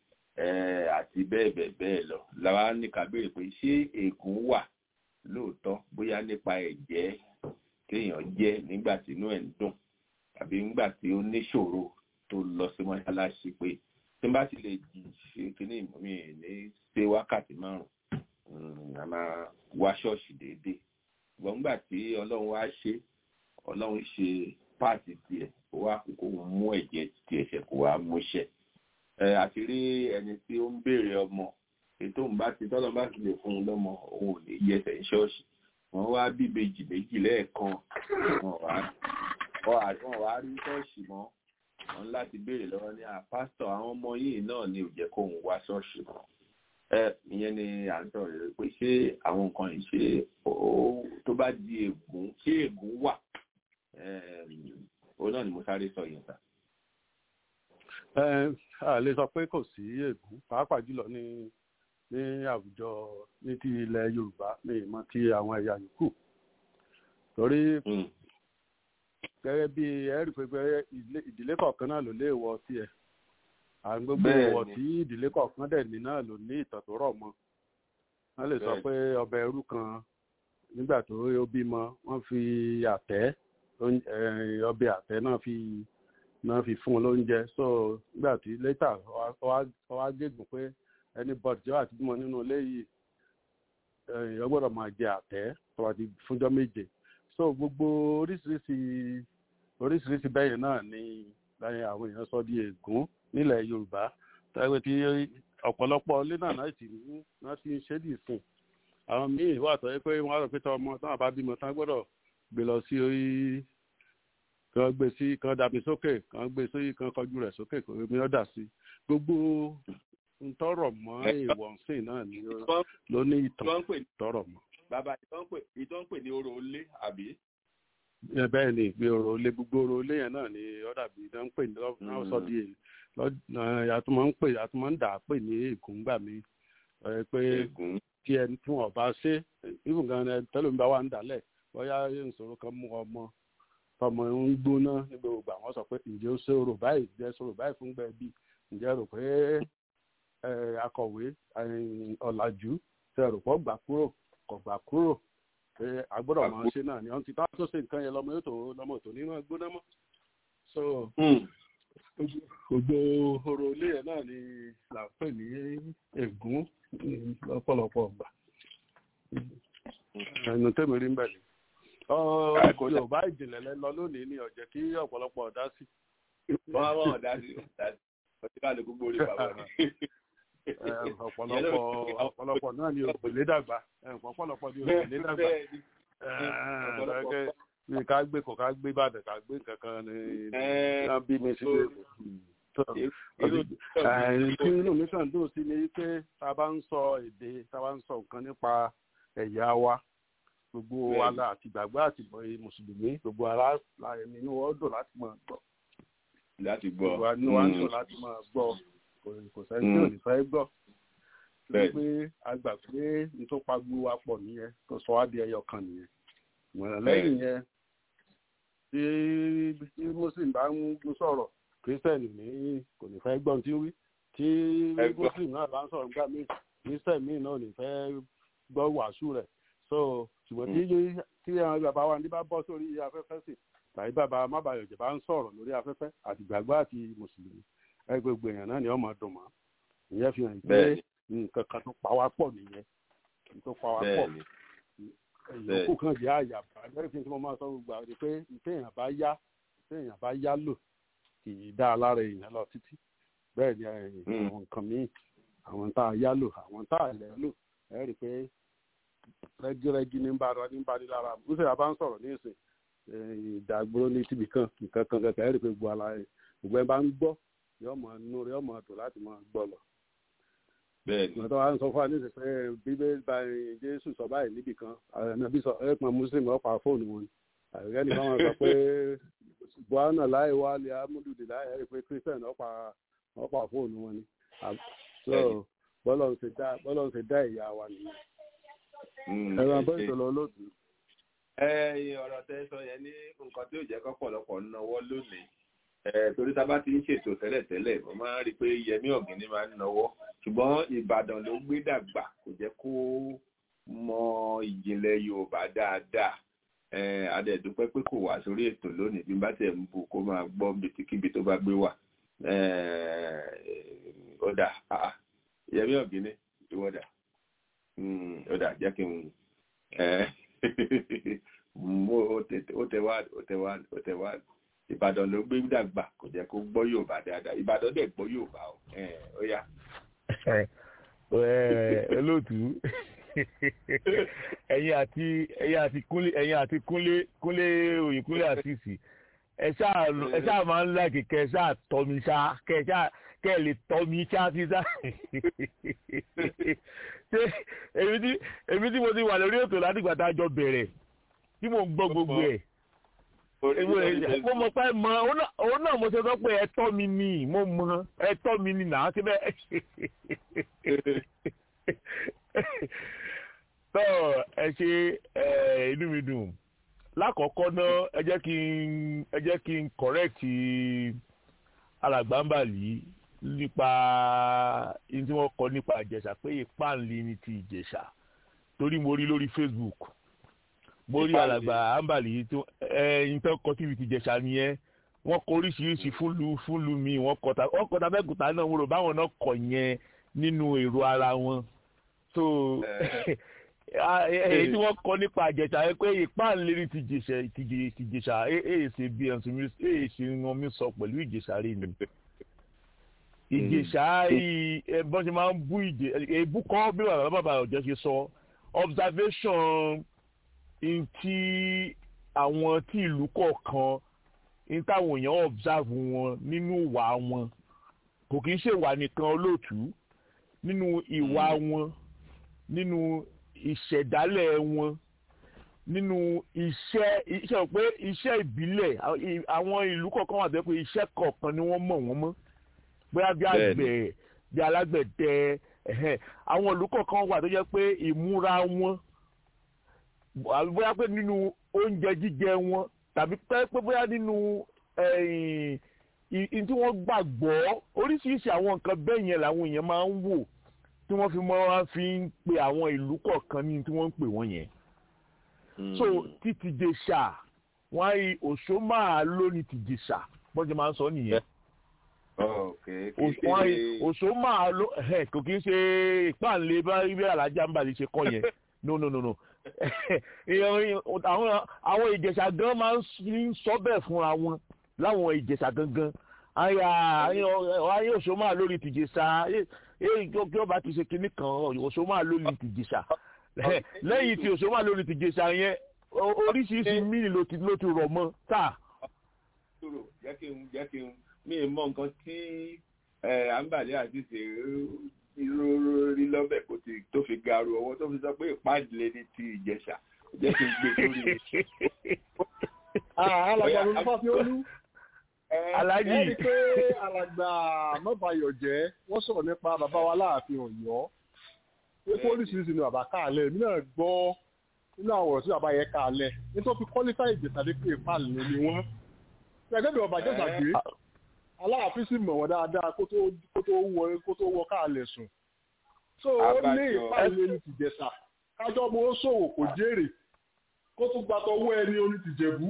àti bẹ́ẹ̀ bẹ́ẹ̀ bẹ́ẹ̀ lọ làwa ní ká béèrè pé ṣé ègún wà lóòótọ́ bóyá nípa ẹ̀jẹ̀ kéèyàn jẹ́ nígbà tí inú ẹ̀ ń dùn tàbí nígbà tí ó níṣòro tó lọ sí mọ́ṣáláṣí pé tí n bá ti lè ṣe kíní mi ní ṣe wákàtí márùn-ún a máa wá ṣọ́ọ̀ṣì déédéé ṣùgbọ́n nígbà tí ọlọ́run wá ṣe ọlọ́run ṣe páàtì tiẹ̀ ó wá kó mú ẹ̀jẹ̀ tiẹ̀ ṣẹ̀ kó wá múṣẹ̀ ẹ àti rí ẹni tí ó ń béèrè ọmọ ètò òun bá ti tọ́lọ́ bá ti lè fún un lọ́mọ òun ò ní yẹsẹ̀ ní ṣọ́ọ̀ṣì wọ́n wá bí ìbejì méjì lẹ́ẹ̀kan wọ́n wá rí ṣọ́ọ̀ṣì mọ́ wọn láti béèrè lọ́wọ́ ní àpásítọ̀ àwọn ọmọ yìí náà ni ò jẹ́ kóun wá ṣọ́ọ̀ṣì mọ́ ẹ ìyẹn ni à ń sọ̀rọ̀ rẹ̀ pé ṣé àwọn nǹkan yìí ṣe tó bá di ègún ṣé ègún wà òun náà ni mo sáré sọ yẹn sá. ẹ a lè sọ pé kò sí ègún pàápàá jùlọ ní ní àwùjọ ní ti ilẹ̀ Yorùbá ní ìmọ̀ ti àwọn ẹ̀yà yòókù torí gẹ́gẹ́ bí ẹ̀rí pé ìdílé kọ̀ọ̀kan náà ló lé wọ tiẹ̀ àwọn gbogbo ìwọ̀ tí ìdílé kọ̀ọ̀kan dẹ̀ ní náà ló ní ìtàn tó rọ̀ mọ́ wọ́n lè sọ pé ọbẹ̀ ẹrú kan nígbà tó ó bímọ wọ́n fi àtẹ́ ọbẹ̀ àtẹ́ náà fi náà fi fún un lóúnjẹ so nígbà tí létà ọwá gégùn pé ẹni bọ́dì jẹ́ àti bímọ nínú ilé yìí èèyàn gbọ́dọ̀ máa jẹ àtẹ́ tó wà ti fúnjọ́ méje so gbogbo oríṣiríṣi oríṣiríṣi bẹ́yẹn náà ni láyé àwọn èèyàn sọ di ègún nílẹ̀ yorùbá tẹ́wé tí ọ̀pọ̀lọpọ̀ ilé náà náà sì ní wọ́n ti ń ṣe dì sùn àwọn míì wà tọ́ pé wọ́n á rò pé tọ́ ọmọ táwọn bá bímọ tán gbọ́dọ̀ gbé lọ sí orí kan gbé sí kan dàbí sókè kan gbé sí kan kọjú rẹ̀ sókè kò mi ọ́ dà sí gbogbo ntọ́rọ̀ mọ́ èèwọ̀ ńsìn náà ni ló ní ìtàn tọ́rọ̀ mọ́. bàbá ìtàn pè ní orò olé àbí bẹ́ẹ̀ ni ìgbé ọ̀rọ̀ olé gbogbo ọ̀rọ̀ olé yẹn náà ni ọ̀dà bí iná ń pè ní náà sọ di àtúmọ̀ ń pè àtúmọ̀ ń dà á pè ní ègún gbà mí pé kí ẹni tí wọn bá ṣe even gan tẹlifíńbà wà ń dálẹ̀ bóyá ìṣòro kan mú ọmọ tọmọ ń gbóná ní gbogbo àwọn sọ pé ǹjẹ́ ó ṣe orò báyìí ǹjẹ́ ṣòro báyìí fún gbẹ bí ǹjẹ́ rò pé akọ̀wé ọ̀làjú tẹ̀rù pọ̀ gbà kúrò kọ̀ gbà kúrò pé agbọ́dọ̀ máa ṣe náà ni ọ̀n ti tá tó ṣe nǹkan yẹn lọ́mọ yóò tó lọ́mọ tó ní máa gbóná mọ́ so gbogbo horo ilé yẹn náà ni là ń pè ní ègún lọ́pọ̀lọpọ̀ ọgbà ẹnu tẹ́mi rí ń bẹ̀ ni yorùbá ìjìnlẹ̀ lẹ lọ lónìí ni ọ̀jẹ̀ kí ọ̀pọ̀lọpọ̀ ọ̀dá sí. wọ́n á wọ́n ọ̀dá sí ọtí ká lè gbogbo orí bàbá mi. ọ̀pọ̀lọpọ̀ ọ̀pọ̀lọpọ̀ náà ni ògbèlé dàgbà ọ̀pọ̀lọpọ̀ ni ògbèlé dàgbà bí ká gbé kò ká gbé bàdàn ká gbé kankan ni náà bí mi sí tí inú mi kàn dùn sí ni pé tá a bá ń sọ èdè tá a bá ń sọ nǹkan nípa ẹ̀yà wa gbogbo ala àti gbàgbọ́ àti mùsùlùmí gbogbo ara nínú wọn dùn láti máa gbọ́. láti gbọ́ gbogbo àánú wa ń dùn láti máa gbọ́ kò sẹ́ni tí ò ní fẹ́ gbọ́. torí pé a gbà pé n tó pa gbogbo wa pọ̀ nìyẹn tó sọ wá di ẹyọ kan nìyẹn. ìmọ̀ràn lẹ́yìn yẹn tí muslim bá ń sọ̀rọ̀ kírísítẹ̀nì ní kò ní fẹ́ gbọ́n tí ń wí tí muslim náà bá ń sọ̀rọ̀ nígbà míì kírísítẹ̀nì míì náà ò ní fẹ́ gbọ́ wàásù rẹ̀ so ṣùgbọ́n tí tí àwọn bàbá wa ní bá bọ́ sórí afẹ́fẹ́ sí tàbí bàbá mábàyọ̀jẹ̀ bá ń sọ̀rọ̀ lórí afẹ́fẹ́ àti gbàgbọ́ àti mùsùlùmí ẹ gbogbo èèyàn náà ni ọmọ dùn mọ́ ìyẹn fi hàn pé nǹkan kan tó pa wá pọ̀ nìyẹn tó pa wá pọ̀ ìyókù kan jẹ́ àyàbá lẹ́yìn tí mo máa sọ gbogbo àwọn pé téèyàn bá yá téèyàn bá yá lò kì í dá a lára èèyàn lọ títí bẹ́ẹ̀ ni àwọn nǹkan míì àwọn tá a yá lò àwọn tá a lẹ̀ lò ẹ rí i pé rẹ́gírẹ́gí ní bá ní bá ní lára bó ṣe àbá ń sọ̀rọ̀ ní ìsìn ìdàgbòrò ní tìbí kan nǹkan kan kankan ẹ rí i pé gbogbo ala rẹ̀ gbogbo ẹ bá ń gbọ́ yóò mọ inú rẹ̀ yóò mọ dùn láti máa gbọ́ lọ. bẹ́ẹ̀ni. ìgbà tó wà ń sọ fún wa ní ìsìn pé bíbélì bá jésù sọ báyìí níbì kan àbí sọ ẹ pọn muslim ọ̀pá fóònù wọn ni àgbẹ̀gẹ́ ni wọ́n sọ pé buhari láì wá lè amúdùdì láì ẹ rí i pé christian ọ̀pá ọ̀pá fóònù wọn ni. bọ́lọ̀ ń ṣe dá ìyá wa nìyẹn ẹ̀rọ abọ́ ìṣòro olóòtú. ẹ̀yin ọ̀rọ̀ tẹ́ sọ yẹn ní nǹkan tí ó jẹ́ kọ́pọ̀lọpọ̀ náwó lónìí torí tá a bá ti ń ṣètò tẹ́lẹ̀tẹ́lẹ̀ mo máa ń rí i pé yẹmí ọ̀gìnní máa ń náwó ṣùgbọ́n ìbàdàn ló gbé dàgbà kò jẹ́ kó mọ ìjìnlẹ̀ yorùbá dáadáa adẹ̀dúpẹ́ pé kò wá sórí ètò lónìí bí bá tẹ̀ ń bù kó máa gbọ́ bitikíbi tó bá gbé wà ó dà yẹmí ọ̀gìnní ìwọ́dà ó dà jẹ́ kí n mú ó tẹ wá ó tẹ wá ó tẹ wá ìbàdàn ló gbé dàgbà kò jẹ́ kó gbọ́ yorùbá dáadáa ìbàdàn dẹ̀ gbọ́ yorùbá o ó yá. olóòtú ẹ̀yin àti ẹ̀yin àti kúnlé ẹ̀yin àti kúnlé kúnlé òyìn kúnlé àṣìṣì ẹ ṣáà ẹ ṣáà máa ń láàkì kẹ ẹ ṣáà tọ́ mi ṣá kẹ ẹ ṣáà kẹ ẹ lè tọ́ mi ṣá sí ṣá ṣé èmi tí èmi tí mo ti wà lórí ètò látìgbà tá a jọ bẹ̀rẹ̀ tí mo ń gbọ́ gbogbo ẹ̀ mo mọ̀ pé mọ òun náà mo ṣe sọ pé ẹ̀tọ́ mi ni mo mọ ẹ̀tọ́ mi ni nà á ti bẹ́ẹ̀ tọ́ ẹ ṣe inú mi dùn lákọ̀ọ́kọ́ náà ẹ jẹ́ kí n ẹ jẹ́ kí n correct alàgbàǹbàlì nípa ní tí wọ́n kọ nípa ìjẹ̀ṣà pé ìpáǹlì ni ti ìjẹ̀ṣà torí mo rí lórí Facebook mo rí alàgbà àǹbàlì tó ẹyin tó kọ tíbi ti jẹ̀ṣà nìyẹn wọ́n kọ oríṣiríṣi fúnlu fúnlu mi wọ́n kọta wọ́n kọta fẹ́kùtà náà wọ́n rò báwọn náà kọ yẹn nínú èrò ara wọn so èyí tí wọ́n kọ nípa àjẹsà yẹn pé ìpáǹlérí ti jẹ̀ṣà ti jẹ̀ṣà èyí ṣe bí ẹ̀sùn mi èyí ṣe wọn mi sọ pẹ̀lú ìjẹ̀ṣà rí ni ìjẹ̀ṣà bọ́n ṣe máa ń bú ìjẹ̀ èébú kọ́ bí bàbá bàbá ọ̀jọ́ ṣe sọ observation ntí àwọn tí ìlú kọ̀ọ̀kan ní táwọn èèyàn observe wọn nínú ìwà wọn kò kí ń ṣèwà nìkan olóòtú nínú ìwà wọn nínú ìṣẹ̀dálẹ̀ wọn nínú iṣẹ́ iṣẹ́ pé iṣẹ́ ìbílẹ̀ àwọn ìlú kọ̀ọ̀kan wà pé iṣẹ́ kọ̀ọ̀kan ni wọ́n mọ̀ wọ́n mọ́ bóyá bí àgbẹ̀ bí alágbẹ̀dẹ àwọn ìlú kọ̀ọ̀kan wà tó jẹ́ pé ìmúra wọn bóyá pé nínú oúnjẹ jíjẹ wọn tàbí pé bóyá nínú i tí wọ́n gbàgbọ́ oríṣiríṣi àwọn nǹkan bẹ́ẹ̀ yẹn làwọn èèyàn máa ń wò tí wọ́n fi máa fi ń pe àwọn ìlú kọ̀ọ̀kan ní tí wọ́n ń pè wọ́n yẹn. so títí dé ṣá wọ́n á yí òṣó máa lóní tìjì ṣá bọ́n ṣe máa ń sọ nìyẹn. wọ́n á yí òṣó máa ló kò kí ń ṣe ìpàǹlẹ̀ bá ibi alájà ń bàlẹ̀ ṣe kọ́ yẹn no no no no àwọn ìjẹ̀ṣà gan máa ń sọ bẹ́ẹ̀ fúnra wọn láwọn ìjẹ̀ṣà gangan ayé òṣó máa lórí tìjẹ̀ṣà kí ọba ti ṣe kinní kan òṣó máa lórí tìjẹ̀ṣà lẹ́yìn tí òṣó máa lórí tìjẹ̀ṣà yẹn oríṣiríṣi mílì ló ti ló ti rọ̀ mọ́ tá. jẹ́ kí n jẹ́ kí n mi mọ nǹkan tí àǹbàlẹ́ àti ṣe rí lọ́bẹ̀ kò tí tó fi garu ọwọ́ tó fi sọ pé ìpàdé ní ti ìjẹ̀ṣà jẹ́ kí n gbé sórí. alàgbà ló fà fi olú. alájì. ẹni pé alàgbà mọ́bàyọ̀ jẹ́ wọ́n sọ̀rọ̀ nípa bàbá wa láàfin ọ̀yọ́ pé pólísìírísì ni bàbá káàlẹ̀ èmi náà gbọ́ nínú àwọn ọ̀rọ̀ tí bàbá yẹn káàlẹ̀ nítorí fi kọ́lífà ìjẹ̀sàdé pé ìpàlẹ̀ ni wọ́n. gẹ́gẹ́ bí ọba jẹ́sà gbé aláàfin sì mọ̀ wọ́n dáadáa kó tó wọ káàlẹ̀ sùn. so ó ní ìpàlẹ̀ ní tìjẹ̀sà kájọ́ mo ó ṣòwò kò jèrè kó tún gbàtọ̀ owó ẹni oní tìjẹ̀bú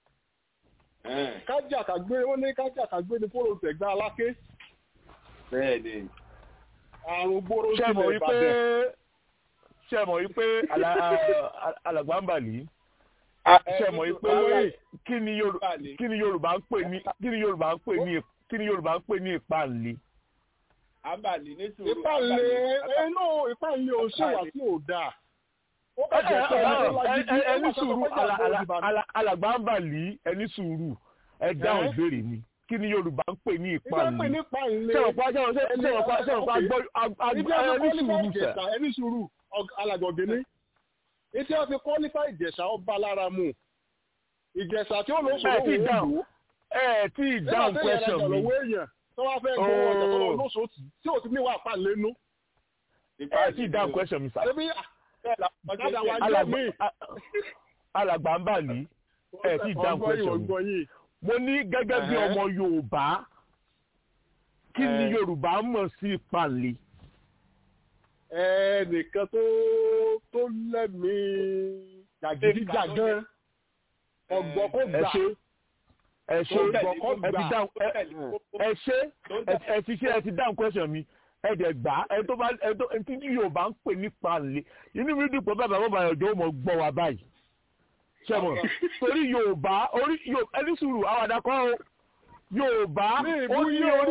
kájà kàgbé ó ní kájà kàgbé ní fóònù tẹ̀gbá aláké. bẹ́ẹ̀ni. àrùn gbóró sílẹ̀ ìbàdàn. ṣé mọ̀ wípé alàgbà ń bàlí. ṣé mọ̀ wípé kí ni yorùbá ń pè ní kí ni yorùbá ń pè ní kí ni yorùbá ń pè ní ìpàlè. àbàlì ní sùúrù. ìpàlè inú ìpàlè ò ṣèwà tí ò dáa ẹni sùúrù alàgbà ń bà lí ẹni sùúrù ẹ dáhùn ìbéèrè ni kí ni yorùbá ń pè ní ìpàlè sẹ́wọ̀n pa sẹ́wọ̀n sẹ́wọ̀n pa sẹ́wọ̀n pa gbọ́ ẹni sùúrù sẹ́. ẹni sùúrù alàgọ̀gẹ́ ní etí wọn fi kọ́lífà ìjẹ̀ṣà ọba lára mu ìjẹ̀ṣà tí ó lọ sọ owó òòlù ẹ tí ì dáhùn question mi tó wá fẹ́ gbọ́ ọjà tó lọ lóṣooṣù tí ò ti ní wà pàlẹ́nu. ẹ tí ì dáhùn question mi sá alàgbà ń bà ní ẹ tí dáhùn question mi mo ní gẹ́gẹ́ bí ọmọ yorùbá kí ni yorùbá mọ̀ sí ìpàlè. ẹnìkan tó tó lẹ́mìí jàgídíjàgán ọgbọ́n kó gbà ẹ ṣe ẹ ṣe ẹ ti ṣe ẹ ti dáhùn question mi ẹ̀dẹ̀ gbà ẹ tó bá ẹ tó ẹ tí yorùbá ń pè nípa lè inú mi dùn pé bàbá bàbá ọjọ́ mọ̀ gbọ́ wa báyìí ṣẹ́mọ̀ torí yorùbá orí ẹni sùúrù àwọn àdàkọ́ o yorùbá ó ní orí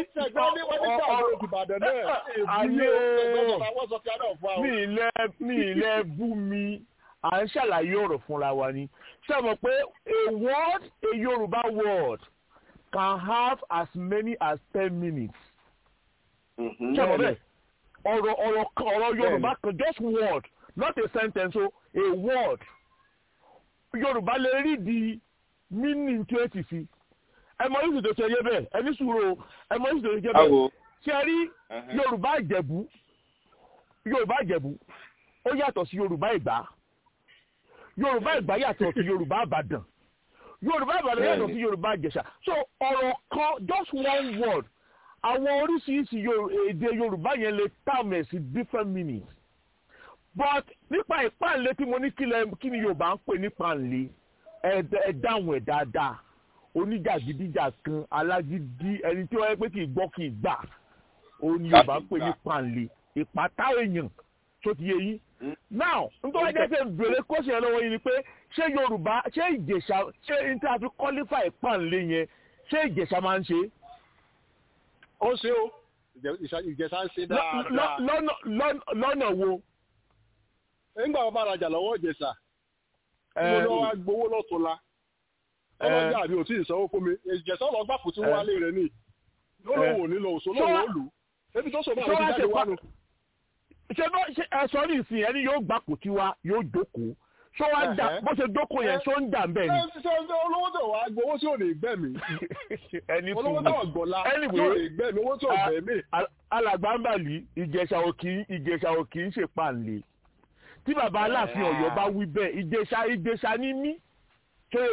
ayé mi ilẹ̀ bú mi à ń ṣàlàyé ọ̀rọ̀ fúnra wa ni ṣẹ́mọ̀ pé a word a yorùbá word can have as many as ten minutes ṣẹ́mọ̀ bẹ́ẹ̀ ọ̀rọ̀ ọ̀rọ̀ ọ̀rọ̀ yorùbá kan just word not a sentence o a word yorùbá lè rí di meaning tí ó ti fi ẹ mọ yìí tó ṣe yé bẹ́ẹ̀ ẹni sùúrù ẹ mọ yìí tó ṣe yé bẹ́ẹ̀ ṣe rí yorùbá ìjẹ̀bú yorùbá ìjẹ̀bú ó yàtọ̀ sí yorùbá ìgbà yorùbá ìgbà yàtọ̀ sí yorùbá àbàdàn yorùbá àbàdàn yàtọ̀ sí yorùbá ìjẹ̀ṣà so ọ̀rọ̀ kan just one word àwọn oríṣiríṣi èdè yorùbá yẹn lè tààmù sí different meanings but nípa ìpànlé tí mo ní kí ni yorùbá ń pè ní pànlé ẹ dáhùn ẹ dáadáa oníjàgídíjà kan alágídí ẹni tí wọ́n yẹ pé kì í gbọ́ kì í gbà òun ni yorùbá ń pè ní pànlé ìpátá èèyàn tó ti yé yín now nítorí ẹjẹ ṣe bèrè kóṣì yẹn lọ́wọ́ yìí ni pé ṣé yorùbá ṣé ìjẹ̀ṣà ṣé n tí a fi qualify ìpànlé yẹn ṣé ìjẹ̀ṣà máa ń ṣe é ó ṣe ó ìjẹsà ń ṣe dáadáa. lọ́nà wo. nígbà wọn bá rajà lọ́wọ́ ìjẹsà mo lọ wá gbowó lọ́tún la ọlọ́jà mi ò tí ì sanwó fún mi ìjẹsà ọlọ́gbà kò tí wọ́n wálé rẹ̀ ní lọ́lọ́wọ́ nílò òṣò lọ́wọ́ òlù ebi tó sọ̀rọ̀ àwọn ìjáde wà nù. ṣé ẹ sọ ní ìsìn ẹni yóò gbà kò tí wa yóò jókòó ṣó wá ń dà bó ṣe jókòó yẹn ṣó ń dà ń bẹ́ẹ̀ ni. ṣé ṣé olówó tó wá gbowó tí ò ní gbẹ́ mi. ẹni fún olówó tó gbọ́lá tí ò ní gbẹ́ mi owó tí ò gbẹ́ mi. alàgbàǹbàlì ìjẹ̀ṣà òkì ìjẹ̀ṣà òkì ń ṣèpàlè tí bàbá aláàfin ọ̀yọ́ bá wí bẹ́ẹ̀ ìjẹ̀ṣà ìjẹ̀ṣà ní mí torí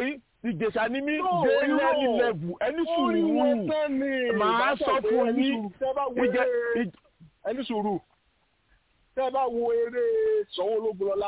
ìjẹ̀ṣà ní mí No, dé irọ́. lẹ́ni lẹ́bù ẹni orí wọn sùúrù tán ni màá sọ fún yín ìjẹ ìj- ẹni sùúrù tẹ́ ẹ bá wo eré Sanwó Ológun lọ́lá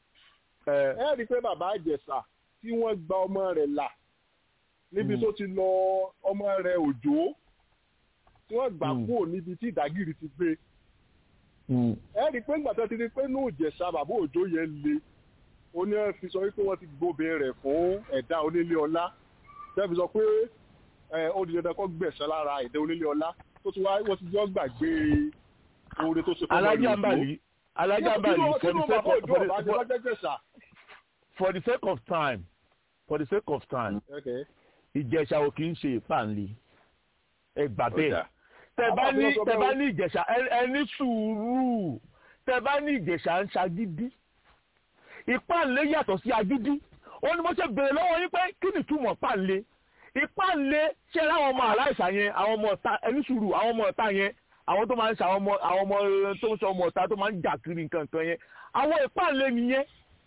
ẹ ẹ rí i pé bàbá Ìjẹ̀ṣà tí wọ́n gba ọmọ rẹ̀ là níbi Mm. tó ti lọ ọmọ rẹ̀ Òjó tí wọ́n gbà Mm. kúrò níbi tí ìdágìrì ti gbé mm, ẹ rí i pé ńgbà tó ti rí i pé ní Ìjẹ̀ṣà bàbá Òjó yẹn le ó ní ẹ fi sọ wípé wọ́n ti gbóbe rẹ̀ fún ẹ̀dá onílé ọlá tẹ́ fi sọ pé ẹ ó di dandan kó gbẹ̀sán lára ẹ̀dá onílé ọlá tó ti wá wọ́n ti jọ gbàgbé oore tó ṣe fún ọmọ rẹ̀ Òjó. alájàmbálì alájàmbálì Kí ló- kí for ló the sake bàbá of Òjó for ọ̀bá the- jẹ́ for- lọ́jọ́ Ìjẹ̀ṣà? for the sake of time for the sake of time Okay. ìjẹ̀ṣà ò kì í ṣe ìpànlé ẹ gbà Ó bẹ́ẹ̀ dà. tẹ bá Àwọn ní àbúrò sọ tẹ bẹ́ẹ̀ bá o. ní ìjẹ̀ṣà ẹ- ẹ ní sùúrù tẹ bá ní ìjẹ̀ṣà ń ṣagídí ìpànlé yàtọ̀ sí agídí ó ní mo ṣe béèrè lọ́wọ́ yín pé kí ni túmọ̀ pànlé ìpànlé ṣé láwọn ọmọ aláìsàn yẹn àwọn ọmọ ọ̀tá ẹni sùúrù àwọn ọmọ ọ̀tá yẹn àwọn tó máa ń ṣe àwọn ọmọ àwọn ọmọ eh, tó ń ṣe ọmọ ọ̀tá tó máa ń jà kiri nǹkan kan yẹn àwọn ìpànlé nìyẹn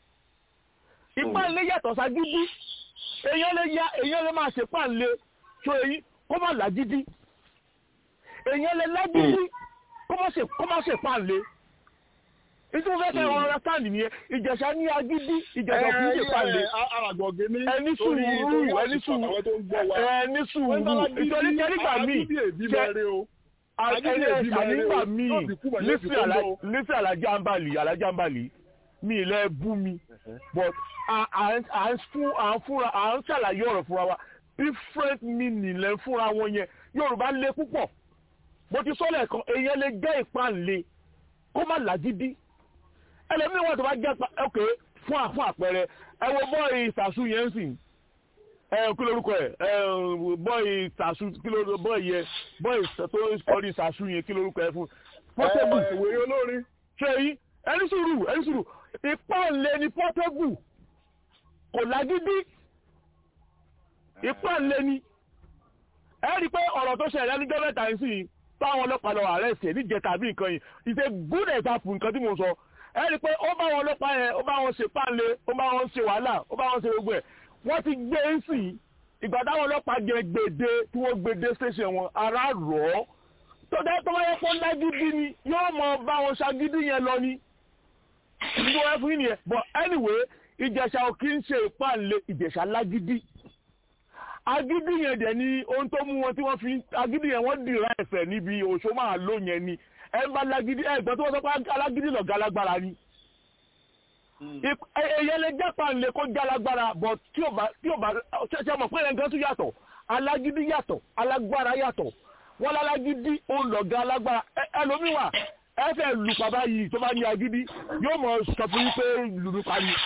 ìpànlé yàtọ̀ ságídí èèyàn lè ya èèyàn lè máa ṣe pànlé tó eyín kó má làgídí èèyàn lè lágídí kó má ṣe kó má ṣe pànlé ìtumọ̀ fẹ́ kẹ́ ọ̀rọ̀ sáàlì nìyẹn ìjẹ̀ṣà ní agídí ìjẹ̀ṣà kì í ṣe pànlé Àràgbọ̀gẹ́ ní ẹni torí- sùúrù torí ẹni àsìkò sùúrù àwọn tó ń gbọ́ wa. ẹni sùúrù nítorí kẹ́rígbà míì Agídí èbí ṣe- máa rí o. ẹni agídí èbí máa rí o. ànígbà míì Yóò fi kú bọ̀, yóò fi lísì kú lọ o. lísì alájàmbálì alájàmbálì mi ilẹ̀ bú mi but à à ń à ń fún à ń fúnra à ń ṣàlàyé ọ̀rọ̀ fúnra wa different meaning lẹ́ ń fúnra wọn yẹn Yorùbá le púpọ̀ mo ti sọ lẹ́ẹ̀kan èèyàn lè jẹ́ ìpànlé kó má làgídí ẹlẹ́mìí wọn tó bá jẹ́ pa ok fún à- fún àpẹẹrẹ ẹ wo bọ́ọ̀ì ìsàsù yẹn ń sìn ẹ kí lórúkọ ẹ ẹ bọ́ọ̀ì ìsàsù kí lórúkọ bọ́ọ̀ì yẹn bọ́ọ̀ì tó kọrí ìsàsù yẹn kí lórúkọ ẹ fún pọ́tẹ́bù Ẹ, ìwé olórin. ṣe yí ẹni sùúrù ẹni sùúrù ìpànlé ni pọ́tẹ́bù kò lágídí ìpànlé ni ẹ rí i pé ọ̀rọ̀ tó ṣẹlẹ̀ níjọ́ mẹ́ta yìí sí táwọn ọlọ́pàá lọ arrest ẹ̀ níjẹta àbí nǹkan yìí it's a good example nǹkan tí mo sọ ẹ rí i pé ó bá wọn ọlọ́pàá yẹn ó bá wọn ṣe pànlé ó bá wọn ṣe wàhálà ó bá wọn ṣe gbogbo ẹ̀ wọ́n ti gbé e sí ìgbà táwọn ọlọ́pàá jẹ gbèdé tí wọ́n gbèdé station wọn ara rọ̀ ọ́ tó dẹ́ tó wáyé pọ́n lágídí ni yóò mọ bá wọn ṣagídí yẹn lọ ni ìdíwọ́ ẹ fún yín nìyẹn but anyway ìjẹ̀ṣà ò kí ń ṣe ìpànlé ìjẹ̀ṣà lágídí agídí yẹn dẹ̀ ni ohun tó mú wọn tí wọ́n fi agídí yẹn wọ́n dìrà ẹ̀fẹ̀ níbi òṣó máa lò yẹn ni ẹ bá lágídí ẹ gbọ́n tó wọ́n sọ pé alágídí lọ̀gá alágbára ni Ip- ẹ- èyàn lè jápa lè kó já lágbára but tí ò bá tí ò bá ṣẹṣẹ mọ̀ pé ẹ̀ nǹkan tún yàtọ̀ alágídí yàtọ̀ alágbára yàtọ̀ wọ́n lálágídí ó lọ̀gá alágbára Ẹ- ẹlòmíwà ẹ fẹ́ lù bàbá yìí tó bá ní agídí yóò mọ̀ sọ fún yín pé lùlù pa ni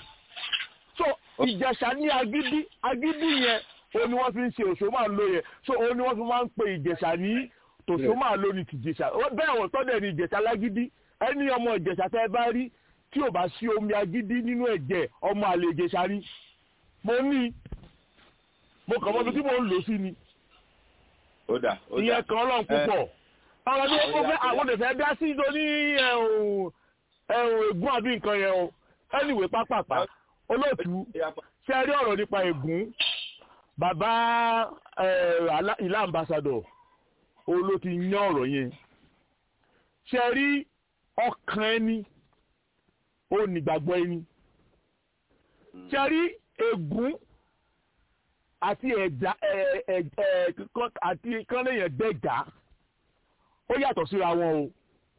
so ìjẹ̀ṣà ní agídí agídí yẹn o ni wọ́n fi ń ṣe òṣò máa ń lo yẹn so o ni wọ́n fi máa ń pe ìjẹ̀ṣà ní tòṣó máa lo ní tìjẹ̀ṣà Ó- bẹ́ẹ̀ wọ́n tọ́dẹ̀ ní ìjẹ̀ṣà lágídí ẹni ọmọ ìjẹ̀ṣà tẹ́ ẹ bá rí tí ò bá sí omi agídí nínú ẹ̀jẹ̀ ọmọ àlè ìjẹ̀ṣà rí mo ní mo kàn mọ́ bí tí mo ń lò sí ni ó dà ó dà ìyẹn kan ọlọ́run púpọ̀ àwọn tí ó fẹ́ àwọn lè fẹ́ dá sí tó ní ẹ̀hún ẹ̀hún ègún àbí nǹkan yẹn o anyway pápápá olóòtú ṣe rí ọ̀rọ̀ nípa ègún bàbá ẹ̀, alá- ìlà ambassador òun ló ti yán ọ̀rọ̀ yẹn ṣe rí ọkàn ẹni ó nígbàgbọ́ ẹni ṣe rí ègún àti ẹ̀dá ẹ̀ ẹ̀ ẹ̀ kíkọ́- àti kánlẹ̀yìn dẹ́gà ó yàtọ̀ síra wọn o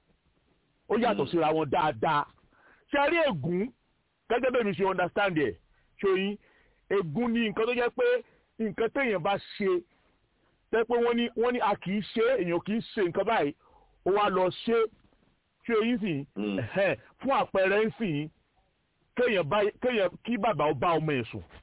ó yàtọ̀ síra wọn dáadáa ṣe rí ègún gẹ́gẹ́ bẹ́ẹ̀ mi ṣe understand ẹ̀ ṣòyìn ègún ni nǹkan tó jẹ́ pé nǹkan téèyàn bá ṣe tẹ́ pé wọ́n ní wọ́n ní a kì í ṣe èèyàn kì í ṣe nǹkan báyìí ó wá lọ ṣe ṣé eyín sì ẹ̀hẹ́n, fún àpẹẹrẹ ń sìn kéèyàn bá kéèyàn kí bàbá ó bá ọmọ ẹ̀ sùn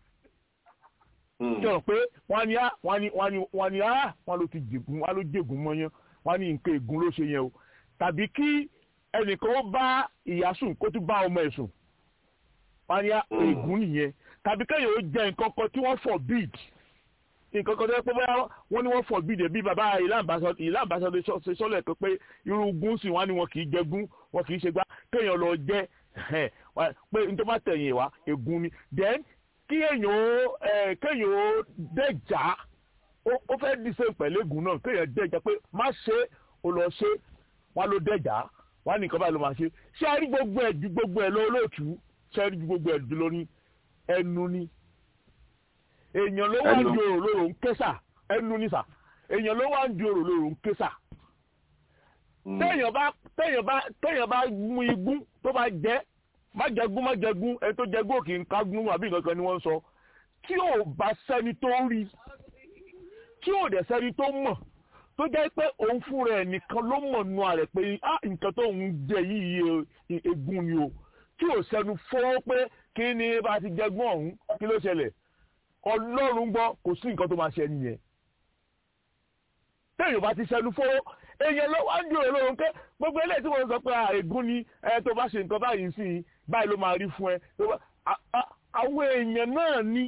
jọ pé wọ́n ní á wọ́n ní wọ́n ní wọ́n ní á wọ́n ló ti jègún wọ́n ló jègún mọ́yán wọ́n ní nǹkan ègún ló ṣe yẹn o tàbí kí ẹnìkan ó bá ìyá sùn kó tún bá ọmọ ẹ̀ sùn wọ́n ní á ègún nìyẹn tàbí kéèyàn ó jẹ nǹkan kan tí wọ́n forbid nǹkan kan tó yẹ pé bóyá wọ́n ní wọ́n forbid ẹ̀ bí bàbá ìlà àbáṣọ ṣe sọ́lẹ̀ kan pé irú gún sí wọn ni wọn kì í jẹ gún wọn kì í ṣe gbá kéèyàn lọ jẹ ẹ̀hẹ́n, wá- pé n tó bá tẹ̀yìn wá ègún ni then kí èèyàn ó ẹ kéèyàn ó dẹjà ó fẹ́ díṣe pẹ̀lẹ́gùn náà kéèyàn dẹjà pé má ṣe ó lọ ṣe wọn ló dẹjà wọn nìkan báyìí ló máa ṣe ṣé a rí gbogbo ẹ̀ ju gbogbo ẹ̀ lọ olóòtú ṣé a rí ju gbogbo ẹ̀ ju lórí ẹnu ni èèyàn ló wá ń di òrò lóru ń késà ẹnu ni sà èèyàn ló wá ń di òrò lóru ń késà téèyàn bá téèyàn bá téèyàn bá mú igún tó bá jẹ má jẹgún má jẹgún ẹni tó jẹgún òkè ń kágún àbí nǹkan kan ni wọ́n ń sọ tí ò bá sẹ́ni tó rí tí ò dẹ̀ sẹ́ni tó mọ̀ tó jẹ́ pé òun fúnra ẹ̀ nìkan ló mọ̀ nù àrẹ̀ pé á nǹkan tó ń jẹ yìí egun ni o tí ò sẹ́nu fọ́ pé kí ni bá ti jẹgún ọ̀hún kí ló ṣẹlẹ̀ ọlọ́run gbọ́ kò sí nǹkan tó máa ṣe nìyẹn téèyàn bá ti sẹ́nu fọ́ èèyàn ló wá ń dúró lóhun pé gbogbo eléyìí tí wọ́n sọ pé ègún ni ẹ tó bá ṣe nǹkan báyìí sí i báyìí ló máa rí fún ẹ àwọn èèyàn náà ní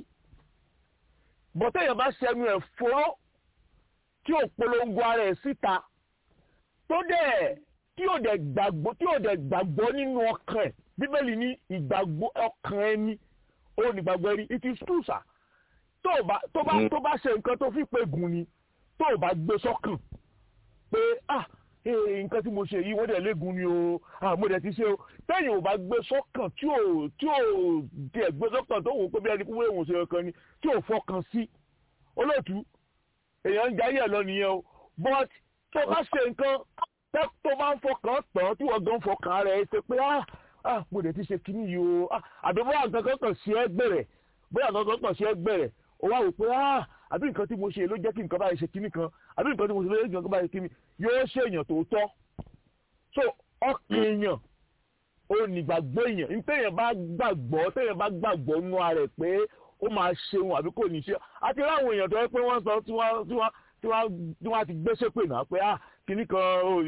bọ́tẹ́ èèyàn bá ṣẹnu ẹ̀ fọ́rọ́ tí ò polongo ara ẹ̀ síta tó dẹ̀ tí ò dẹ̀ gbàgbọ́ tí ò dẹ̀ gbàgbọ́ nínú ọkàn ẹ̀ bíbélì ní ìgbàgbọ́ ọkàn ẹni ó ní gbàgbọ́ ẹni it is true sir tó bá tó bá tó bá ṣe nǹkan tó fi pé gùn ni tó bá gbé sọ́kàn pé ah nǹkan tí mo ṣe yìí wọ́n dẹ̀ léegun ni o ah mo dẹ̀ ti ṣe o tẹ́yìn ò bá gbé sọ́kàn tí ò tí ò tiẹ̀ gbé sọ́kàn tó wò ó pé bí ẹni kúwé òun ṣe kankan ni tí ò fọkàn sí olóòtú èèyàn ń jayé ẹ̀ lọ nìyẹn o but tó bá ṣe nǹkan tó bá ń fọkàn tán tí wọ́n gan fọkàn rẹ̀ ṣe pé ah ah mo dẹ̀ ti ṣe kíní yìí o ah àbí bóyá nǹkan kan kàn sí ẹ gbẹ̀rẹ̀ bóyá nǹkan kan kàn sí ẹ gbẹ̀rẹ̀ o wá wò pé ah àbí nǹkan tí mo ṣe ló jẹ́ kí nǹkan báyìí ṣe kíní kan àbí nǹkan tí mo ṣe ló jẹ́ kí nǹkan báyìí ṣe kíní yóò ṣe èèyàn tó tọ́ so ọkàn èèyàn ó ní gbàgbọ́ èèyàn ní téèyàn bá gbàgbọ́ téèyàn bá gbàgbọ́ nú ara ẹ̀ pé ó máa ṣeun àbí kò ní ṣe àti láwọn èèyàn tó yẹ pé wọ́n sọ tí wọ́n tí wọ́n tí wọ́n tí wọ́n ti gbé ṣépè náà pé ah kíní kan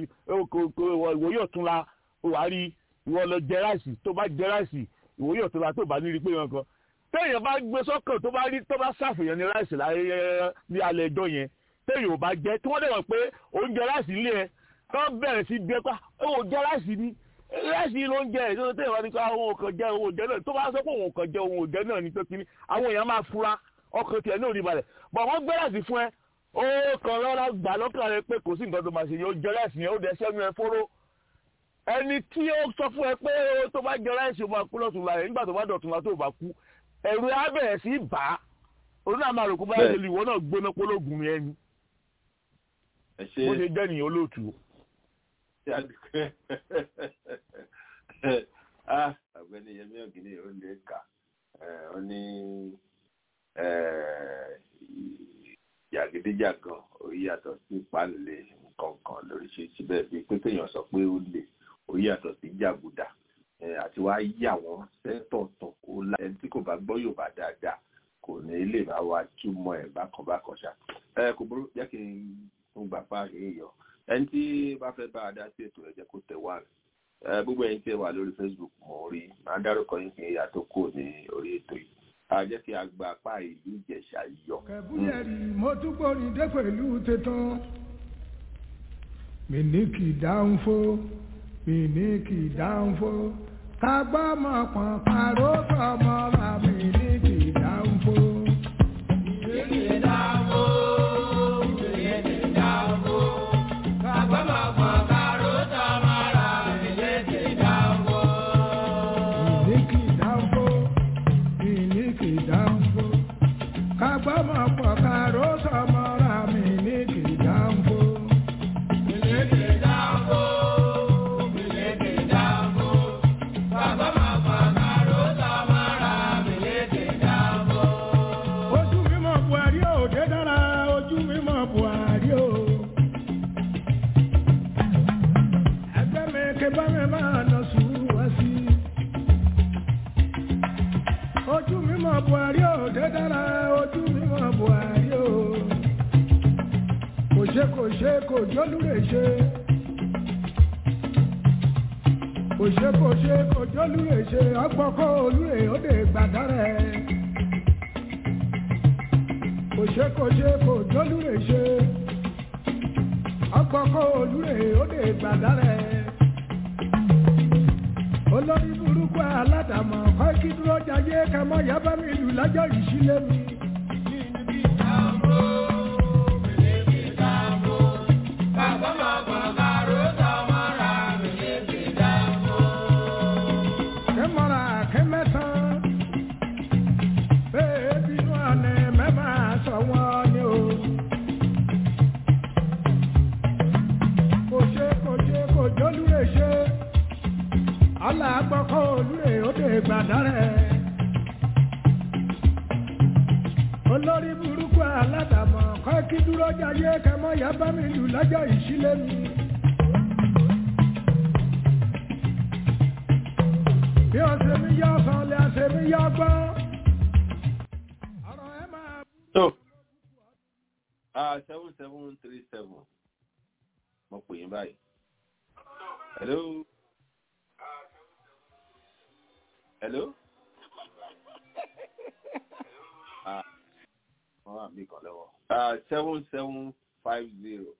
ìwòye ọ̀tún la wàá rí ìwọ lọ jẹ ráìsì tó bá jẹ ráìsì ìwòye ọ̀tún la tó bá ní rí pé wọn kan téèyàn bá gbé sọ́kàn tó bá rí tó bá ṣàfihàn ní ráìsì láyé ní alẹ́ ẹjọ́ yẹn téèyàn ò bá jẹ tí wọ́n dẹ̀ wọ́n pé oúnjẹ ráìsì ilé ẹ kán bẹ̀rẹ̀ sí bí ẹ pa ó jẹ ráìsì ni ráìsì ló ń jẹ ẹ̀ tó téèyàn bá ní ká òun kàn jẹ òun jẹ náà tó bá sọ pé òun kàn jẹ òun jẹ náà ní pé kíní àwọn èèyàn máa fura ọkàn tiẹ̀ náà rí balẹ̀ bọ̀ wọ́n gbé ráìsì fún ẹ ó kàn rárá gbà lọ́kàn rẹ pé kò sí nǹkan tó máa ṣe yóò jẹ ráìsì yẹn ó dẹ̀ sẹ́nu ẹ fóró ẹni tí ó sọ fún ẹ pé tó bá jẹ ráìsì ó máa kú lọ́tún la rẹ̀ nígbà tó bá dọ̀tún la tó bá kú ẹ̀rù á bẹ̀rẹ̀ sí bà á òun náà máa rò kó bá yẹ lè ìwọ náà gbóná pológun ẹni bó ṣe jẹ́ nìyẹn olóòtú. ọ̀gbẹ́ni yẹmi ọ̀gìnì ó lè kà ó ní jàgídíjàgan ó yàtọ̀ sí pálẹ̀ nǹkan kan lóríṣiríṣi bẹ́ẹ̀ bíi pé kéèyàn sọ pé ó lè ó yàtọ̀ sí jàgùdà àti wá yà wọ́n sẹ́tọ̀ọ̀tọ̀ kó la ẹni tí kò bá gbọ́ Yorùbá dáadáa kò ní lè bá wa túmọ̀ ẹ̀ bákan bákan ṣá ẹ kò burú jẹ́ kí n fún gbà pa èèyàn ẹni tí bá fẹ́ bá a dá sí ètò ẹ̀jẹ̀ kó tẹ̀ wá ẹ gbogbo ẹ̀yin tí ẹ wà lórí Facebook mọ̀ rí máa dárúkọ yín kí ìyá tó kù ní orí ètò yìí a jẹ́ kí a gba apá ìlú Ìjẹ̀ṣà yọ. kẹ̀búyẹ̀rì mo tún gbórin dé pẹ̀lú tètàn mi ní kì í dáhùn fó mi ní kì í dáhùn fó kagbọ́ mọ̀ pọ̀n paró tọmọ ra mi ní kì í dáhùn fó. mi ní kì í dáhùn fó. kò ṣe kò jólúre ṣe kò ṣe kò ṣe kò jólúre ṣe ọgbọ́kọ́ olúre ó lè gbàdárẹ̀ kò ṣe kò ṣe kò jólúre ṣe ọgbọ́kọ́ olúre ó lè gbàdárẹ̀ ó olórí burúkú aládàmọ̀ kọ́ kí dúró jayé kẹmọ́ yaba mi lù lájọ́ ìṣílẹ̀ mi. kẹmọ́ra kẹmẹ́sàn bẹ́ẹ̀ bínú àná mẹ́fà sọ wọ́n ni o. kò ṣe kò ṣe kò jólúre ṣe alágbọ́kọ́ olúre ó dé gbàdárẹ̀. olórí burúkú aládàmọ̀ kọ́ kí dúró jayé kẹmọ́ yaba mi lù lọ́jọ́ ìṣílẹ̀ mi. bí o ṣe mi yọ sọ lè ṣe mi yọ gbọ́. ọ̀rọ̀ ẹ máa. So, uh, seven seven three seven. Mo pè yín báyìí. Hello. Hello. Ah, wọ́n wà mí kan lọ́wọ́. Uh, seven seven five zero.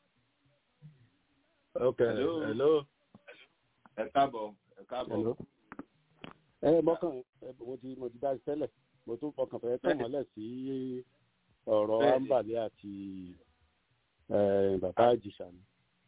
ok Hello. hello. Ẹ káàbọ̀. Ẹ káàbọ̀. hello. ẹ mọ́kàn ẹ, mo ti mo ti dá sí tẹ́lẹ̀ mo tún fọkàn fẹ́ tẹ̀ mọ́lẹ̀ sí ọ̀rọ̀ Bẹ́ẹ̀ni. ambali àti eh, bàbá àjìṣà ni.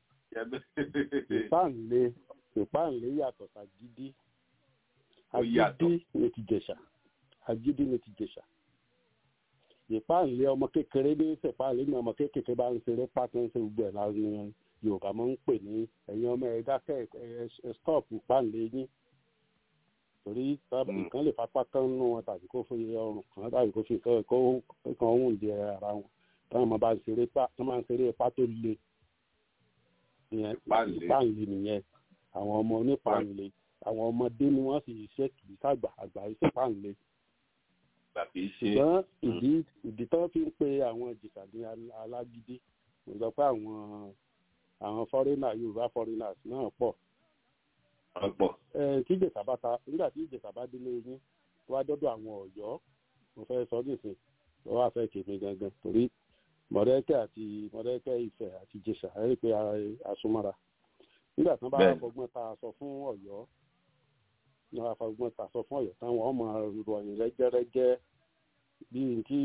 ìpáǹlé ìpáǹlé yàtọ̀ sàgídí Ó yàtọ̀. agídí ni ti jẹ̀ṣà agídí ni ti jẹ̀ṣà ìpáǹlé ọmọ kékeré ní ìsèpáǹlé ní ọmọ kékeré bá ń ṣeré pátá ń ṣe gbogbo ẹ̀ láwọn yorùbá máa ń pè ní ẹ̀yin ọmọ ẹ̀ dákẹ́ ẹ̀ stop ìpáǹlé yín torí sábà Mm. nǹkan lè fapá kan nínú wọn tàbí kó fi ọrùn kan tàbí kó fi kó kó kan òun jẹ ara wọn táwọn ọmọ bá ń ṣeré pa tó máa ń ṣeré ipá tó le ìyẹn Ìpáǹlé. ìpáǹlé nìyẹn àwọn ọmọ onípáǹlé àwọn ọmọdé ni wọ́n sì ṣe kì í sàgbà àgbà iṣẹ́ páǹlé Gbàgbé ṣe. ṣùgbọ́n ìdí ìdí tó fi ń pe àwọn jìkà ní al- alágídí mo sọ pé àwọn àwọn fọ́rínà yorùbá fọ́rínà náà pọ̀ Ọ̀pọ̀. ẹ tí ìjẹsà bá ta nígbà tí ìjẹsà bá délé yín tó wá dọ́dọ̀ àwọn ọ̀yọ́ mo fẹ́ sọ nísìn tó wá fẹ́ kèmí gangan torí mọ̀rẹ́kẹ́ àti mọ̀rẹ́kẹ́ ìfẹ́ àti ìjẹsà ẹ rí i pé a- a súnmọ́ra nígbà tí wọ́n bá Bẹ́ẹ̀ni. fọgbọ́n ta aṣọ fún ọ̀yọ́ ní wọ́n bá fọgbọ́n ta aṣọ fún ọ̀yọ́ táwọn ọmọ ròyìn rẹ́gẹ́rẹ́gẹ́ bíi kí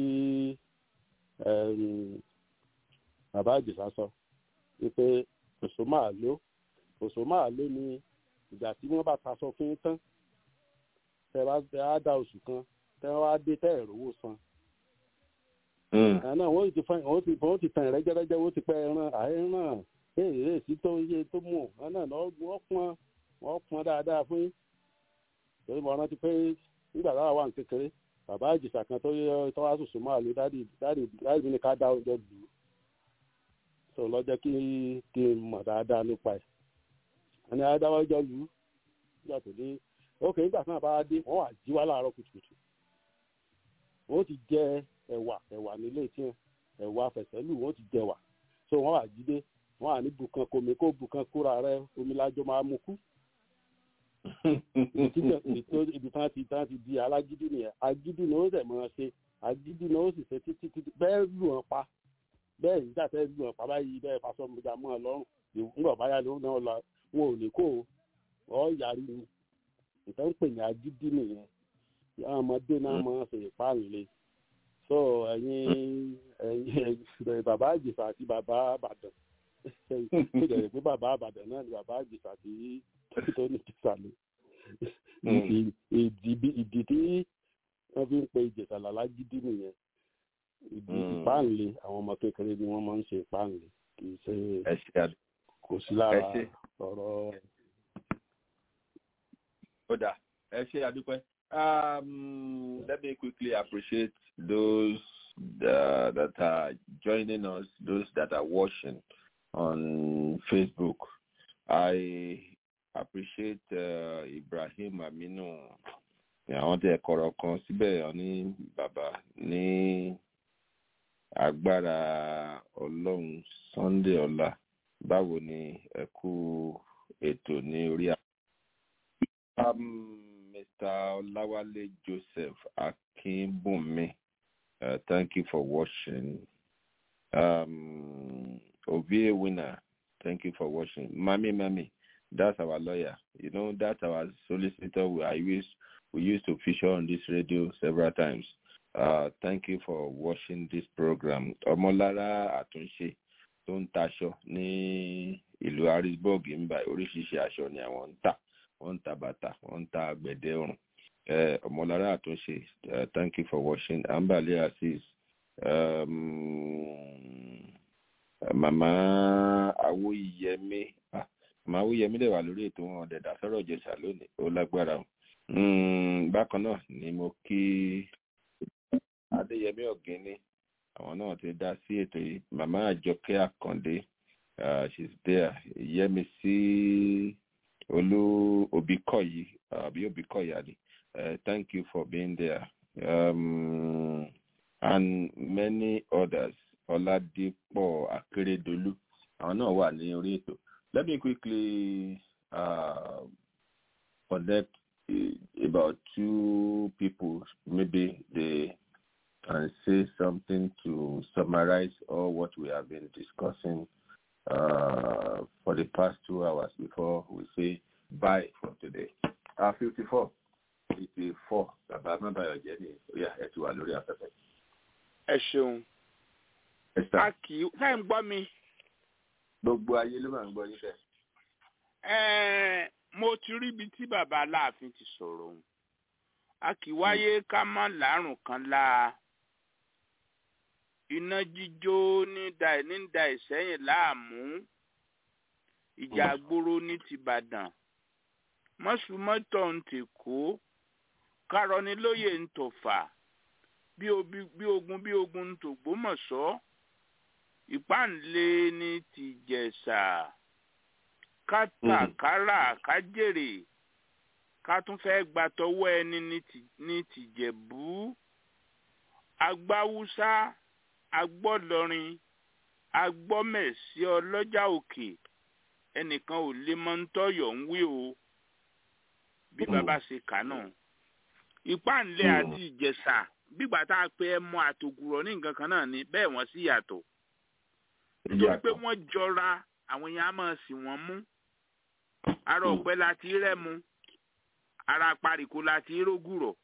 ẹm, bàbá ìjẹsà sọ wípé kòsó máa ló kòsó máa ló ni ìgbà tí wọ́n bá taṣọ fún yín tán tẹ bá tẹ á dá oṣù kan tẹ wá dé tẹ ìrówó san Mm. àná wọ́n ti fẹ́ wọ́n ti wọ́n ti tàn rẹ́gẹ́rẹ́gẹ́ wọ́n ti pẹ́ ẹran àìràn èèrè sí tó ń yé tó mú àná wọ́n pọn wọ́n pọn dáadáa fún yín torí mo rántí pé nígbà táwa wà ní kékeré bàbá àjèsà kan tó yẹ tó wá sùsù máa lo dádì dádì dádì mi ní ká dá oúnjẹ lù ú tó lọ́jọ́ kí kí n mọ̀ dáadáa nípa ẹ̀ àní adáwọ́ ọjọ́ lù ú nígbà tó dé ókè nígbà tí wọ́n bá dé wọ́n wà jí wá láàárọ̀ kùtùkùtù wọ́n ti jẹ ẹ̀wà ẹ̀wà nílé tí wọn ẹ̀wà fẹ̀sẹ̀lù wọ́n ti jẹ wà so wọ́n wà jíde wọ́n wà ní bùkan komi kó bùkan kúra rẹ omi lájọ máa mú kú ibi tí ibi tí wọ́n ti tí wọ́n ti di alágídí nìyẹn agídí ni ó sẹ̀ máa ṣe agídí ni ó sì ṣe títí títí bẹ́ẹ̀ lù wọ́n pa bẹ́ẹ̀ nígbà tẹ́ lù wọ́n pa báyìí bẹ́ẹ̀ fasọ mọ́jà mọ́ ọ lọ́rùn nígbà báyà ló náà lọ wọn ò ní kó o ọ yàrí ni ìtàn ń pè ní agídí nìyẹn àwọn ọmọdé náà máa ṣe ìpáǹlé so ẹ̀yin ẹ̀yin bàbá àjèsà àti bàbá àbàdàn tó jẹ́ pé bàbá àbàdàn náà ni bàbá àjèsà àti tó ní ìjèsà ni ìdí ìdí tí wọ́n fi ń pe ìjèsà lálágídí nìyẹn ìdí ìpáǹlé àwọn ọmọ kékeré ni wọ́n máa ń ṣe ìpáǹlé kì í ṣe kò sí lára ọ̀rọ̀. ó dà ẹ ṣe àdúpẹ́. Um, let me quickly appreciate those uh, that are joining us, those that are watching on Facebook. I appreciate uh, Ibrahim Aminu. Àwọn tẹ kọ̀rọ̀ kan síbẹ̀ ní bàbá ní agbára ọlọ́run Sunday ọ̀la. Báwo ni ẹ kú ètò ní orí àwọn. Mr. Olawale Joseph Akinbunmi, uh, thank you for watching. Um, Ovie Winner, thank you for watching. Mami Mami, That's our lawyer. You know, that's our solicitor. We, I used, we used to feature on this radio several times. Uh, thank you for watching this program. Ọmọlára Àtúnṣe tó ń taṣọ ní ìlú Harrisburg ń bá oríṣiríṣi aṣọ ni àwọn ń tà. Wọ́n ń ta bàtà, wọ́n ń ta àgbẹ̀dẹ ọrùn. Uh, Ọmọlára Àtúnṣe, uh, thank you for watching. Ambale Aziz. Um, Màmá Awóyẹmí. Ah, Màmá Awóyẹmí dẹ̀ wà lórí ètò wọn ọ̀dẹ̀dà sọ̀rọ̀ ìjẹsà lónìí. Ó lágbára o. Mm, bákan náà ni mo kí adéyẹmí ọ̀gẹ́ni àwọn náà ti dá sí ètò yìí màmá àjọkẹ́ àkàndé uh, she's there yẹmísí olú òbíkọ̀yí àbí òbíkọ̀yí àdì uh, thank you for being there um, and many others ọládípọ̀ akérèdọ́lù àwọn náà wà ní orí ètò let me quickly uh, connect uh, about two people maybe they and say something to summarize all what we have been discussing uh, for the past two hours before we say bye for today. Uh, 54. 54. Bàbá Mábàyọ̀ jẹ́ ní orí ẹ̀ ti wà lórí afẹ́fẹ́. ẹ ṣeun a kì í ká ń gbọ́ mi. Gbogbo ayé ló máa ń gbọ́ níbẹ̀. Ẹ̀ẹ́n, mo ti rí ibi tí bàbá Aláàfin ti sọ̀rọ̀ òun a kì í wáyé ká má lárùn kan láa iná jíjó ní da ní da ìsẹ́yìn láàmú ìjà àgbòrò ní tìbàdàn mọ́sùmọ́tọ̀ ń tèkó kárọ́nilóye ń tọ̀fà bí obi- bí ogun bí ogun ń tògbómọ̀ṣọ́ ìpáǹlé ní tìjẹ̀ṣà kátàkárà kájèrè ká tún fẹ́ gba tọwọ́ ẹni ní ti- ní tìjẹ̀bú agbáwúsá agbọ́lọrin agbọ́mẹ̀sí ọlọ́jà òkè ẹnìkan ò lè mọ ń tọ́yọ̀ ń wí o bí bàbá ṣe kà náà ìpáǹlẹ̀ àti ìjẹ̀ṣà bígbà tá a pe ẹmọ àtògùrọ̀ ní nǹkan kan náà ni bẹ́ẹ̀ wọ́n sì yàtọ̀ nítorí pé wọ́n jọra àwọn èèyàn á máa sì wọ́n mú ara ọ̀pẹ la ti rẹ́mu ara pariko la ti rógùrọ̀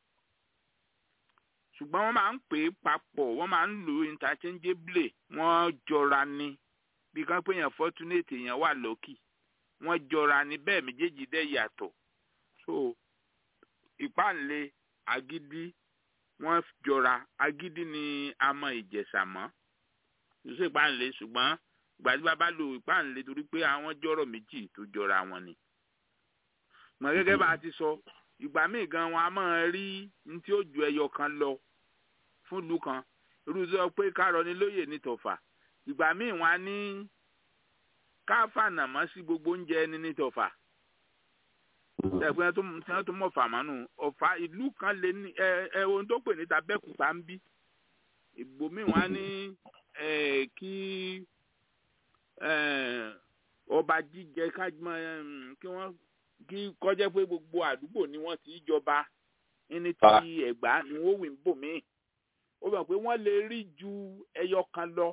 ṣùgbọ́n wọ́n máa ń pè é papọ̀ wọ́n máa ń lò ó interchangeably wọ́n jọra ni bí kan pé èèyàn fortunate èèyàn wà lọ́kì wọ́n jọra ni bẹ́ẹ̀ méjèèjì dẹ̀ yàtọ̀ so ìpáǹlẹ̀ agídí wọ́n jọra agídí ni a mọ ìjẹ̀ṣà mọ́ ṣe ìpáǹlẹ̀ ṣùgbọ́n gbàdúrà bá lo ìpáǹlẹ̀ torí pé àwọn jọ̀rọ̀ méjì tó jọra wọn ni mọ gẹ́gẹ́ bá a ti sọ ìgbà míì gan wọn a máa rí ní tí ó ju ẹyọ kan lọ fún ìlú kan irú sọ pé kárọ ní lóye ní tọ̀fà ìgbà míì wọn á ní káfànà mọ́ sí gbogbo oúnjẹ ẹni ní tọ̀fà ẹgbẹ́ tó tí wọ́n tó mọ̀ fàmánù ọ̀fà ìlú kan lè ní ẹ ẹ ohun tó pè ní tabẹ́kùtà ń bí ìgbòmíì wọn á ní ẹ kí ẹ ọba jíjẹ kájúmọ́ ẹ kí wọ́n kí kọjá pé gbogbo àdúgbò ni wọ́n ti jọba ní ti ẹ̀gbá ni wọ́n wì ń bò mí ó bẹ̀ pé wọ́n lè rí ju ẹyọ kan lọ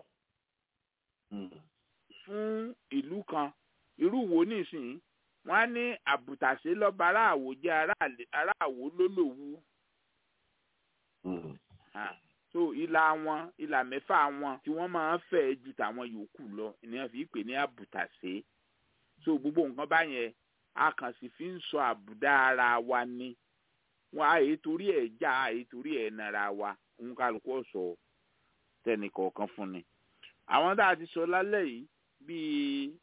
fún ìlú kan irú wo nísìnyí wọ́n á ní àbùtàṣe lọ́ba aráàwò jẹ́ aráàwò lólòwú so ìlà wọn ìlà mẹ́fà wọn tí wọ́n máa ń fẹ́ ju tàwọn yòókù lọ ènìyàn fi pè ní àbùtàṣe so gbogbo nǹkan báyẹn a kàn sì fi ń sọ àbùdá ara wa ni wọn àyè torí ẹ̀ já àyè torí ẹ̀ nara wa ń kálukú ọ̀sọ̀ tẹnìkọ̀ọ̀kan fún ni àwọn tá a ti sọ lálẹ́ yìí bíi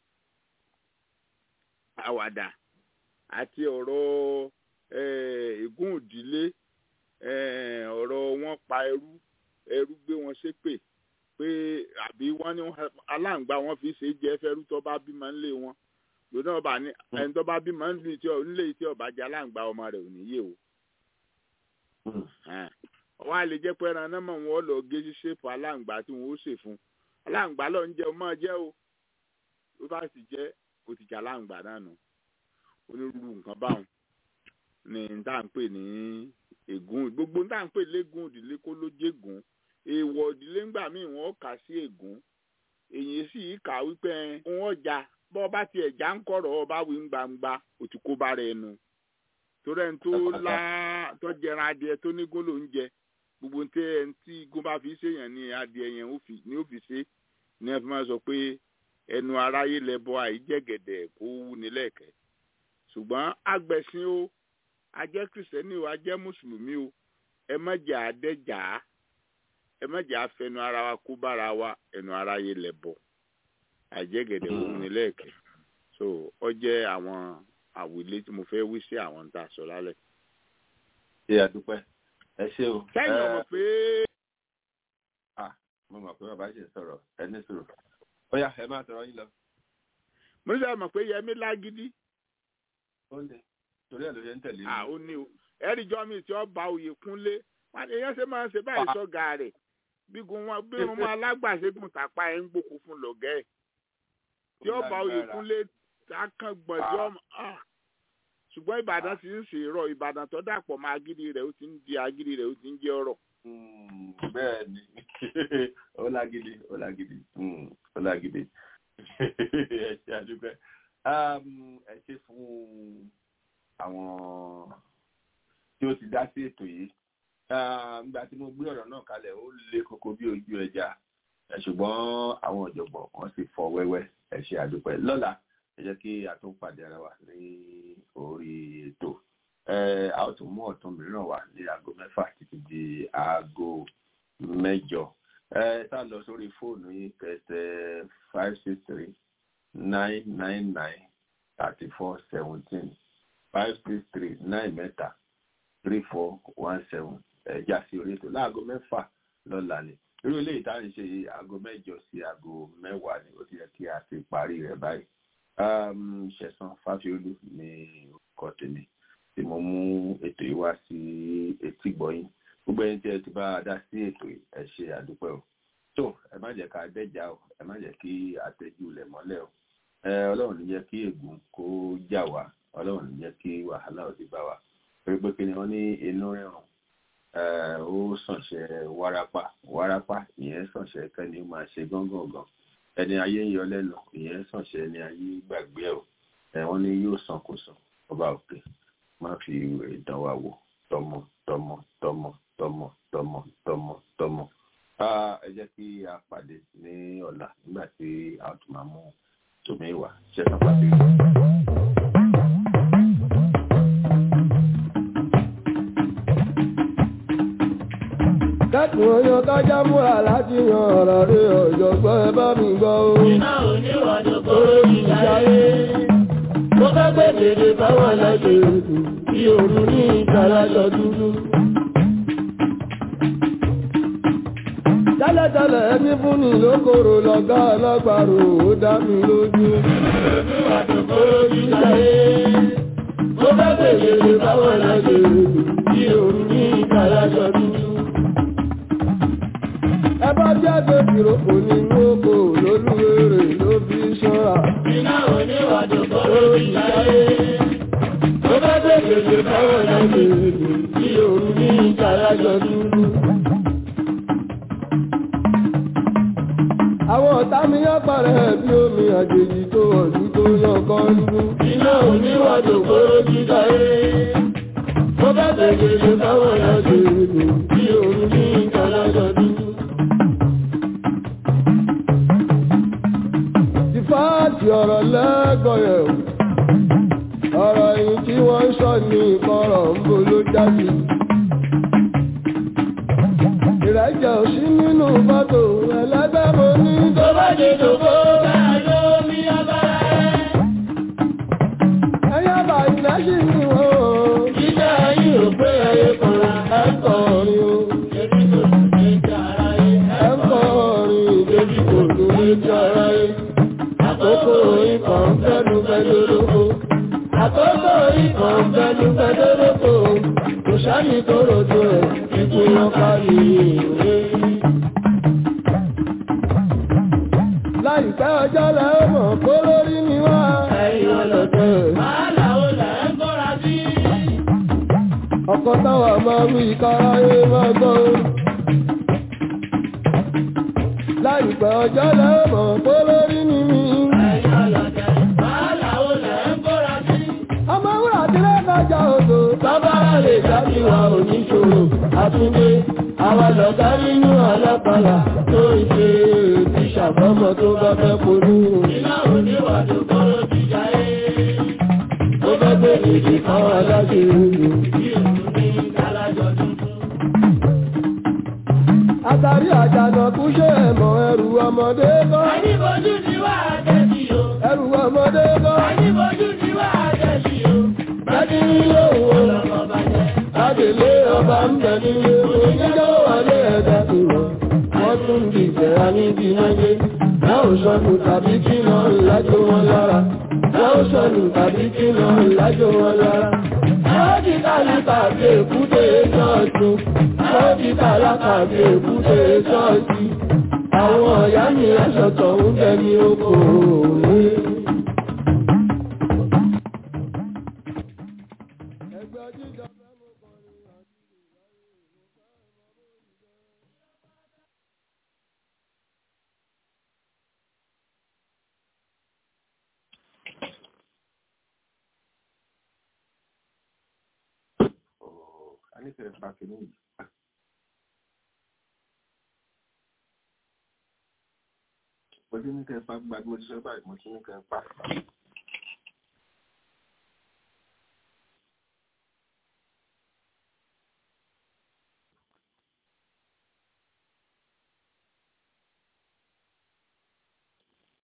àwàdà àti ọ̀rọ̀ ègún òdílé ọ̀rọ̀ wọn pa ẹrú ẹrú gbé wọn ṣépè pé àbí wọ́n ní aláǹgbá wọn fi ṣe jẹ́ fẹ́rú tó bá bímọ ńlé wọn lónà ọba ní ẹni tó bá bímọ ńlé tí ọba jẹ́ aláǹgbá ọmọ rẹ̀ ò ní yé o wọ́n á lè jẹ́ pé ẹran náà mọ̀ wọ́n lọ gé ṣépù aláǹgbá tí wọ́n ó ṣe fún aláǹgbá lọ ń jẹ ọmọ jẹ́ o ló bá sì jẹ́ ó ti jà aláǹgbá náà nù onírúurú nǹkan báwọn ní tá à ń pè ní ègún gbogbo tá à ń pè légún ìdílé kó ló jégún èèwọ̀ ìdílé ńgbà míì wọ́n kà sí ègún èyí sì kà wípé wọ́n jà bọ́ ọba tiẹ̀ já ń kọ̀rọ̀ ọba wí ń gbangba òtún kó bá rẹ̀ nu torí ẹni tó lá tó jẹran adìẹ tó ní gólò ń jẹ gbogbo ní tẹ ẹni tí igun bá fi ṣèyàn ní adìẹ yẹn ní ó fi ṣe ní ẹ fi máa sọ pé ẹnu aráyé lẹbọ àìjẹgẹdẹ kó wú ní lẹkẹ ṣùgbọ́n agbẹ̀sìn o ajẹ́ kìrìsìtẹ́nì o ajẹ́ mùsùlùmí o ẹ má jẹ́ àdẹ́jà ẹ má jẹ́ àfẹnu ara wa kó bára wa ẹnu aráyé lẹbọ àìjẹgẹdẹ kó wú ní lẹkẹ so ọ jẹ́ àwọn àwílé tí mo fẹ́ wí sí àwọn tá a sọ lálẹ́. ṣé àdúpẹ́ ẹ ṣé o. sẹ́yìn ọmọ pé. mo mọ̀ pé bàbá ṣe sọ̀rọ̀ ẹ ní sọ̀rọ̀ ó yá ẹ máa sọ̀rọ̀ yín lọ. mo ṣe mọ̀ pé yẹmi lágídí. ó ní torí ẹ̀ ló yẹ ń tẹ̀lé. à ó ní o ẹ̀rí jọ́ mi tí ó ba oyè kúnlé èèyàn ṣe máa ń ṣe báyìí sọ́gà rẹ̀ bígun wọn bí wọn máa lágbàṣẹ́gun tàpá ẹ̀ ń gbòkó fún lọ́gẹ́ ẹ̀ tí ó ba oyè kúnlé akàn gbọ̀njọ́ ṣùgbọ́n ìbàdàn ti ń ṣèrọ ìbàdàn tó dàpọ̀ mọ́ agídí rẹ̀ ó ti ń di agídí rẹ̀ ó ti ń jẹ́ ọ̀rọ̀. bẹ́ẹ̀ ni ó lágídí ó lágídí ó lágídí ẹ ṣe àdúgbò ẹ ṣe fún àwọn tí ó ti dá sí ètò yìí nígbà tí mo gbé ọ̀rọ̀ náà kalẹ̀ ó le koko bí ojú ẹja ṣùgbọ́n àwọn ọ̀jọ̀gbọ́n kan sì fọ́ wẹ́wẹ́ ẹ ṣe àdúgbò lọ́la ẹ jẹ́ kí a tún pàdé ara wa ní orí ètò a ó tún mú ọ̀tún mìíràn wá ní aago mẹ́fà títí di aago mẹ́jọ tá a lọ sórí fóònù yín kẹsẹ̀ five six three nine nine nine thirty four seventeen five six three nine mẹ́ta three four one seven ẹ̀já sí orí ètò láago mẹ́fà lọ́la ni irú ilé ìtàn ṣe aago mẹ́jọ sí aago mẹ́wàá ni ó ti yẹ kí a ti parí rẹ̀ báyìí ṣẹ̀san fáfiolú ní orúkọ tèmi tí mo mú ètò yìí wá sí etí gbọ́yìn gbogbo ẹni tí ẹ ti bá a dá sí ètò yìí ẹ ṣe àdúpẹ́ o tó ẹ má jẹ́ ká dẹ́jà o ẹ má jẹ́ kí àtẹ́jú lẹ̀ mọ́lẹ̀ o ọlọ́run ní jẹ́ kí ègún kó jà wá ọlọ́run ní jẹ́ kí wàhálà ó ti bá wa pé pé kí ni wọ́n ní inú rírun ó sànṣẹ́ wárápá wárápá ìyẹn sànṣẹ́ kẹ́ni ó máa ṣe gángan ẹni ayé ń yọ lẹ́nu ìyẹn sànṣẹ́ ẹni ayé gbàgbé ẹ̀ o wọ́n ní yóò sàn kó sàn ọba òkè má fi ìdán wa wò tọmọ tọmọ tọmọ tọmọ tọmọ tọmọ tọmọ ẹ jẹ́ kí a pàdé ní ọ̀la nígbà tí a tún máa mú tòmí wá ṣẹ́sán pàdé. dẹ́kun oyún kájá múra láti yan ọ̀rọ̀ rí ọ̀jọ̀gbọ́n ẹ bá mi gbọ́ o. iná oníwàdó kóró ìjáyé. mo fẹ́ gbé dèdè fáwọn ẹlẹ́gbẹ̀ẹ́ ètò bí òru ní ìtàlájọ dúdú. tẹ́lẹ̀tẹ́lẹ̀ ẹni fún ni lókòrò lọ́gá ọlọ́gbàrò ó dá mi lójú. oníwàdó kóró ìjáyé. mo fẹ́ gbé dèdè fáwọn ẹlẹ́gbẹ̀ẹ́ ètò bí òru ní ìtàlájọ dúdú ẹbá jáde ìrókò nínú oko lólúwèrè ló fi ṣọ́ra. iná oníwàdò kóró ìjáyé. ó bá gbé gbèsè fáwọn ẹlẹ́gbẹ̀ẹ́ tí òun ní ìtàlájọ dúdú. àwọn ọ̀tá mi yán parẹ́ bí omi àjèjì tó ọ̀dún tó yàn kan nínú. iná oníwàdò kóró ìjáyé. ó bá gbé gbèsè fáwọn ẹlẹ́gbẹ̀ẹ́ tí òun ní ìtàlájọ dúdú. fáàtì ọ̀rọ̀ lẹ́gọ̀ọ́yẹ̀ ọ̀rọ̀ yìí tí wọ́n ń sọ ní ìkọ̀rọ̀ ń bo ló jáde. ìrẹ́jẹ̀ ò sí nínú fọ́tò ẹlẹ́gbẹ́ mo ní. tó bá dé dògbò bá ló mi abára ẹ̀. ẹyẹ bá ilẹ̀ sí ni wọ́n o. jíjẹ́ ayé ò pé ẹyẹ kọ̀ọ̀rọ̀ ẹ̀ ń kọ́ orin o. èmi kò tún lè jẹ́ ara yẹ. ẹ̀ ń kọ́ orin èmi kò tún lè jẹ́ ara yẹ àkókò ikọ̀ ń fẹ́nu fẹ́nu lóko. àkókò ikọ̀ ń fẹ́nu fẹ́nu lóko. kò sáyìn tó rojo ẹ̀ ikú wọn kárí ìwé. láìpẹ́ ọjọ́ lẹ ó mọ̀ kó lórí ni wá. ẹ̀yin ọlọ́tẹ̀. wàhálà ó lẹ̀ ń bọ́ra sí. ọkọ̀ táwọn máa wí káráyé máa gbọ́. láìpẹ́ ọjọ́ lẹ ó mọ̀ kó lórí ni mí. ẹ̀yin ọlọ́tẹ̀. lọ́jà odò sábàá lè dábì wa oníṣòro àtúndé àwa lọ̀gá nínú alápàlà tó ń ṣe ti ṣàfọ́mọ́ tó bá fẹ́ polú. iná oníwà tó kọ́rọ́ jíjà ẹ́ tó fẹ́ gbé ìdí kan aláṣẹ ìlú bí òun ní kálájọ tuntun. Àtàrí àjànàkú ṣe ẹ̀mọ̀ ẹrù ọmọdé kọ́. Àníbojú ti wá àjẹsí o. Ẹrù ọmọdé kọ́. Àníbojú ti wá àjẹsí o. Bẹ́ẹ̀ni nílé òun lọ́mọ bàjẹ́. Adèlé ọba ń bẹ nílé oníjọ́ wọlé ẹ̀dá tó rọ̀. Wọ́n tún ń dìjẹ́ aníbi náyé. Náà ò sọnù tàbí kí náà lájò wọn lára. Náà ò sọnù tàbí kí náà lájò wọn lára. Àwọn ti tálákà bí èkúté ṣọ́ọ̀tù. Àwọn ti tálákà bí èkúté ṣọ́ọ̀tù. Àwọn ọ̀yá mi aṣọ̀tọ̀ ń bẹ ní oko òwe. a nífẹ̀ẹ́ pa kìíní yìí. mo ti ní kẹ́ ẹ pa gbàgbé mo ti sọ báyìí mo ti ní kẹ́ ẹ pa.